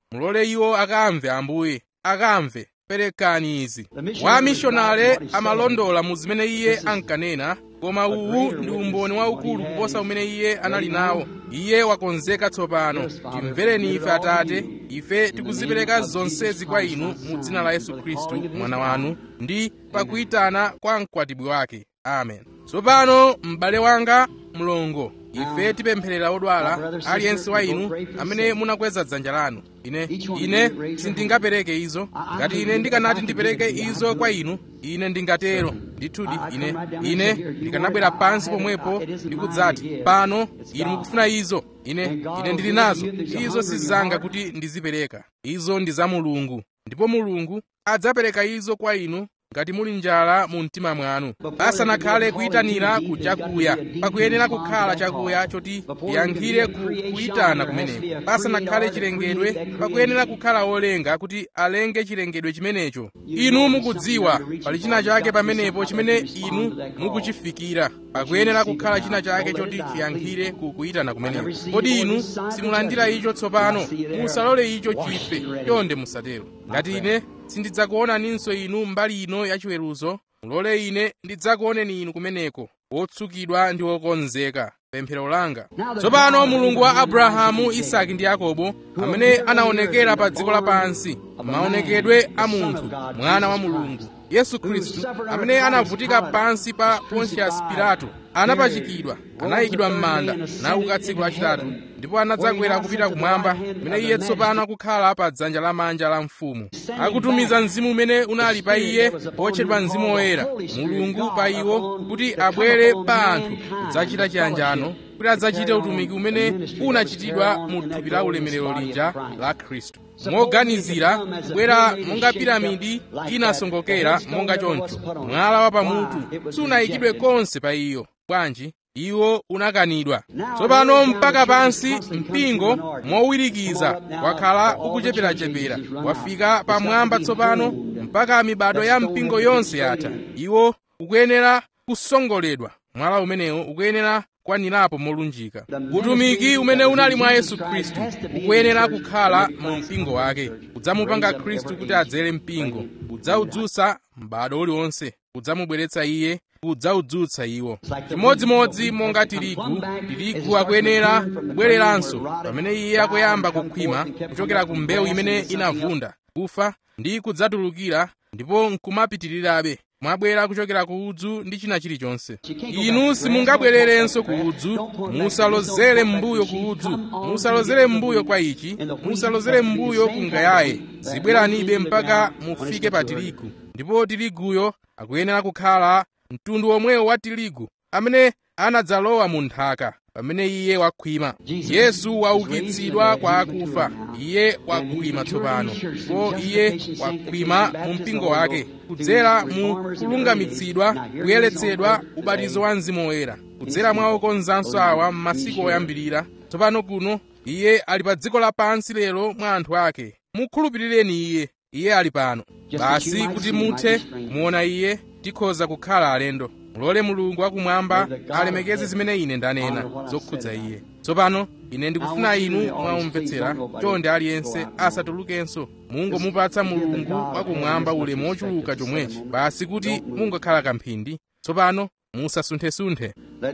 mulole iwo akamve ambuye akamve perekani izi wa mishonale amalondola mu zimene iye ankanena koma uwu ndi umboni waukulu kuposa umene iye anali nawo iye wakonzeka tsopano timvereni ife atate ife tikuzipereka zonsezi kwa inu mu dzina la yesu khristu mwana wanu ndi pakuyitana kwa mkwatibwi wake amen tsopano m'bale wanga mlongo ife tipempherera odwala aliyense wa inu amene munakweza dzanja lanu ine ine sindingapereke izo ngati ine ndikanati ndipereke izo kwa inu ine ndingatero ndithudi ine ine ndikanabwera pansi pomwepo ndikudzati pano inu mukufuna izo ine ine ndili nazo izo sizanga kuti ndizipereka izo ndi za mulungu ndipo mulungu adzapereka izo kwa inu ngati muli njala mu mtima mwanu pasanakhale kuyitanira ku chakuya pakuyenera kukhala chakuya choti tiyankhire ku kuyitana kumeneko pasanakhale chilengedwe pakuyenera kukhala wolenga kuti alenge chilengedwe chimenecho inu mukudziwa pali china chake pamenepo chimene inu mukuchifikira pakuyenera kukhala china chake choti chiyankhire ku kuyitana kumeneko kodi inu simulandira icho tsopano musalole icho chife chonde musatero ngati ine sindidzakuonaninso inu mbali ino yachiweruzo mulole ine ndidzakuoneni inu kumeneko wotsukidwa ndi wokonzeka pemphero langa tsopano mulungu wa abrahamu isaki ndi yakobo amene anaonekera pa dziko lapansi maonekedwe a munthu mwana wa mulungu yesu khristu amene anavutika pansi pa pontius pilato anapachikidwa anayikidwa m'manda nauka tsiku lachitatu ndipo anadzakwera kupita kumwamba kumene iye tsopano akukhala pa dzanja lamanja la mfumu akutumiza mzimu umene unali pa iye otchedwa mzimu woyera mulungu pa iwo kuti abwere pa anthu kudzachita chiyanjano kuti adzachite utumiki umene unachitidwa mu thupi la ulemerero lija la khristu moganizira kubwera monga piramidi inasongokera monga choncho mwala wa pamutu sunayikidwe konse pa iyo bwanji iwo unakanidwa tsopano mpaka pansi mpingo mowirikiza wakhala ukucheperachepera wafika pamwamba tsopano mpaka mibado ya mpingo yonse yatha iwo ukuyenera kusongoledwa mwala umenewo ukuyenera kwanirapo molunjika utumiki umene unali mwa yesu khristu ukuyenera kukhala mu mpingo wake kudzamupanga khristu kuti adzere mpingo kudzaudzutsa m'bado uliwonse kudzamubweretsa iye kudzaudzutsa iwo chimodzimodzi monga tirigu tirigu akuyenera kubwereranso pamene iye akuyamba kukhwima kuchokera ku mbewu imene inavunda kufa ndi kudzatulukira ndipo nkumapitirirabe mwabwera kuchokera ku udzu ndi china chilichonse inu simungabwererenso ku udzu musalozere m'mbuyo ku udzu musalozere m'mbuyo kwa ichi musalozere m'mbuyo ku ngayaye zibweranibe mpaka mufike pa tirigu ndipo tiriguyo akuyenera kukhala mtundu omwewo wa tirigu amene anadzalowa mu nthaka pamene iye wakhwima yesu waukitsidwa kwa akufa iye wakhwima tsopano ndipo iye wakhwima mu mpingo wake kudzera mu kulungamitsidwa kuyeretsedwa ubatizo wa mzimu woyera kudzera mwa okonzanso awa m'masiku oyambirira tsopano kuno iye ali pa dziko lapansi lero mwa anthu ake mukhulupirireni iye iye ali pano basi kuti muthe kumuona iye tikhoza kukhala alendo mulole mulungu wakumwamba alemekeze zimene ine ndanena zokhudza iye tsopano ine ndikufuna inu mwaumvetsera chonde aliyense asatulukenso mungomupatsa mulungu wakumwamba ulemu wochuluka chomwechi basi kuti mungakhala kamphindi tsopano musasunthe-sunthe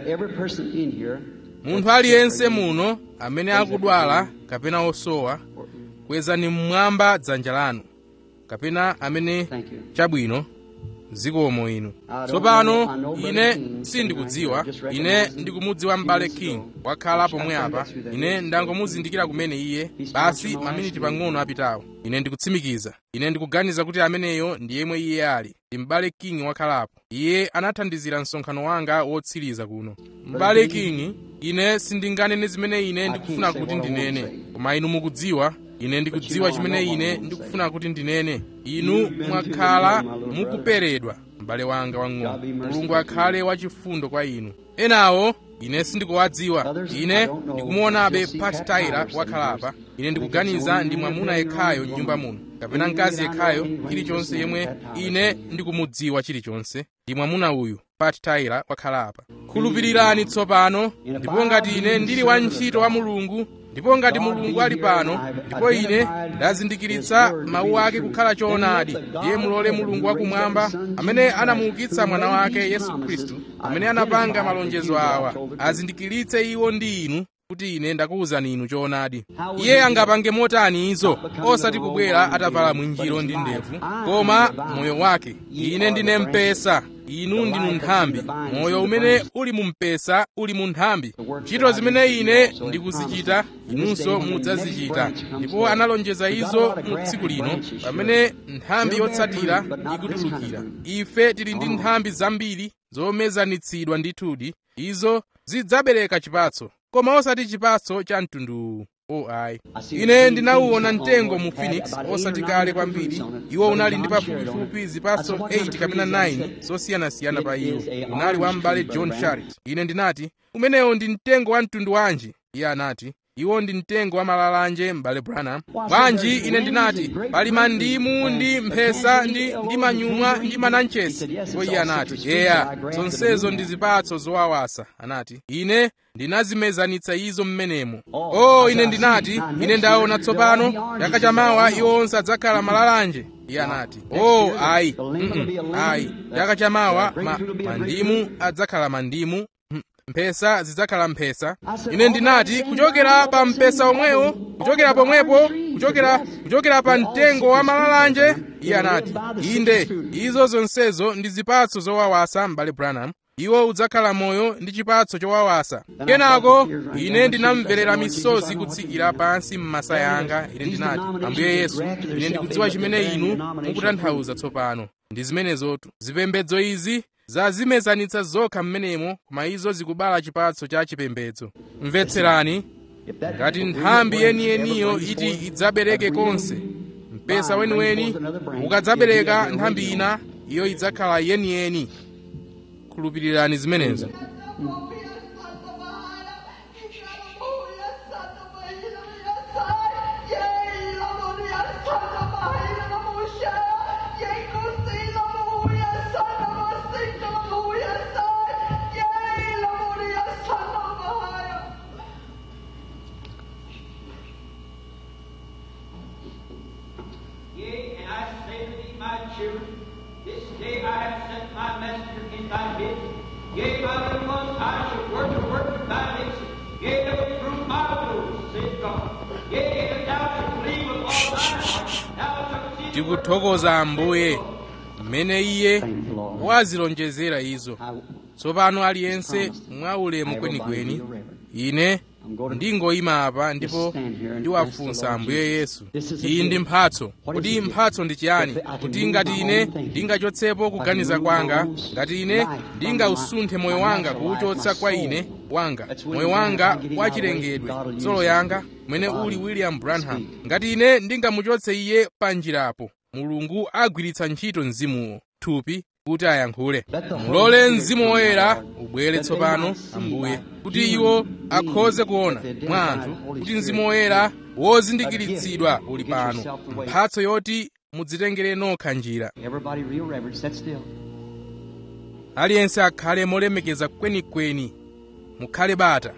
munthu aliyense muno amene akudwala kapena osowa kwezani mmwamba dzanja lanu kapena amene chabwino zikomo inu tsopano ine sindikudziwa ine ndikumudziwa m'bale king wakhala pomwe apa ine ndangomuzindikira kumene iye basi maminiti pang'ono apitawo ine ndikutsimikiza ine ndikuganiza kuti ameneyo ndi yemwe iye ali ndi m'bale king wakhalapo iye anathandizira msonkhano wanga wotsiriza kuno m'bale king ine sindinganene zimene ine ndikufuna kuti ndinene koma inu mukudziwa ine ndikudziwa chimene ine ndikufuna kuti ndinene inu mwakhala mukuperedwa m'bale wanga wang'ono mulungu akhale wachifundo kwa inu enawo ine sindikuwadziwa ine ndikumuonabe pat taira wakhalapa ine ndikuganiza ndi mwamuna yekhayo m'nyumba muno kapena mkazi yekhayo chilichonse yemwe ine ndikumudziwa chilichonse ndi mwamuna uyu pat taira wakhalapa khulupirirani tsopano ndipo ngati ine ndili wantchito wa mulungu ndipo ngati mulungu ali pano ndipo ine ndazindikiritsa mawu ake kukhala choonadi ndiye mulole mulungu wakumwamba amene anamuukitsa mwana wake yesu khristu amene anapanga malonjezo awa azindikiritse iwo ndi inu kuti ine ndakuwuzani inu choonadi iye angapange motani izo osati kubwera atavala mwinjiro ndi ndevu koma moyo wake ine ndine mpesa inu ndinu nthambi moyo umene uli mu mpesa uli mu nthambi ntchito zimene ine ndikuzichita inunso mudzazichita ndipo analonjeza izo mu tsiku lino pamene nthambi yotsatira ikutulukira ife tili ndi nthambi zambiri zomezanitsidwa ndithudi izo zidzabereka chipatso koma osati chipatso cha mtunduwu o ayi ine ndinawuona mtengo mu phoenix osati kale kwambiri iwo unali ndi pafupifupi zipatso 8 kapena 9 zosiyanasiyana pa iwo unali wa m'bale john sharit ine ndinati umenewo ndi mtengo wa mtundu wanji iye anati iwo ndi mtengo wa malalanje m'bale branham bwanji ine ndinati pali mandimu ndi mphesa ndi, ndi manyumwa ndi mananchesi ndipo iye anati eya zonsezo ndi zipatso zowawasa anati ine ndinazimezanitsa izo mmenemo o ine ndinati ine ndaona tsopano chaka chamawa iwo onse adzakhala malalanje iye anati o ayi mm -mm, ayi chaka chamawa ma, mandimu adzakhala mandimu mphesa zidzakhala mphesa ine ndinati kuchokera pa mpesa omwewo kuchokera pomwepo kuchokera kuchokera pa mtengo wa malalanje iye anati inde izo zonsezo ndi zipatso zowawasa m'bale branham iwo udzakhala moyo ndi chipatso chowawasa kenako ine ndinamverera misozi kutsikira pansi m'masaya anga ine ndinati ambuye yesu ine ndikudziwa chimene inu mukutanthauza tsopano ndi zimenezotu zipembedzo izi zazimezanitsa zokha m'menemo koma izo zikubala chipatso cha chipembedzo mvetserani ngati nthambi yeniyeniyo iti idzabereke konse mpesa weniweni ukadzabereka nthambi ina iyo idzakhala yeniyeni khulupirirani zimenezo Yea, and I say to thee, my children, this day I have sent my messenger in thy midst. Yea, my little ones, I shall work the work of thy nation. Yea, they will prove my rules, saith God. Yea, and thou shalt believe with all thine heart. Thou shalt see the work tikuthokoza ambuye mmene iye wazilonjezera izo tsopano aliyense mwaulemu kwenikweni ine ndingoyima apa ndipo ndiwafunsa ambuye yesu iyi ndi mphatso kodi mphatso ndi chiyani kuti ngati ine ndingachotsepo kuganiza kwanga ngati ine ndingausunthe moyo wanga kuwuchotsa kwa ine wanga moyo wanga wachilengedwe solo yanga mwene uli william branham ngati ine ndingamuchotse iye pa njirapo mulungu agwiritsa ntchito mzimuwo thupi kuti ayankhule mulole mzimu woyera ubwere tsopano ambuye kuti iwo akhoze kuona mwa anthu kuti mzimu woyera wozindikiritsidwa uli pano mphatso yoti mudzitengere nokha njira Everybody real reverent, sit still. aliyense akhale molemekeza kwenikweni mukhale bata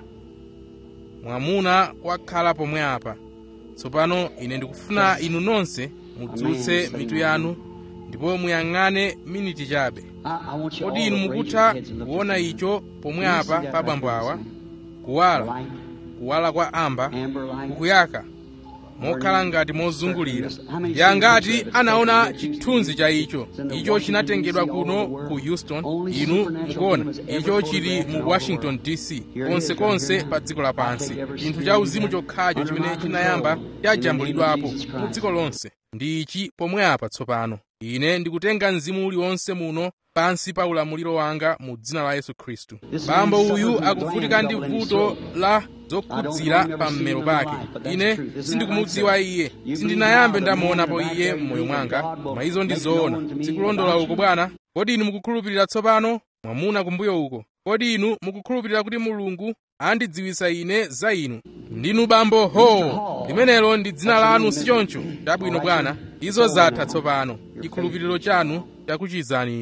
mwamuna wakhala pomwe apa tsopano ine ndikufuna inu nonse mudzutse mitu yanu ndipo muyang'ane miniti chabe I, I want you all kodi inu to raise your mukutha heads and look kuona at me. icho pomwe You see apa that pa right bambo there, awa son? kuwala Light, kuwala kwa amba amber light. kukuyaka mokhala ngati mozungulira yangati anaona chithunzi cha icho icho chinatengedwa kuno ku houston inu mukuona icho chili mu washington dc konsekonse pa dziko lapansi chinthu cha uzimu chokhacho chimene chinayamba chajambulidwapo mu dziko lonse ndi ichi pomwe apa tsopano ine ndikutenga mzimu uliwonse muno pansi pa ulamuliro wanga mu dzina la yesu khristu bambo uyu akuvutika ndi vuto la zokhudzira pa mmero pake ine sindikumudziwa iye sindinayambe ndamuonapo iye m'moyo mwanga koma izo ndi zoona sikulondola uko bwana kodi inu mukukhulupirira tsopano mwamuna kumbuyo uko kodi inu mukukhulupirira kuti mulungu andidziwitsa ine za inu ndinu bambo ho limenelo ndi dzina lanu sichoncho chabwino bwana izo zatha tsopano chikhulupiriro chanu chakuchizani inu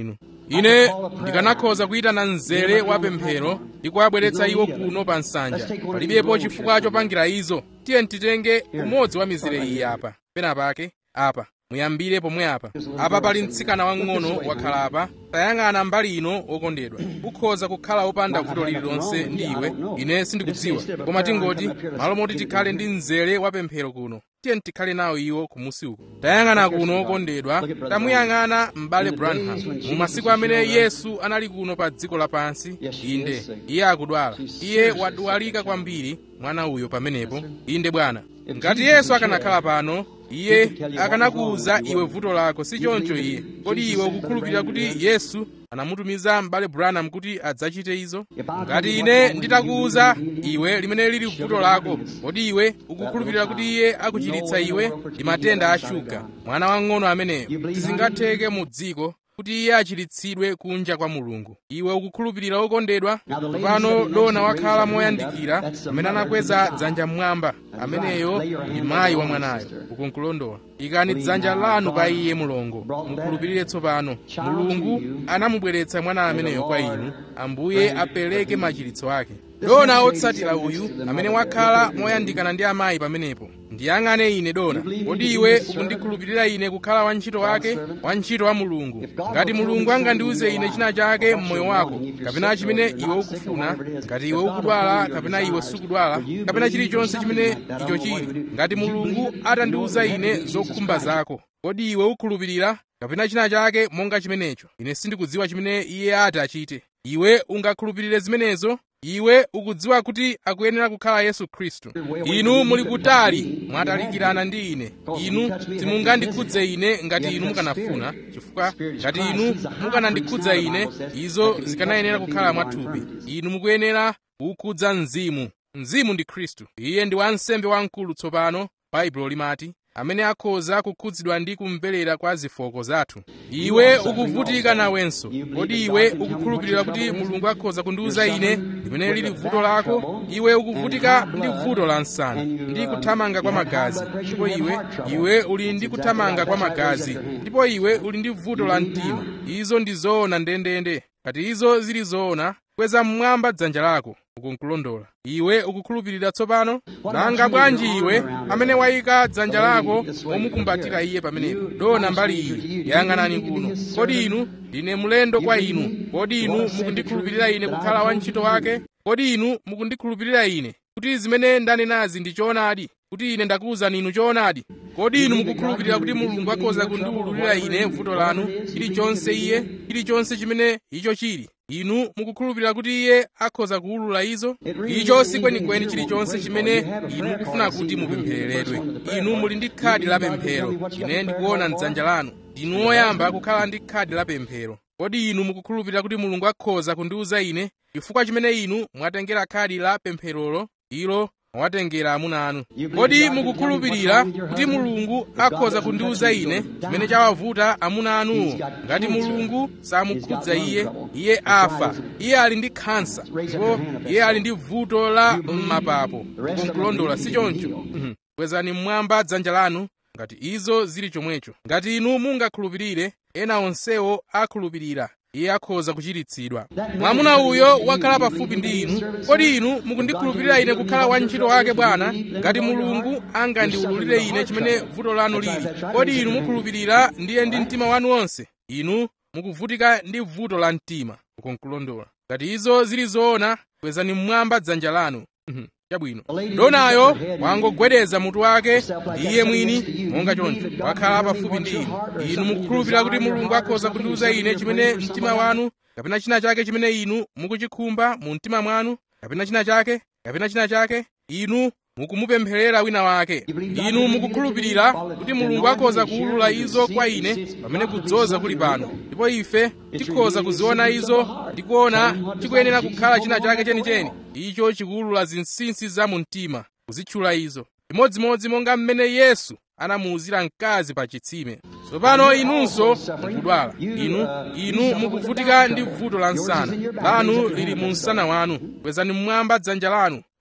ine ndikanakhoza kuyitana mzere wa pemphero ndi kuwabweretsa iwo kuno pa nsanja palibepo chifukwa chopangira izo tiye titenge umodzi wa mizere iyi apa pena pake apa muyambire pomwe apa apa pali mtsikana wang'ono wakhala apa tayang'ana mbali ino wokondedwa ukhoza kukhala wopanda vuto lililonse ndi iwe ine sindikudziwa koma tingoti malo moti tikhale ndi mzere wa pemphero kuno tiye tikhale nawo iwo kumusi uko tayang'ana kuno wokondedwa tamuyang'ana m'bale branham mu masiku amene yesu anali kuno pa dziko lapansi inde iye akudwala iye wadwalika kwambiri mwana uyo pamenepo inde bwana ngati yesu akanakhala pano iye akanakuwuza iwe vuto lako si choncho iye kodi iwe ukukhulupirira kuti yesu anamutumiza m'bale branham kuti adzachite izo ngati ine nditakuwuza iwe limene lili vuto lako kodi iwe ukukhulupirira kuti iye akuchiritsa iwe ndi matenda a shuga mwana wang'ono ameneyo sizingatheke mu dziko kuti iye achiritsidwe kunja kwa mulungu iwe ukukhulupirira okondedwa pano dona wakhala moyandikira amene anakweza dzanja mmwamba ameneyo ndi mayi wa mwanayo ukunkulondola ikani dzanja lanu pa iye mulongo mukhulupirire tsopano mulungu anamubweretsa mwana ameneyo kwa inu ambuye apereke machiritso ake dona otsatira uyu amene wakhala moyandikana ndi amayi pamenepo ndiyang'ane ine dona kodi iwe ukundikhulupirira ine kukhala wantchito wake wantchito wa mulungu ngati mulungu angandiuze ine china chake mmoyo wako kapena chimene iwe ukufuna ngati iwe ukudwala kapena iwe sukudwala kapena chilichonse chimene icho chili ngati mulungu atandiuza ine zokhumba zako kodi iwe ukhulupirira kapena china chake monga chimenecho ine sindikudziwa chimene iye ati achite iwe ungakhulupirire zimenezo iwe ukudziwa kuti akuyenera kukhala yesu khristu inu muli kutali mwatalikirana ndi ine inu simungandikhudze ine ngati inu mukanafuna chifukwa ngati inu mukanandikhudza ine izo zikanayenera kukhala mwathupi inu mukuyenera kukhudza mzimu mzimu ndi khristu iye ndi wansembe wamkulu tsopano baibulo limati amene akhoza kukhudzidwa ndi kumverera kwa zofooka zathu iwe ukuvutika nawenso kodi iwe ukukhulupirira kuti mulungu akhoza kundiuza ine limene lili vuto lako iwe ukuvutika ndi vuto la nsana ndi kuthamanga kwa magazi ndipo iwe iwe uli ndi kuthamanga kwa magazi ndipo iwe uli ndi vuto la mtima izo ndi zoona ndendende ngati izo zili zoona kweza mmwamba dzanja lako ukunkulondola iwe ukukhulupirira tsopano nanga bwanji iwe amene wayika dzanja lako womukumbatira iye pamenepo dona mbali iyi yang'anani kuno kodi inu ndine mlendo kwa inu kodi inu mukundikhulupirira ine kukhala wantchito wake kodi inu mukundikhulupirira ine kuti zimene ndanenazi ndi choonadi kuti ine ndakuwuzani inu choonadi kodi inu mukukhulupirira kuti mulungu akhoza kundiwululira ine vuto lanu chilichonse iye chilichonse chimene icho chili inu mukukhulupirira kuti iye akhoza kuwulula izo icho si kwenikweni chilichonse chimene inu mukufuna kuti mupemphereredwe inu muli ndi khadi la pemphero ine ndikuona mdzanja lanu ndinu oyamba kukhala ndi khadi la pemphero kodi inu mukukhulupirira kuti mulungu akhoza kundiwuza ine chifukwa chimene inu mwatengera khadi la pempherolo ilo mwatengera amuna anu kodi mukukhulupirira kuti mulungu akhoza kundiwuza ine chimene chawavuta amuna anuwo ngati mulungu samukhudza iye iye afa iye ali ndi khansa ndipo iye ali ndi vuto la m'mapapo kunkulondola si choncho kwezani mmwamba dzanja lanu ngati izo zili chomwecho ngati inu mungakhulupirire ena onsewo akhulupirira iye akhoza kuchiritsidwa mwamuna uyo wakhala pafupi ndi inu kodi inu mukundikhulupirira ine kukhala wantchito wake bwana ngati mulungu angandiwululire ine chimene vuto lanu lili kodi inu mukhulupirira ndiye ndi mtima wanu wonse inu mukuvutika ndi vuto la mtima ukunkulondola ngati izo zili zoona kwezani mmwamba dzanja lanu chabwino donayo wangogwedeza mutu wake iye mwini monga choncho wakhala pafupi ndi inu inu mukukhulupirira kuti mulungu akhoza kundiwuza ine chimene mtima wanu kapena china chake chimene inu mukuchikhumba mu mtima mwanu kapena china chake kapena china chake inu mukumupempherera wina wake inu mukukhulupirira kuti mulungu akhoza kuwulula izo kwa ine pamene kudzoza kuli pano ndipo ife tikhoza kuziona izo ndi kuona chikuyenera kukhala china chake chenicheni icho chikuwulula zinsinsi za mu mtima kuzitchula izo chimodzimodzi monga mmene yesu anamuwuzira mkazi pa chitsime tsopano inunso mukudwala inu inu mukuvutika ndi vuto la nsana lanu lili mu msana wanu kwezani mmwamba dzanja lanu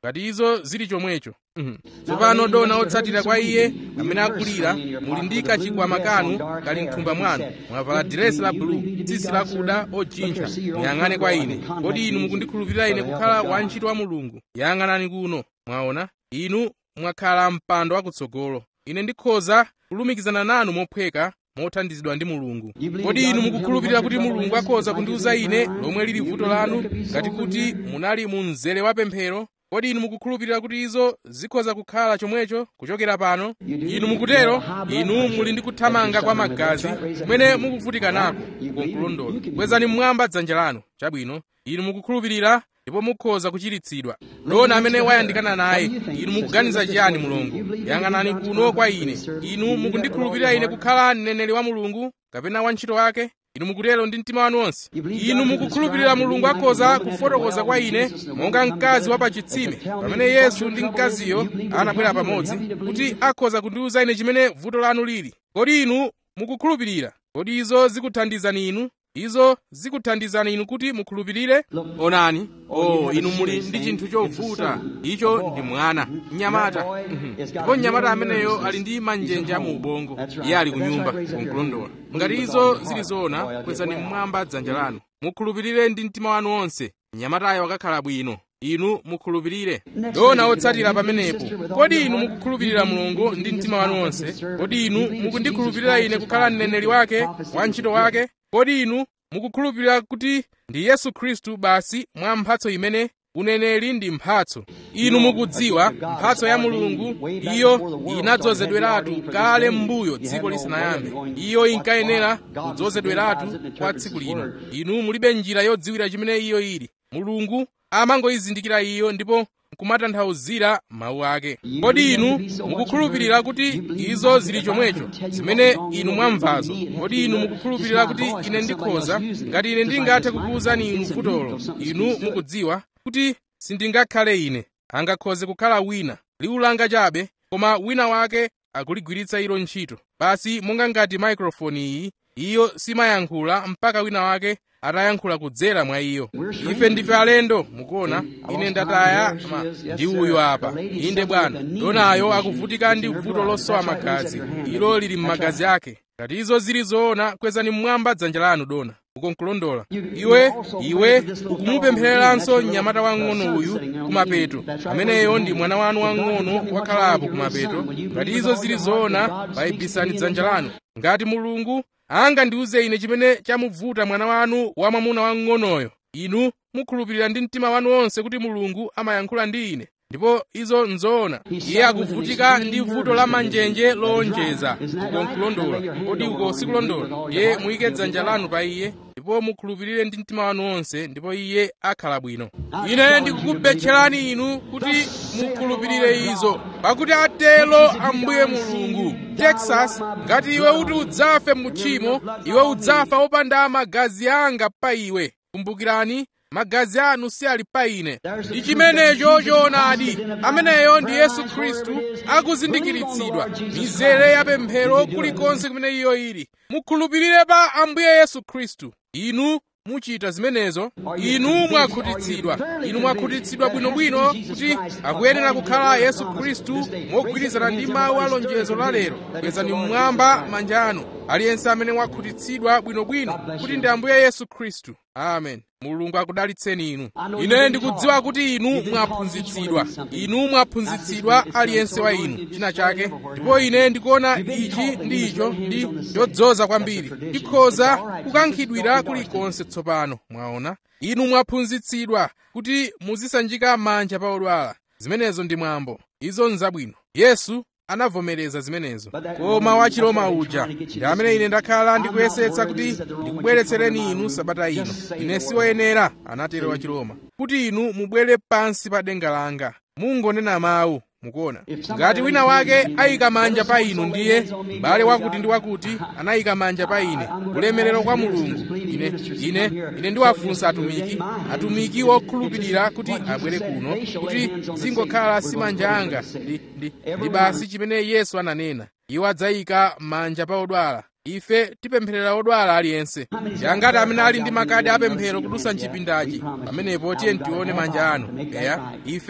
ngati izo zili chomwecho Mhm. tsopano dona otsatira kwa iye amene akulira muli ndi kachikwama kanu kali mthumba mwanu mwavala diresi la bulu tsitsi lakuda ojintha muyang'ane kwa ine kodi inu mukundikhulupirira ine kukhala wantchito wa mulungu yang'anani kuno mwaona inu mwakhala mpando wakutsogolo ine ndikhoza kulumikizana nanu mophweka mothandizidwa ndi mulungu kodi inu mukukhulupirira kuti mulungu akhoza kundiuza ine lomwe lili vuto lanu ngati kuti munali mu mzere wa pemphero kodi inu mukukhulupirira kuti izo zikhoza kukhala chomwecho kuchokera pano inu mukutero inu muli ndi kuthamanga kwa magazi kumene mukuvutika nako kukulondola kwezani mmwamba dzanja lanu chabwino inu mukukhulupirira ndipo mukhoza kuchiritsidwa dona amene wayandikana naye inu mukuganiza chiyani mulungu yang'anani kuno kwa ine inu mukundikhulupirira ine kukhala mneneri wa mulungu kapena wantchito wake inu mukutero ndi mtima wanu wonse inu mukukhulupirira mulungu akhoza kufotokoza kwa ine monga mkazi wa pachitsime pamene yesu ndi mkaziyo anabwera pamodzi kuti akhoza kundiuza ine chimene vuto lanu lili kodi inu mukukhulupirira kodi izo zikuthandizani inu izo zikuthandizani inu kuti mukhulupirire onani o inu muli ndi chinthu chovuta icho ndi mwana mnyamata Mhm. ndipo mnyamata ameneyo ali ndi manjenje mu ubongo iye ali ku nyumba kumkulondola ngati izo zili zoona kwezani mmwamba dzanja lanu mukhulupirire ndi mtima wanu wonse mnyamatayo akakhala bwino inu mukhulupirire dona otsatira pamenepo kodi inu mukukhulupirira mulungu ndi mtima wanu wonse kodi inu mukundikhulupirira ine kukhala mneneri wake wantchito wake kodi inu mukukhulupirira kuti ndi yesu khristu basi mwa mphatso imene uneneri ndi mphatso inu mukudziwa mphatso ya mulungu iyo inadzozedweratu kale m'mbuyo dziko lisanayambe iyo inkayenera kudzozedweratu kwa tsiku lino inu mulibe njira yodziwira chimene iyo ili mulungu amangoyizindikira iyo ndipo nkumatanthauzira mawu ake kodi inu mukukhulupirira kuti izo zili chomwecho zimene inu mwamvazo kodi inu mukukhulupirira kuti ine ndikhoza ngati ine ndingathe kukuwuzani inu futolo inu mukudziwa kuti sindingakhale ine angakhoze kukhala wina liwu langa chabe koma wina wake akuligwiritsa ilo ntchito basi monga ngati maikrofoni iyi iyo simayankhula mpaka wina wake atayankhula kudzera mwa iyo ife ndife alendo mukuona ine ndataya ma ndi uyu apa inde bwana donayo akuvutika ndi vuto losowa magazi ilo lili m'magazi ake ngati izo zili zoona kwezani mmwamba dzanja lanu dona ukonkulondola iwe iwe ukumupemphereranso mnyamata wang'ono uyu kumapeto ameneyo ndi mwana wanu wang'ono wakhalapo kumapeto ngati izo zili zoona payibisani dzanja lanu ngati mulungu angandiuze ine chimene chamuvuta mwana wanu wamwamuna wang'onoyo inu mukhulupirira ndi mtima wanu wonse kuti mulungu amayankhula ndi ine ndipo izo nzoona iye akuvutika ndi vuto la manjenje lowonjeza uko nkulondola kodi uko sikulondola iye muyike dzanja lanu pa iye ndipo mukhulupirire ndi mtima wanu wonse ndipo iye akhala bwino ine ndikukubetcherani inu kuti mukhulupirire izo pakuti atelo ambuye mulungu texas ngati iwe uti udzafe mutchimo iwe udzafa wopanda magazi anga pa iwe kumbukirani magazi anu si ali pa ine ndi chimenecho choonadi ameneyo ndi yesu khristu akuzindikiritsidwa mizere ya pemphero kulikonse kumene iyo ili mukhulupirire pa ambuye yesu khristu inu muchita zimenezo inu mwakhutitsidwa inu mwakhutitsidwa bwinobwino kuti akuyenera kukhala yesu khristu mogwirizana ndi mawu a lonjezo la lero kwezani mmwamba manja anu aliyense amene wakhutitsidwa bwinobwino kuti ndi ambuye yesu khristu amen mulungu akudalitseni inu ine ndikudziwa kuti inu mwaphunzitsidwa inu mwaphunzitsidwa aliyense wa inu china chake ndipo ine ndikuona ichi ndi icho ndi chodzoza kwambiri ndikhoza kukankhidwira kulikonse tsopano mwaona inu mwaphunzitsidwa kuti muzisanjika manja pa odwala zimenezo ndi mwambo izo nzabwino yesu anavomereza zimenezo koma wachiroma uja ndi amene ine ndakhala ndikuyesetsa kuti ndikubweretsereni inu sabata ino ine siwoyenera anatero wachiroma kuti inu mubwere pansi pa denga langa mungonena mawu mukuona ngati wina wake ayika manja pa inu ndiye m'bale wakuti ndi wakuti anayika manja pa ine ulemerero kwa mulungu ine ine ine ndiwafunsa atumiki atumiki wokhulupirira kuti abwere kuno kuti zingokhala si manja anga ndi, ndi, ndi basi chimene yesu ananena iwo adzayika manja pa odwala ife tipempherera odwala aliyense ndi angati amene ali ndi makadi apemphero kudusa mchipindachi pamenepo tiye tione manja anu eya ife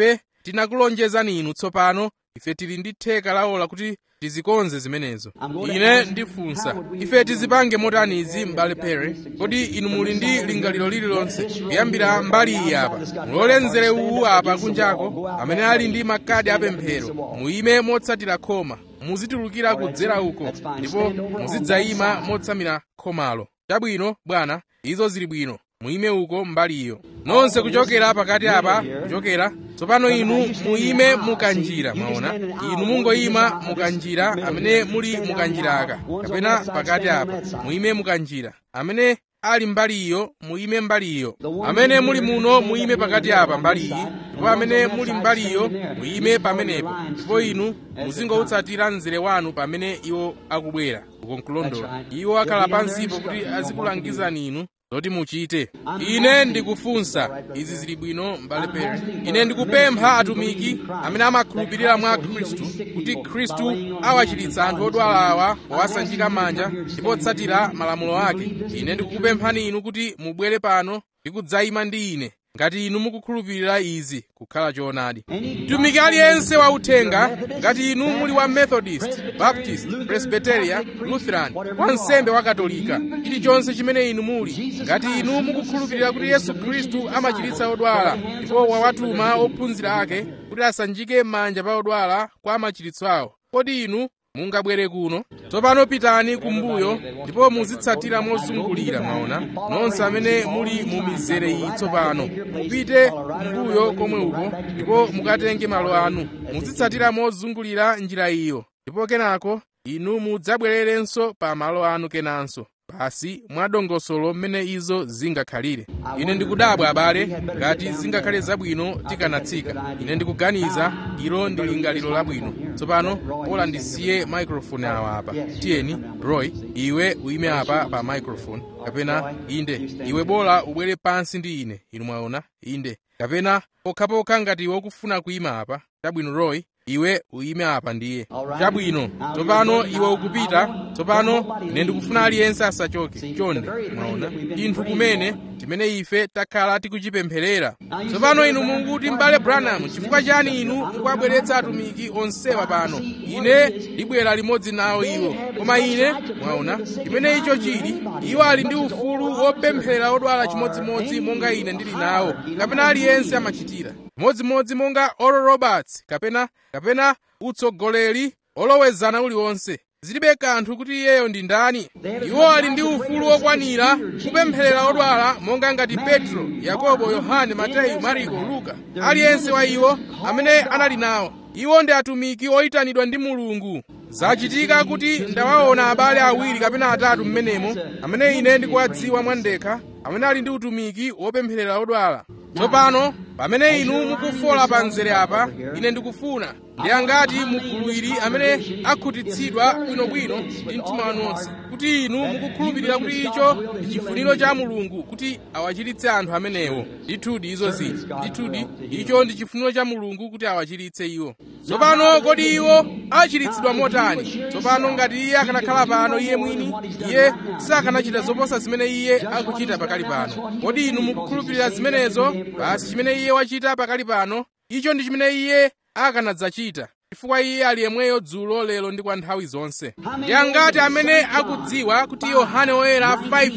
tinakulonjezani inu tsopano ife tili ndi theka laola kuti tizikonze zimenezo ine ndifunsa ife tizipange motani izi m'bale pere kodi inu muli ndi lingaliro lililonse kuyambira mbali iyi apa mulole mzere uwu apa kunjako amene ali ndi makadi apemphero muyime motsatira khoma muzitulukira kudzera uko ndipo muzidzayima motsamira khomalo chabwino bwana izo zili bwino muyime uko mbali iyo nonse kuchokera pakati apa kuchokera tsopano inu muyime mukanjira mwaona inu mungoyima mukanjira amene muli mukanjiraka kapena pakati apa muyime mukanjira amene ali mbali iyo muyime mbali iyo amene muli muno muyime pakati apa mbali iyi ndipo amene muli mbali iyo muyime pamenepo ndipo inu muzingoutsatira mzere wanu pamene iwo akubwera uko nkulondola iwo akhala pansipo kuti azikulangizani inu zoti muchite ine ndikufunsa izi zili bwino m'bale pere ine ndikupempha atumiki amene amakhulupirira mwa khristu kuti khristu awachiritsa anthu odwala awa powasanjika manja ndipo otsatira malamulo ake ine ndikukupemphani inu kuti mubwere pano ndi kudzayima ndi ine ngati inu mukukhulupirira izi kukhala choonadi mtumiki aliyense wauthenga ngati inu muli wa methodist baptist presbyteria lutheran wansembe wa katolika chilichonse chimene inu muli ngati inu mukukhulupirira kuti yesu khristu amachiritsa odwala ndipo wawatuma ophunzira ake kuti asanjike m'manja pa odwala kwa machiritso awo kodi inu mungabwere kuno tsopano pitani kumbuyo ndipo muzitsatira mozungulira mwaona nonse amene muli mu mizere iyi tsopano mupite kumbuyo komwe uko ndipo mukatenge malo anu muzitsatira mozungulira njira iyo ndipo kenako inu mudzabwererenso pa malo anu kenanso basi mwadongosolo mmene izo zingakhalire ine ndikudabwa abale ngati zingakhale zabwino tikanatsika ine ndikuganiza ilo ndi lingaliro labwino tsopano pola ndisiye microphone awa apa tiyeni roy iwe uime apa pa microphone kapena inde iwe bola ubwere pansi ndi ine inu mwaona inde kapena pokhapokha ngati iwe ukufuna kuima apa chabwino roy iwe uime apa ndiye chabwino tsopano iwe ukupita tsopano ine ndikufuna aliyense asachoke chonde mwaona chinthu kumene chimene ife takhala tikuchipempherera tsopano inu mukuti m'bale branham chifukwa chani inu mukuwabweretsa atumiki onsewa pano ine ndibwera limodzi nawo iwo koma ine mwaona chimene icho chili iwo ali ndi ufulu wopempherera odwala chimodzimodzi monga ine ndili nawo kapena aliyense amachitira chimodzimodzi monga oral roberts kapena kapena utsogoleri olowezana uliwonse zilibe kanthu kuti iyeyo ndi ndani iwo ali ndi ufulu wokwanira kupempherera odwala monga ngati petro yakobo yohane mateyu mariko luka aliyense wa iwo amene anali nawo iwo ndi atumiki oyitanidwa ndi mulungu zachitika kuti ndawaona abale awiri kapena atatu mmenemo amene ine ndikuwadziwa mwandekha amene ali ndi utumiki wopempherera odwala tsopano pamene inu mukufola pa mzere apa ine ndikufuna ndi angati mugulu ili amene akhutitsidwa bwinobwino ndi mtima wanu wonse kuti inu mukukhulupirira kuti icho ndi chifuniro cha mulungu kuti awachiritse anthu amenewo ndithudi izo zili ndithudi icho ndi chifuniro cha mulungu kuti awachiritse iwo tsopano kodi iwo achiritsidwa motani tsopano ngati iye akanakhala pano iye mwini iye sakanachita zoposa zimene iye akuchita pakali pano kodi inu mukukhulupirira zimenezo basi chimene iye wachita pakali pano icho ndi chimene iye akanadzachita chifukwa iye ali yemweyo dzulo lero ndi kwa nthawi zonse ndi angati amene akudziwa kuti yohane woyera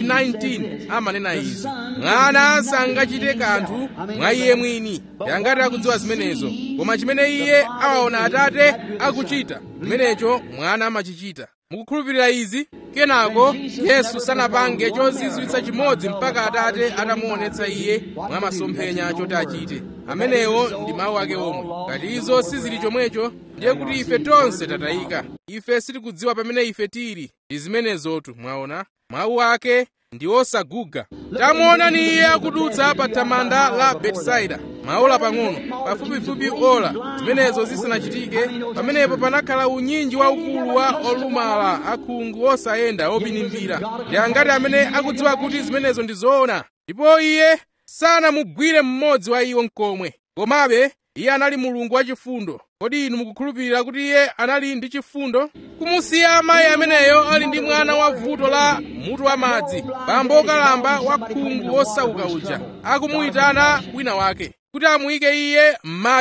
5:19 amanena izi mwana sangachite kanthu mwa iye mwini ndi angati akudziwa zimenezo koma chimene iye awaona atate akuchita chimenecho mwana amachichita mukukhulupirira izi kenako yesu sanapange chozizwitsa chimodzi mpaka atate atamuonetsa iye mwa masomphenya choti achite amenewo ndi mawu ake omwe ngati izo sizili chomwecho ndiye kuti ife tonse tatayika ife sitikudziwa pamene ife tili ndi zimenezotu mwaona mawu ake ndi osaguga tamuonani iye akudutsa pa thamanda la betisaida maola pang'ono pafupifupi ola zimenezo zisanachitike pamenepo panakhala unyinji waukulu wa olumala akhungu osayenda opinimbira ndi angati amene akudziwa kuti zimenezo ndi zoona ndipo iye sanamugwire mmodzi wa iwo nkomwe komabe iye anali mulungu wachifundo kodi inu mukukhulupirira kuti iye anali ndi chifundo kumusiya amayi ameneyo ali ndi mwana wa vuto la mutu wa madzi bambo okalamba wa khungu osauka uja akumuyitana wina wake kuti amuyike iye m'madzi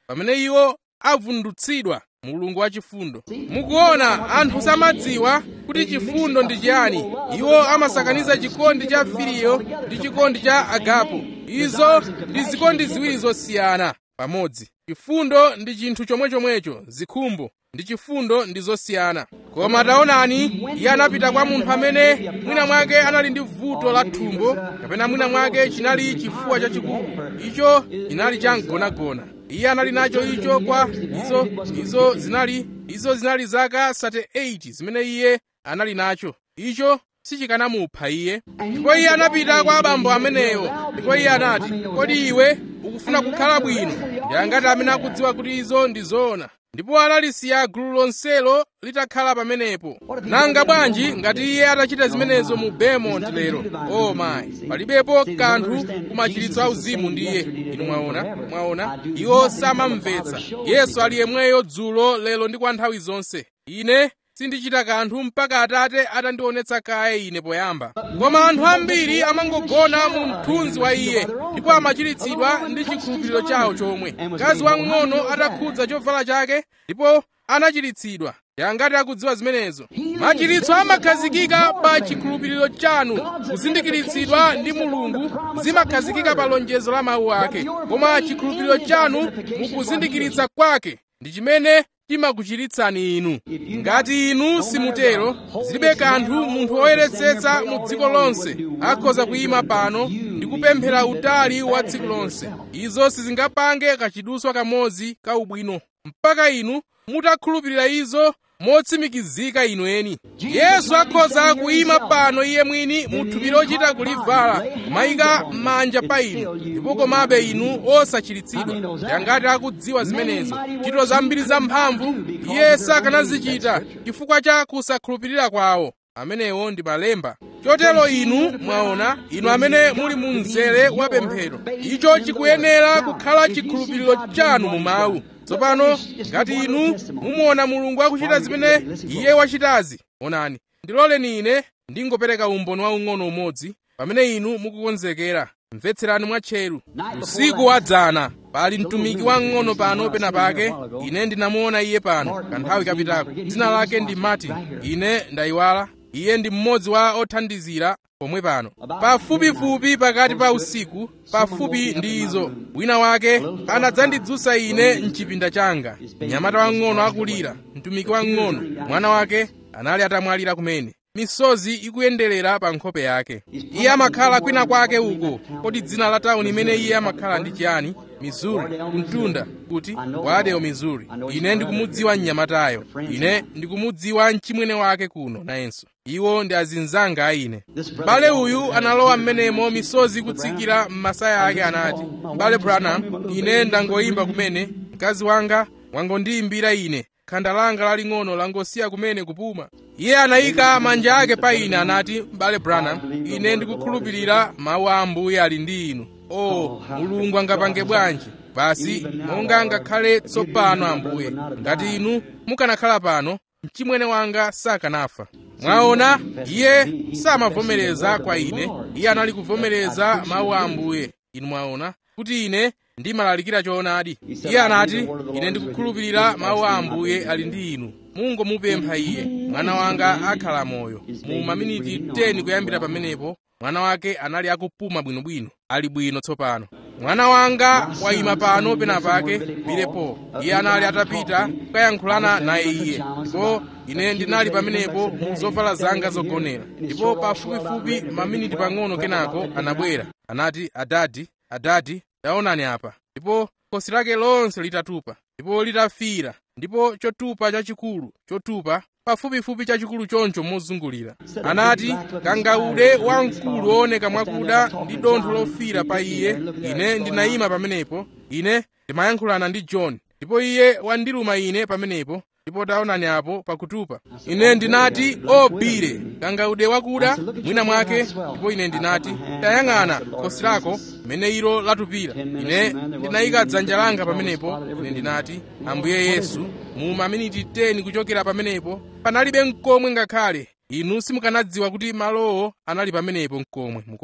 pamene iwo avundutsidwa mulungu wachifundo mukuona anthu samadziwa kuti chifundo ndi chiyani iwo amasakaniza chikondi cha filiyo ndi chikondi cha agapo izo ndi zikondi ziwiri zosiyana pamodzi chifundo ndi chinthu chomwechomwecho zikhumbo ndi chifundo ndi zosiyana koma taonani iye anapita kwa munthu amene mwina mwake anali ndi vuto la thumbo kapena mwina mwake chinali chifuwa chachikulu icho chinali chamgonagona iye anali nacho icho kwa izo izo zinali izo zinali zaka 38 zimene iye anali nacho icho sichikanamupha iye ndipo iye anapita kwa abambo amenewo ndipo iye anati kodi iwe ukufuna kukhala bwino ndi angati amene akudziwa kuti izo ndi zoona ndipo analisiya gulu lonselo litakhala pamenepo nanga bwanji ngati iye atachita zimenezo mu Beaumont lero o mayi palibepo kanthu kumachiritso auzimu ndi iye inu mwaona mwaona iwo samamvetsa yesu ali yemweyo dzulo lero ndi kwa nthawi zonse ine sindichita kanthu mpaka atate atandionetsa kaye ine poyamba koma anthu ambiri amangogona mu mthunzi wa iye ndipo amachiritsidwa ndi chikhulupiriro chawo chomwe mkazi wang'ono atakhudza chovala chake ndipo anachiritsidwa yangati akudziwa zimenezo machiritso amakhazikika pa chikhulupiriro chanu kuzindikiritsidwa ndi mulungu zimakhazikika pa lonjezo la mawu ake koma chikhulupiriro chanu mukuzindikiritsa kwake ndi chimene chimakuchiritsani inu ngati inu simutero zilibe kanthu munthu woyeretsetsa mu dziko lonse akhoza kuyima pano ndi kupemphera utali wa tsiku lonse izo sizingapange kachiduswa kamodzi ka ubwino mpaka inu mutakhulupirira izo motsimikizika inu eni yesu akhoza kuyima pano iye mwini mu thupi lochita kulivala kumayika manja pa inu ndipo komabe inu osachiritsidwa yangati akudziwa zimenezo ntchito zambiri zamphamvu iye sakanazichita chifukwa cha kusakhulupirira kwawo amenewo ndi malemba chotero inu mwaona inu amene muli mu mzere wa pemphero icho chikuyenera kukhala chikhulupiriro chanu mu mawu tsopano ngati inu mumuona mulungu akuchita zimene iye wachitazi onani ndiloleni ine ndingopereka umboni waung'ono umodzi pamene inu mukukonzekera mvetserani mwatcheru usiku wadzana pali mtumiki wang'ono pano pena pake ine ndinamuona iye pano kanthawi kapitako dzina lake ndi martin ine ndayiwala iye ndi mmodzi wa othandizira pomwe pano pafupifupi pakati pa usiku pafupi ndi izo wina wake anadzandidzutsa ine mchipinda changa mnyamata wang'ono akulira mtumiki wang'ono mwana wake anali atamwalira kumene misozi ikuyenderera pa nkhope yake iye amakhala kwina kwake uko kodi dzina la tawuni imene iye amakhala ndi chiyani missouri kumtunda kuti wadeo missouri ine ndikumudziwa mnyamatayo ine ndikumudziwa mchimwene wake kuno nayenso iwo ndi azinzanga a ine m'bale uyu analowa m'menemo misozi ikutsikira m'masaya ake anati m'bale branham ine ndangoyimba kumene mkazi wanga wangondiyimbira ine khanda langa laling'ono langosiya kumene kupuma iye anayika manja ake pa ine anati m'bale branham ine ndikukhulupirira mawu a ambuye ali ndi inu o mulungu angapange bwanji basi monga ngakhale tsopano ambuye ngati inu mukanakhala pano mchimwene wanga sakanafa mwaona iye samavomereza kwa ine iye anali kuvomereza mawu a ambuye inu mwaona kuti ine ndimalalikira choonadi iye anati ine ndikukhulupirira mawu a ambuye ali ndi inu mungomupempha iye mwana wanga akhala moyo mu maminiti 10 kuyambira pamenepo mwana wake anali akupuma bwinobwino ali bwino tsopano mwana wanga wayima pano penapake pilepo iye anali atapita kukayankhulana naye iye ndipo ine ndinali pamenepo mu zovala zanga zogonera ndipo pafupifupi maminiti pang'ono kenako anabwera anati adadi adadi taonani apa ndipo khosi lake lonse litatupa ndipo litafira ndipo chotupa chachikulu chotupa pafupifupi chachikulu choncho mozungulira anati kangaude wamkulu wooneka mwakuda ndi dontho lofira pa iye ine ndinayima pamenepo ine ndimayankhulana ndi john ndipo iye wandiluma ine pamenepo ndipo taonani apo pakutupa ine ndinati o bire kangaude wakuda mwina mwake ndipo ine ndinati tayang'ana khosi lako mmene ilo latupira ine ndinayika dzanja langa pamenepo ine ndinati ambuye yesu mu maminiti 10 kuchokera pamenepo panalibe mkomwe ngakhale inu simukanadziwa kuti malowo anali pamenepo mkomwe mukuona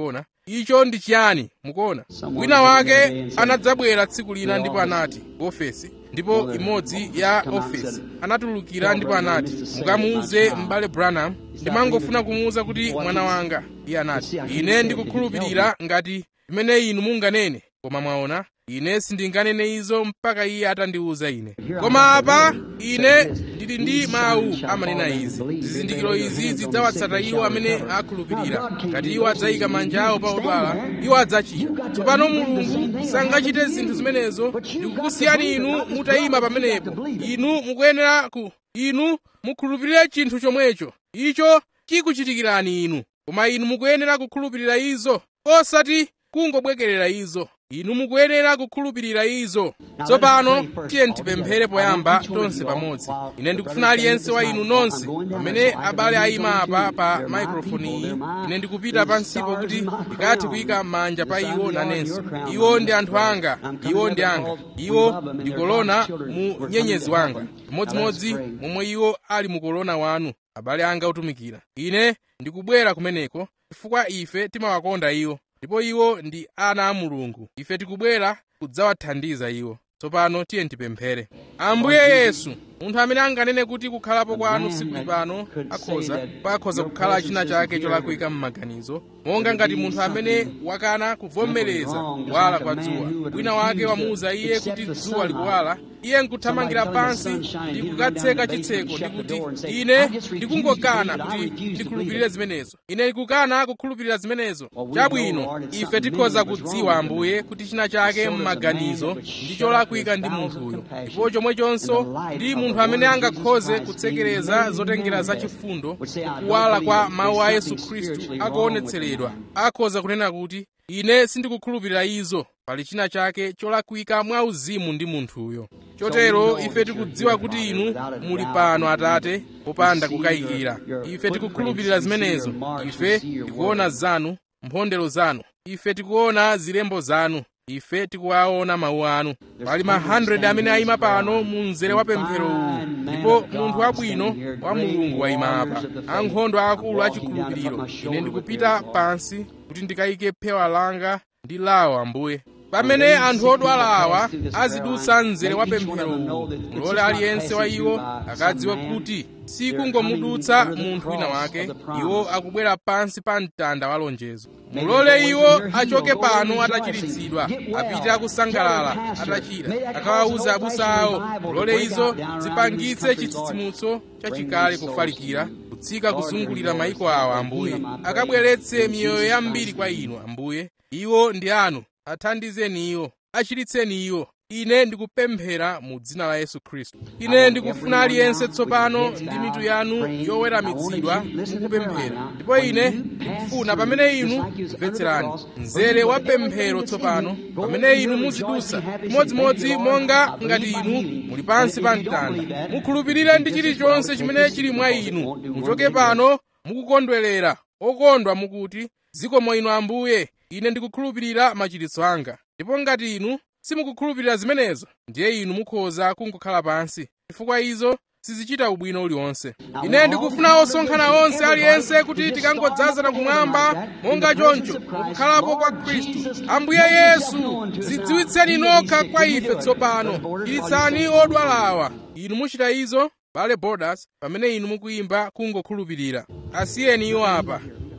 icho ndi chiyani mukuona wina wake anadzabwera tsiku lina ndipo anati ofesi ndipo imodzi ya ofesi anatulukira ndipo anati mukamuuze m'bale branham ndimangofuna kumuwuza kuti mwana wanga iye anati ine ndikukhulupirira ngati imene inu munganene koma mwaona ine sindinganene izo mpaka iye atandiwuza ine koma apa ine ndili ndi mawu amanena izi zizindikiro izi zidzawatsata iwo amene akhulupirira ngati iwo adzayika manja awo pa odwala iwo adzachira tsopano mulungu sangachite zinthu zimenezo ndikukusiyani inu mutayima pamenepo inu mukuyenera ku inu mukhulupirire chinthu chomwecho icho chikuchitikirani inu koma inu mukuyenera kukhulupirira izo osati kungobwekerera izo inu mukuyenera kukhulupirira izo tsopano tiye tipemphere poyamba tonse pamodzi ine ndikufuna aliyense wa inu nonse pamene abale ayima apa pa maikrofoni iyi ine ndikupita pansipo kuti ndikathe kuyika manja pa iwo nanenso iwo ndi anthu anga iwo ndi anga iwo ndi kolona mu nyenyezi wanga chimodzimodzi momwe iwo ali mu kolona wanu abale anga otumikira ine ndikubwera kumeneko chifukwa ife timawakonda iwo ndipo iwo ndi ana a mulungu ife tikubwera kudzawathandiza iwo tsopano tiye tipemphere ambuye yesu munthu amene anganene kuti kukhalapo kwanu sikuli pano akhoza pakhoza kukhala china chake cholakwika m'maganizo monga ngati munthu amene wakana kuvomereza kuwala kwa dzuwa wina wake wamuwuza iye kuti dzuwa likuwala iye nkuthamangira pansi ndi kukatseka chitseko ndi kuti ine ndikungokana kuti ndikhulupirire zimenezo ine ndikukana kukhulupirira zimenezo chabwino ife tikhoza kudziwa ambuye kuti china chake m'maganizo ndi cholakwika ndi munthuyo ndipo chomwechonso ndi munthu amene angakhoze kutsekereza zotengera zachifundo kuwala kwa mawu a yesu khristu akuonetseredwa akhoza kunena kuti ine sindikukhulupirira izo pali china chake cholakwika mwa uzimu ndi munthuyo chotero ife tikudziwa kuti inu muli pano atate popanda kukayikira ife tikukhulupirira zimenezo ife tikuona zanu mphondero zanu ife tikuona zilembo zanu ife tikuwaona mawu anu pali ma 100 amene ayima pano mu mzere wa pemphero uwu ndipo munthu wabwino wa mulungu wayima apa ankhondo akulu achikhulupiriro ine ndikupita pansi kuti ndikayike phewa langa ndi lawo ambuye pamene anthu odwala awa azidutsa mzere wa pemphero uwu mulole aliyense wa iwo akadziwe kuti sikungomudutsa munthu wina wake iwo akubwera pansi pa mtanda wa lonjezo mulole iwo achoke pano atachiritsidwa apite akusangalala atachira akawawuza abusa awo mulole izo zipangitse chitsitsimutso chachikale kufalikira kutsika kuzungulira mayiko awa ambuye akabweretse miyoyo yambiri kwa inu ambuye iwo ndi anu athandizeni iwo achiritseni iwo ine ndikupemphera mu dzina la yesu khristu ine ndikufuna aliyense tsopano ndi mitu yanu yoweramitsidwa mukupemphera ndipo ine ndikufuna pamene inu mvetserani mzere wa pemphero tsopano pamene inu muzidusa chimodzimodzi monga ngati inu muli pansi pa mtanda mukhulupirire ndi chilichonse chimene chili mwa inu muchoke pano mukukondwerera okondwa mukuti zikomo inu ambuye ine ndikukhulupirira machiritso anga ndipo ngati inu simukukhulupirira zimenezo ndiye inu mukhoza kungokhala pansi chifukwa izo sizichita ubwino uliwonse ine ndikufuna osonkhana onse aliyense kuti tikangodzazana kumwamba monga choncho mukukhalapo kwa khristu ambuye yesu zidziwitseni nokha kwa ife tsopano chiritsani odwalawa inu muchita izo bale borders pamene inu mukuyimba kungokhulupirira asiyeni iwo apa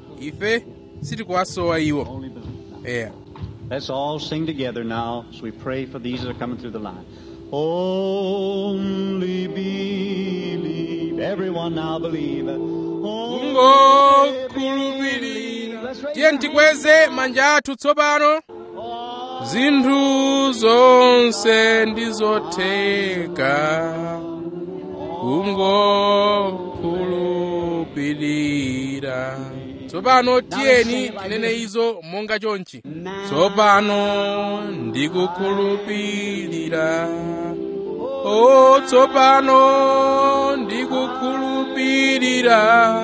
ife sitikuwasowa iwo eya Let's all sing together now as we pray for these that are coming through the line. Only believe. Everyone now believe. kungokhulupirira tiye tikweze manja athu tsopano zinthu zonse ndizotheka kungokhulupirira tsopano tiyeni tinene izo monga chonchi tsopano ndikukhulupirira o tsopano ndikukhulupirira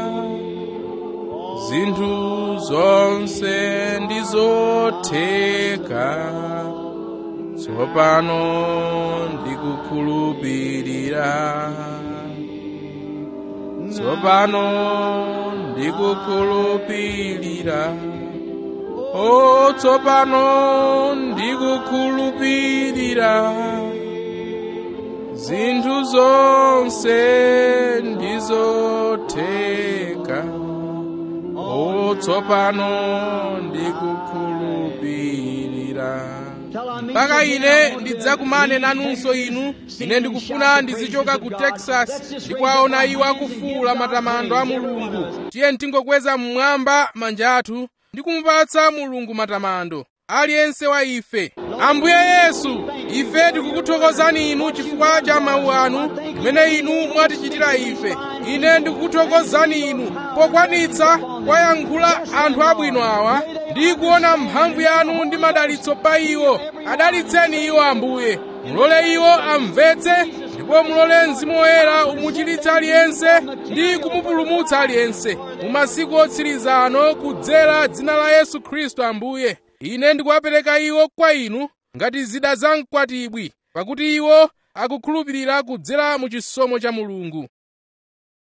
zinthu zonse ndizotheka tsopano ndikukhulupirira tsopano ndikukhulupirira o tsopano ndikukhulupirira zinthu zonse ndizotheka o tsopano ndikukhulupirira mpaka ine ndidzakumane nanunso inu ine ndikufuna ndizichoka ku texas ndikwaona iwo akufuula matamando a mulungu tiye tingokweza mmwamba manja athu ndi kumupatsa mulungu matamando aliyense wa ife ambuye yesu ife tikukuthokozani inu chifukwa cha mawu anu limene inu mwatichitira ife ine ndikukuthokozani inu pokwanitsa kwayankhula anthu abwino awa ndi kuona mphamvu yanu ndi madalitso pa iwo adalitseni iwo ambuye mulole iwo amvetse ndipo mulole mzimu woyera umuchiritse aliyense ndi kumupulumutsa aliyense mu masiku otsiriza ano kudzera dzina la yesu khristu ambuye ine ndikuwapereka iwo kwa inu ngati zida za mkwatibwi pakuti iwo akukhulupirira kudzera mu chisomo cha mulungu